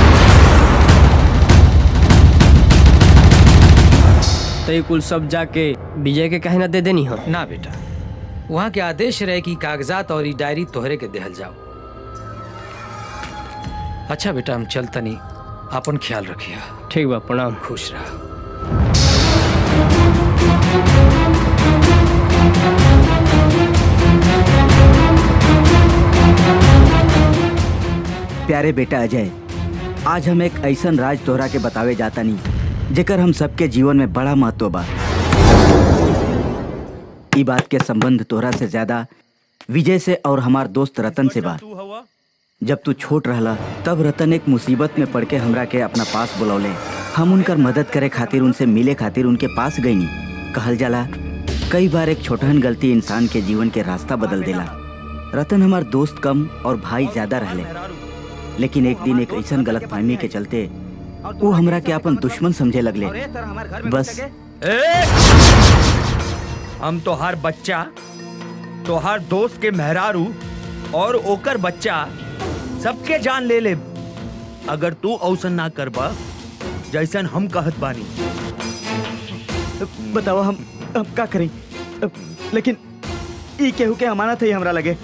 Speaker 13: तो ये कुल सब जाके विजय के कहे ना दे देनी हो
Speaker 17: ना बेटा वहाँ के आदेश रहे कि कागजात और ई डायरी तोहरे के देहल जाओ अच्छा बेटा हम चलतनी अपन ख्याल रखिया
Speaker 13: ठीक बा प्रणाम
Speaker 17: खुश रहा
Speaker 5: प्यारे बेटा अजय आज हम एक ऐसन राज तोहरा के बतावे जाता नहीं जेकर हम सबके जीवन में बड़ा महत्व बा ई बात के संबंध तोहरा से ज्यादा विजय से और हमार दोस्त रतन से बा जब तू छोट रहला तब रतन एक मुसीबत में पड़ के हमरा के अपना पास बुलौले हम उनकर मदद करे खातिर उनसे मिले खातिर उनके पास गईनी कहल जाला कई बार एक छोटहन गलती इंसान के जीवन के रास्ता बदल देला रतन हमार दोस्त कम और भाई ज्यादा रहले लेकिन एक दिन एक ऐसन गलत फहमी के चलते वो हमरा के अपन दुश्मन समझे लगले बस
Speaker 12: ए! हम तोहार बच्चा तोहार दोस्त के मेहरारू और ओकर बच्चा सबके जान ले ले अगर तू औसन ना करबा जैसन हम कहत बानी
Speaker 5: बताओ हम हम का करें लेकिन ई केहू के अमानत है हमरा लगे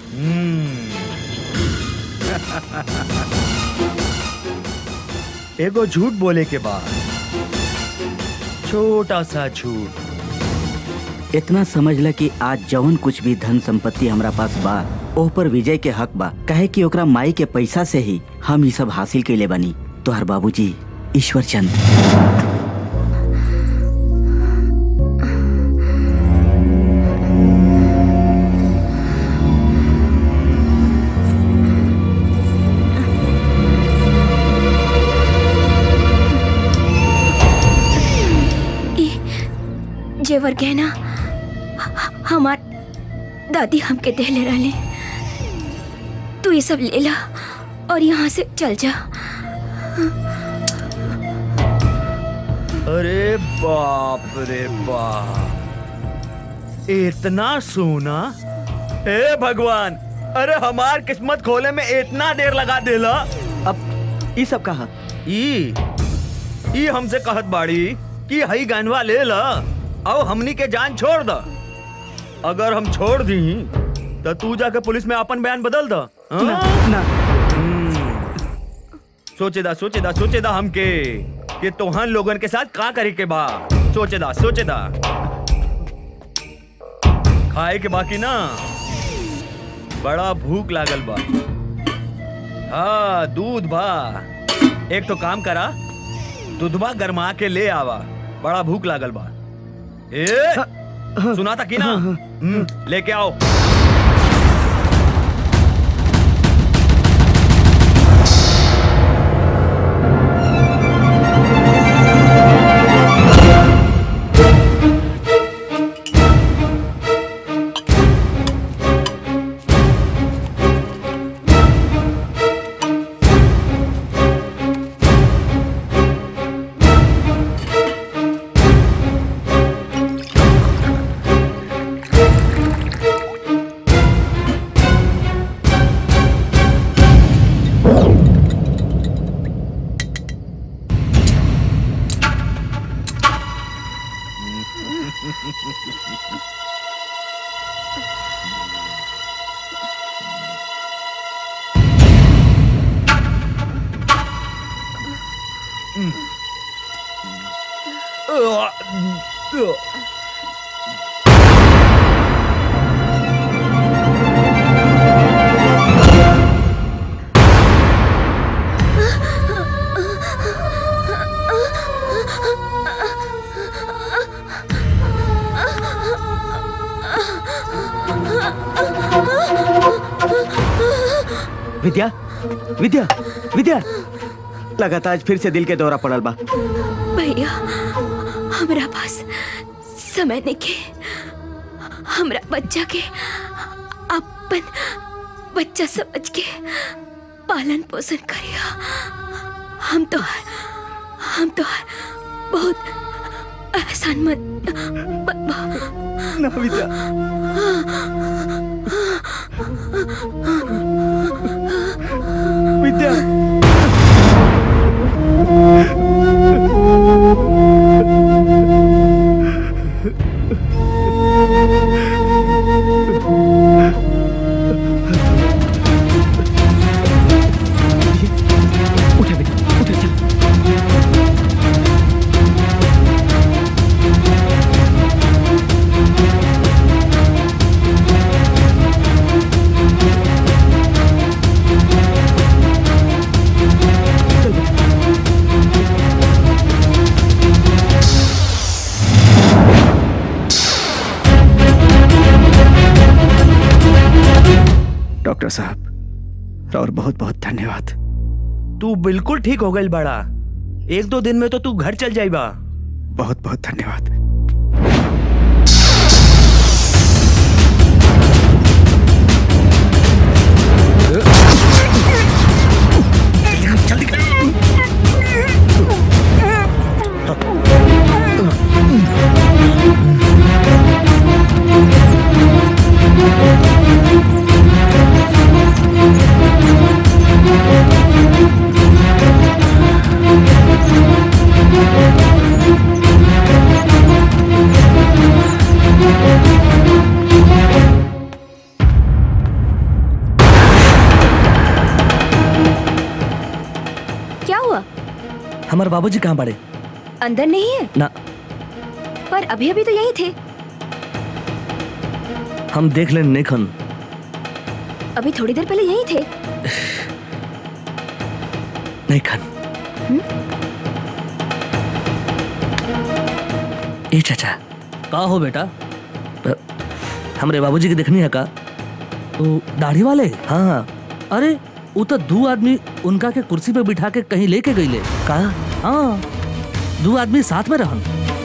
Speaker 12: एगो झूठ बोले के बाद छोटा सा झूठ
Speaker 5: इतना समझ ल कि आज जवन कुछ भी धन संपत्ति हमरा पास बा ओह पर विजय के हक बा कहे कि ओकरा माई के पैसा से ही हम ई सब हासिल कैले बनी तोहर बाबूजी ईश्वर चंद
Speaker 4: ई जेवर गहना ह- हमार दादी हमके देले रहले तू ये सब ले ला और यहाँ से चल जा
Speaker 12: अरे बाप रे बाप इतना सोना हे भगवान अरे हमार किस्मत खोले में इतना देर लगा देला
Speaker 5: अब ई सब कहा
Speaker 12: ई ई हमसे कहत बाड़ी कि हई गनवा ले ला और हमनी के जान छोड़ द अगर हम छोड़ दी तो तू जाके पुलिस में अपन बयान बदल द
Speaker 5: ना, ना।
Speaker 12: सोचेदा सोचेदा सोचेदा हमके कि तोहन लोगन के साथ का करे के बा सोचेदा सोचेदा खाए के बाकी ना बड़ा भूख लागल बा हाँ दूध बा एक तो काम करा दूधबा गरमा के ले आवा बड़ा भूख लागल बा ए सुना था कि ना हम्म, लेके आओ
Speaker 5: विद्या विद्या विद्या लगातार आज फिर से दिल के दौरा पड़ल बा
Speaker 4: भैया हमरा पास समय नहीं के हमरा बच्चा के अपन बच्चा समझ के पालन पोषण करिया हम तो हम तो बहुत एहसान मत
Speaker 5: ना विद्या विद्या
Speaker 3: डॉक्टर साहब और बहुत बहुत धन्यवाद
Speaker 12: तू बिल्कुल ठीक हो गई बड़ा एक दो दिन में तो तू घर चल जाएगा
Speaker 3: बहुत बहुत धन्यवाद
Speaker 4: क्या हुआ
Speaker 6: हमारे बाबूजी कहाँ पड़े
Speaker 4: अंदर नहीं है
Speaker 6: ना
Speaker 4: पर अभी अभी तो यही थे
Speaker 6: हम देख लें नेखन
Speaker 4: अभी थोड़ी देर पहले यही थे
Speaker 6: नेखन ए चाचा का हो बेटा अ, हमरे बाबूजी के देखनी है का वो दाढ़ी वाले हाँ हाँ अरे वो तो दो आदमी उनका के कुर्सी पे बिठा के कहीं लेके गईले का हाँ दो आदमी साथ में रहन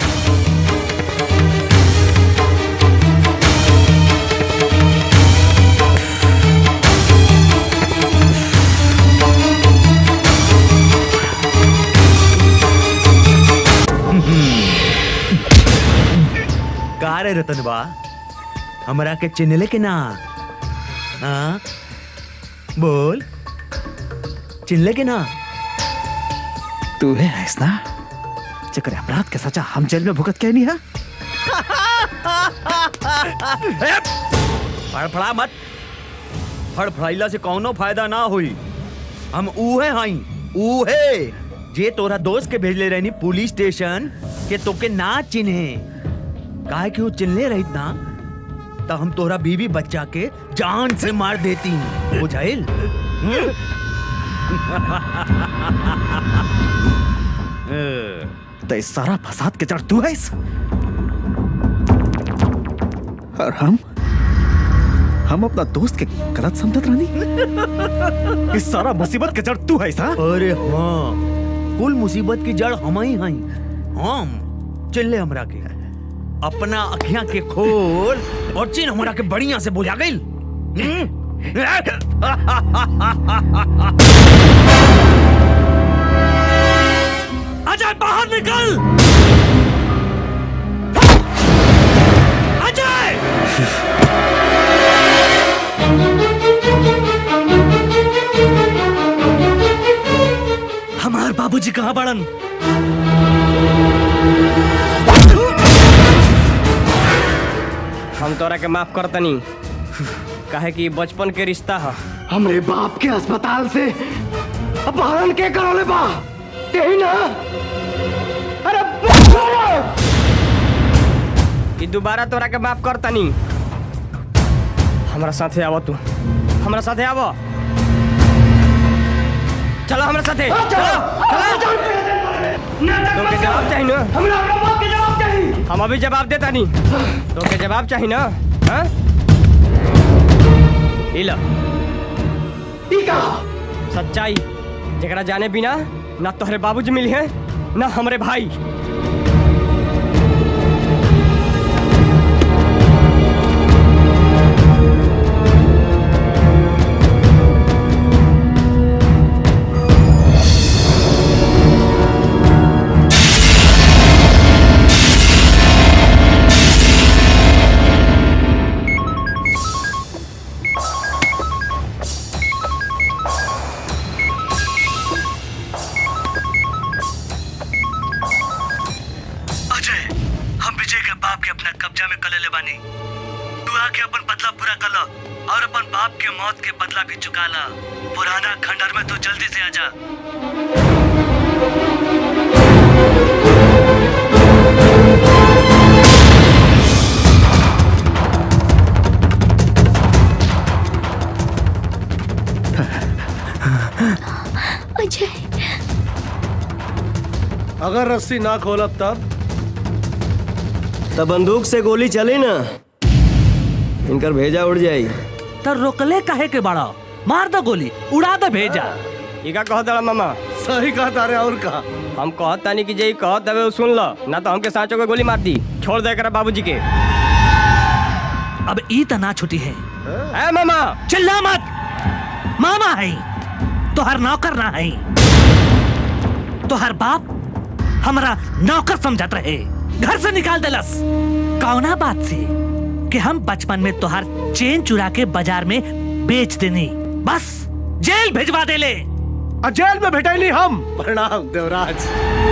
Speaker 12: का रे रतन बा हमरा के चिन्हले के ना हाँ बोल चिन्हले के ना
Speaker 3: तू है ऐसा चक्कर अपराध के सजा हम जेल में भुगत के नहीं है
Speaker 12: फड़फड़ा मत फड़फड़ाइला से कौनो फायदा ना हुई हम उहे हई उहे जे तोरा दोस्त के भेजले रहनी पुलिस स्टेशन के तोके ना चिन्हे काहे कि वो चिन्हले रहित ना तो हम तोरा बीवी बच्चा के जान से मार देती बुझाइल
Speaker 3: तो इस सारा फसाद के जड़ तू है इस और हम हम अपना दोस्त के गलत समझत रानी इस सारा मुसीबत के जड़ तू है सा
Speaker 12: अरे हाँ कुल मुसीबत की जड़ हम ही हई हम चिल्ले हमरा के अपना अखियां के खोल और चिन्ह हमरा के बढ़िया से बुझा गई
Speaker 6: अजय बाहर निकल अजय हमार बाबूजी कहाँ बड़न
Speaker 13: हम तोरा के माफ करतनी काहे कि बचपन के रिश्ता है
Speaker 16: हमरे बाप के अस्पताल से अपहरण के करोले बा यही ना अरे
Speaker 13: कि दोबारा तोरा के माफ करतनी हमरा साथे आव तू हमरा साथे आव चलो हमरा साथे चलो तोके जवाब चाहिए ना
Speaker 16: हमरा अपना बाप के जवाब चाहिए
Speaker 13: हम अभी जवाब देता नहीं तोके जवाब चाहिए ना हाँ इला
Speaker 16: का
Speaker 13: सच्चाई जकरा जाने बिना ना तोहरे बाबूजी मिली है ना हमरे भाई
Speaker 6: अजय हम विजय के बाप के अपना कब्जा में कले ले बानी तू आके अपन बदला पूरा कर लो और अपन बाप के मौत के बदला भी चुका ला पुराना खंडर में तू जल्दी से आजा
Speaker 1: अजय
Speaker 7: अगर रस्सी ना खोलब तब
Speaker 8: तब बंदूक से गोली चली ना इनकर भेजा उड़ जाई
Speaker 6: तो रोकले काहे के बड़ा मार दो गोली उड़ा दो भेजा
Speaker 8: ई का कहत दड़ा मामा
Speaker 7: सही कहत अरे और का
Speaker 8: हम कहत तानी कि जे ई कहत दबे सुन ल ना तो हमके साँचो के गोली मार दी छोड़ दे कर बाबूजी के
Speaker 6: अब ई तना छुटी है
Speaker 8: ए मामा
Speaker 6: चिल्ला मत मामा है तोहर नौकर ना है तोहर बाप हमारा नौकर समझत रहे घर से निकाल देलस कौना बात से कि हम बचपन में तोहर चेन चुरा के बाजार में बेच देनी बस जेल भेजवा देले
Speaker 7: आ जेल में भेटैली हम प्रणाम देवराज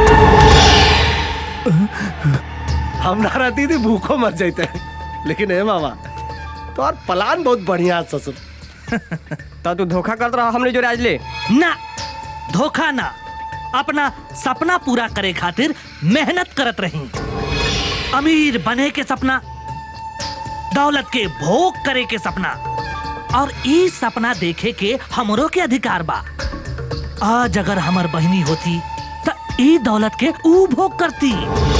Speaker 7: हम ना रहती थी भूखो मर जाते लेकिन हे मामा तो और प्लान बहुत बढ़िया है, ससुर
Speaker 8: तो तू धोखा करत रहा हमने जो आज ले
Speaker 6: ना धोखा ना अपना सपना पूरा करे खातिर मेहनत करत रही अमीर बने के सपना दौलत के भोग करे के सपना और ई सपना देखे के हमरो के अधिकार बा आज अगर हमर बहनी होती तो ई दौलत के ऊ भोग करती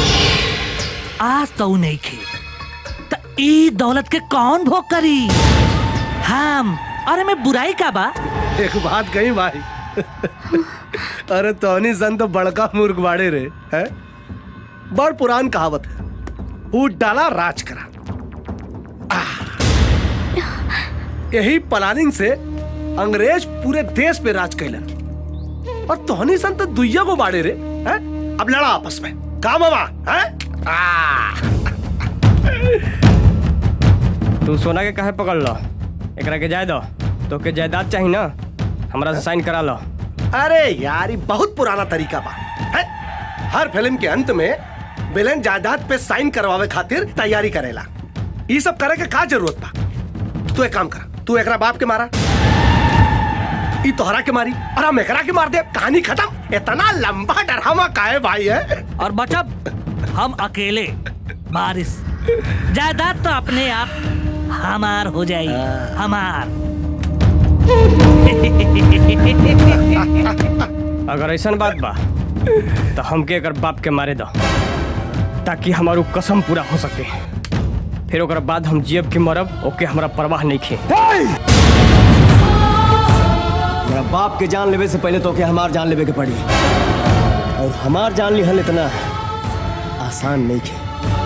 Speaker 6: आज तो ऊ नहीं खे तो ई दौलत के कौन भोग करी हम अरे मैं बुराई का बा
Speaker 7: एक बात कही भाई अरे तोनी सन तो बड़का मूर्ख बाड़े रे है बड़ पुरान कहावत है ऊट डाला राज करा आह। यही प्लानिंग से अंग्रेज पूरे देश पे राज कैलन और तोहनी सन तो दुइया को बाड़े रे है अब लड़ा आपस में का मामा है
Speaker 8: तू सोना के काहे पकड़ लो एकरा के जाय दो तो के जायदाद चाहिए ना हमरा से साइन करा लो
Speaker 7: अरे यार ये बहुत पुराना तरीका बा है? हर फिल्म के अंत में विलेन जायदाद पे साइन करवावे खातिर तैयारी करेला ये सब करे के का जरूरत बा तू एक काम कर तू एकरा बाप के मारा ई तोहरा के मारी और हम एकरा के मार दे कहानी खत्म इतना लंबा डरामा काहे भाई है
Speaker 6: और बचब हम अकेले बारिश जायदाद तो अपने आप हमार हो जाई हमार
Speaker 8: अगर ऐसा बात बा तो हमके अगर बाप के मारे दो ताकि हमारू कसम पूरा हो सके फिर ओकर बाद हम जियब के मरब ओके हमरा परवाह नहीं खे मेरा बाप के जान लेवे से पहले तो के हमार जान लेवे के पड़ी और हमार जान लिहल इतना आसान नहीं खे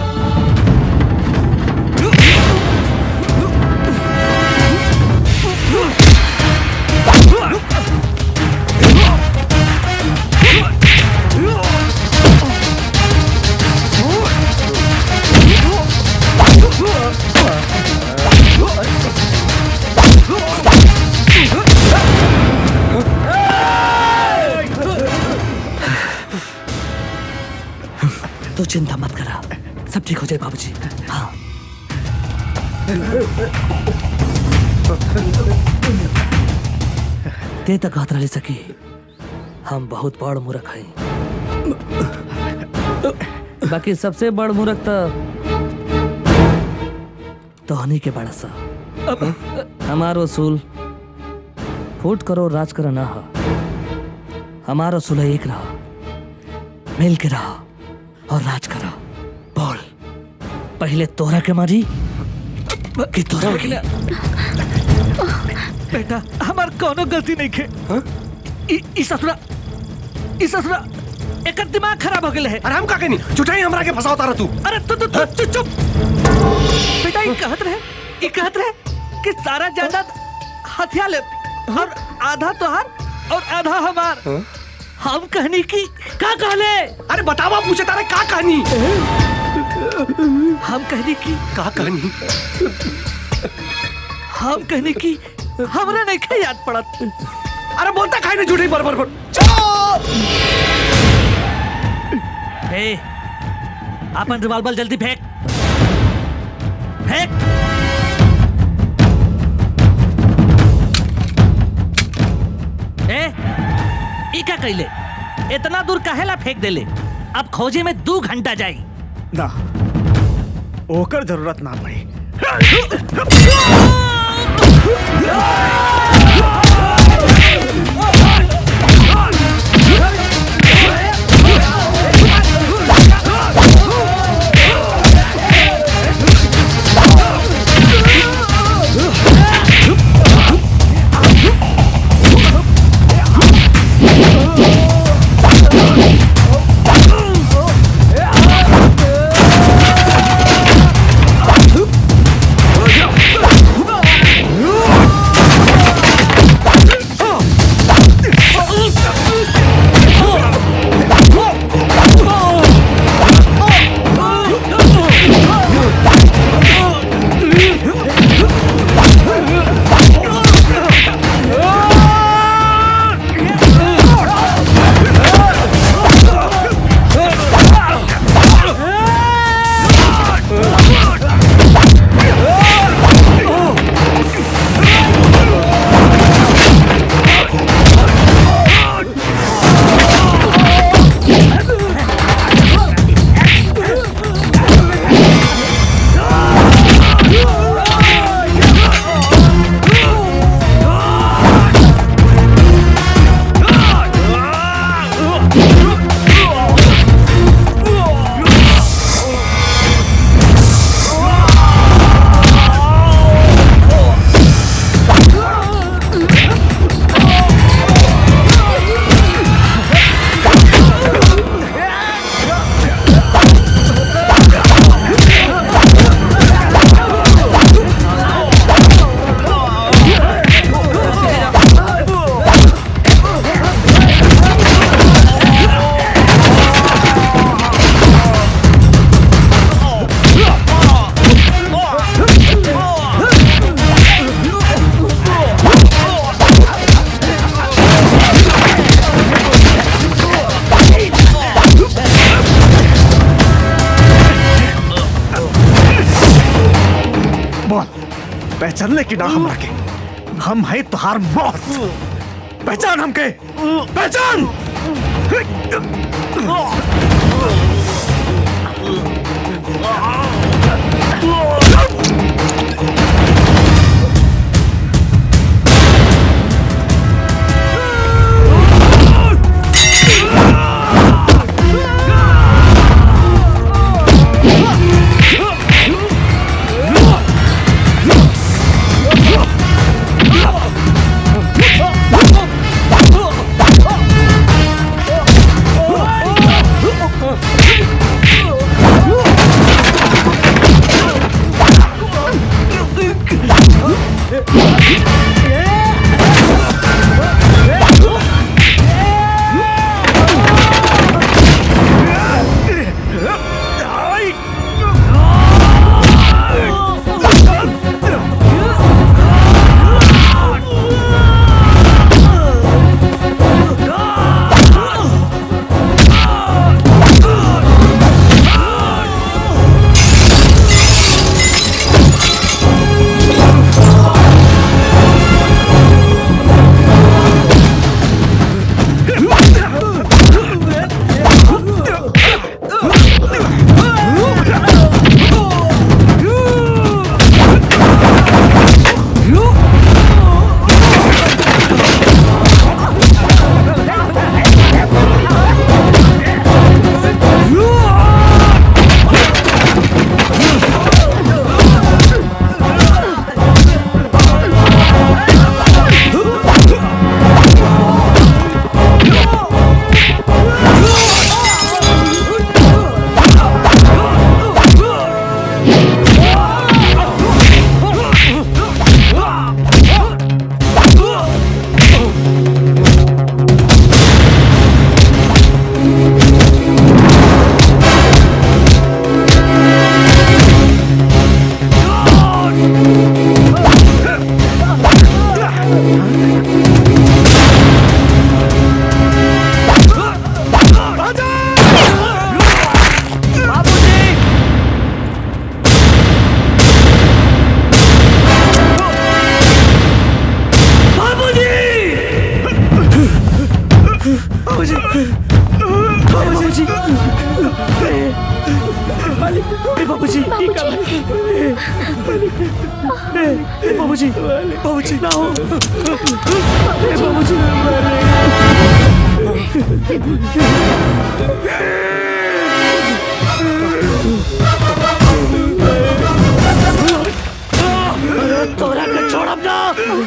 Speaker 6: तो चिंता मत करा सब ठीक हो जाए बाबूजी हाँ ते तक हाथ रह सकी हम बहुत बड़ मूर्ख हैं बाकी सबसे बड़ मूर्ख तो तोहनी के बड़ा सा हमारो उसूल फूट करो राज करो ना हो हमारा उसूल है एक रहा मिल के रहा और राज करो बोल पहले तोरा के मारी कि तोरा के बेटा हमार कोनो गलती नहीं खे इ- इ ससुरा इ ससुरा एकर दिमाग खराब हो गेले है
Speaker 7: अरे हम का कहनी चुटाई हमरा के फसाओ तारा तू
Speaker 6: अरे तू तू तू चुप चुप बेटा ये कहत रहे ये कहत रहे कि सारा जायदाद हथिया ले और आधा तोहार और आधा हमार हम कहनी की का कहले
Speaker 7: अरे बतावा पूछे तारे का कहानी
Speaker 6: हम कहनी की
Speaker 7: का कहानी
Speaker 6: हम कहनी की हमरा नहीं खे याद पड़त
Speaker 7: अरे बोलता खाई नहीं झूठी बरबर पर
Speaker 6: हे अपन रिवॉल्वर जल्दी फेंक फेंक ए ई का कैले इतना दूर काहेला फेंक देले अब खोजे में दो घंटा जाई
Speaker 3: ना ओकर जरूरत ना पड़ी
Speaker 11: Oh!
Speaker 3: पहचान ले कि ना हमरा के हम है तुहार मौत पहचान हमके पहचान
Speaker 9: बाबूजी बाबूजी बाबूजी बाबूजी बाबूजी ना हो बाबूजी तोरा के छोड़ब ना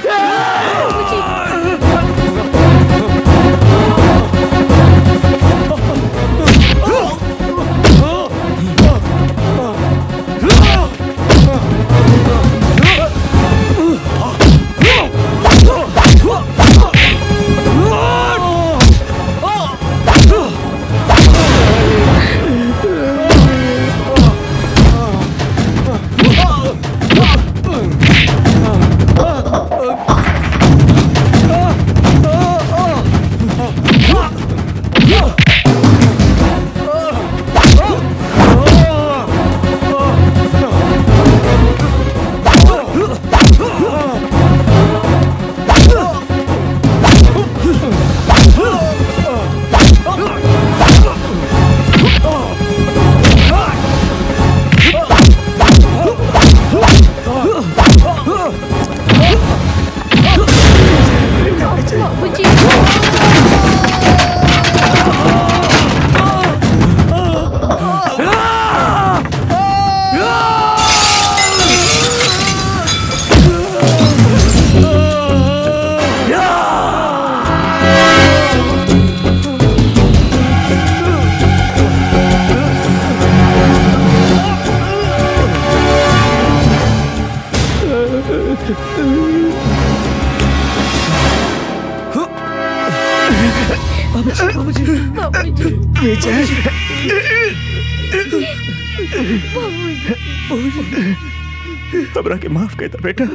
Speaker 3: विजय हमरा के माफ कर दे बेटा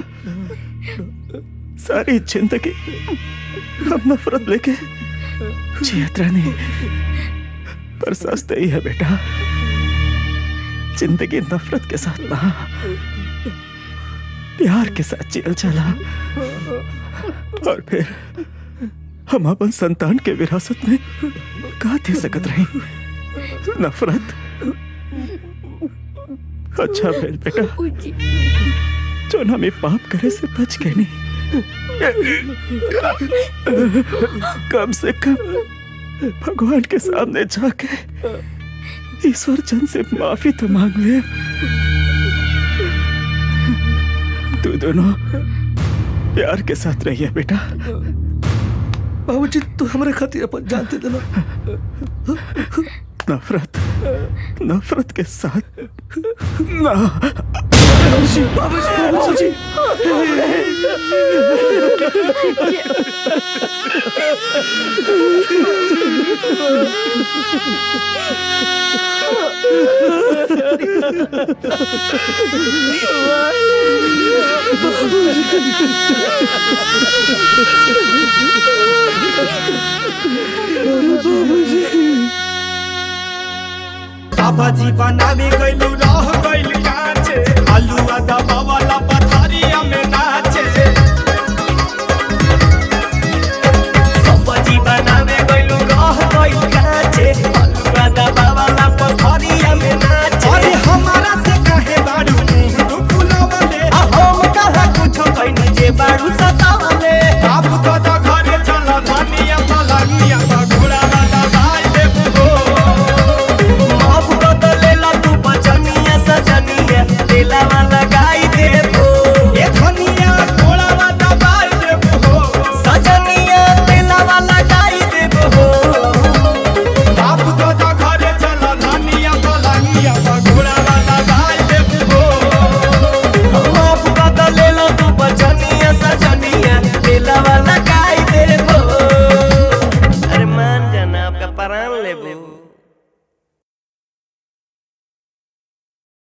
Speaker 3: सारी जिंदगी हम नफरत लेके जियत रहनी पर सच तो ही है बेटा जिंदगी नफरत के साथ ना प्यार के साथ जियल चला और फिर हम अपन संतान के विरासत में का दे सकत रही नफरत अच्छा भेल बेटा जो हमें पाप करे से बच गए नहीं कम से कम भगवान के सामने जाके ईश्वर चंद से माफी तो मांग ले तू दोनों प्यार के साथ रहिए बेटा
Speaker 6: बाबूजी तू हमारे खातिर अपन जान दे देना
Speaker 3: नफरत नफरत के साथ ना
Speaker 6: बाबूजी बाबूजी
Speaker 9: बाबा जी बनावे गइलू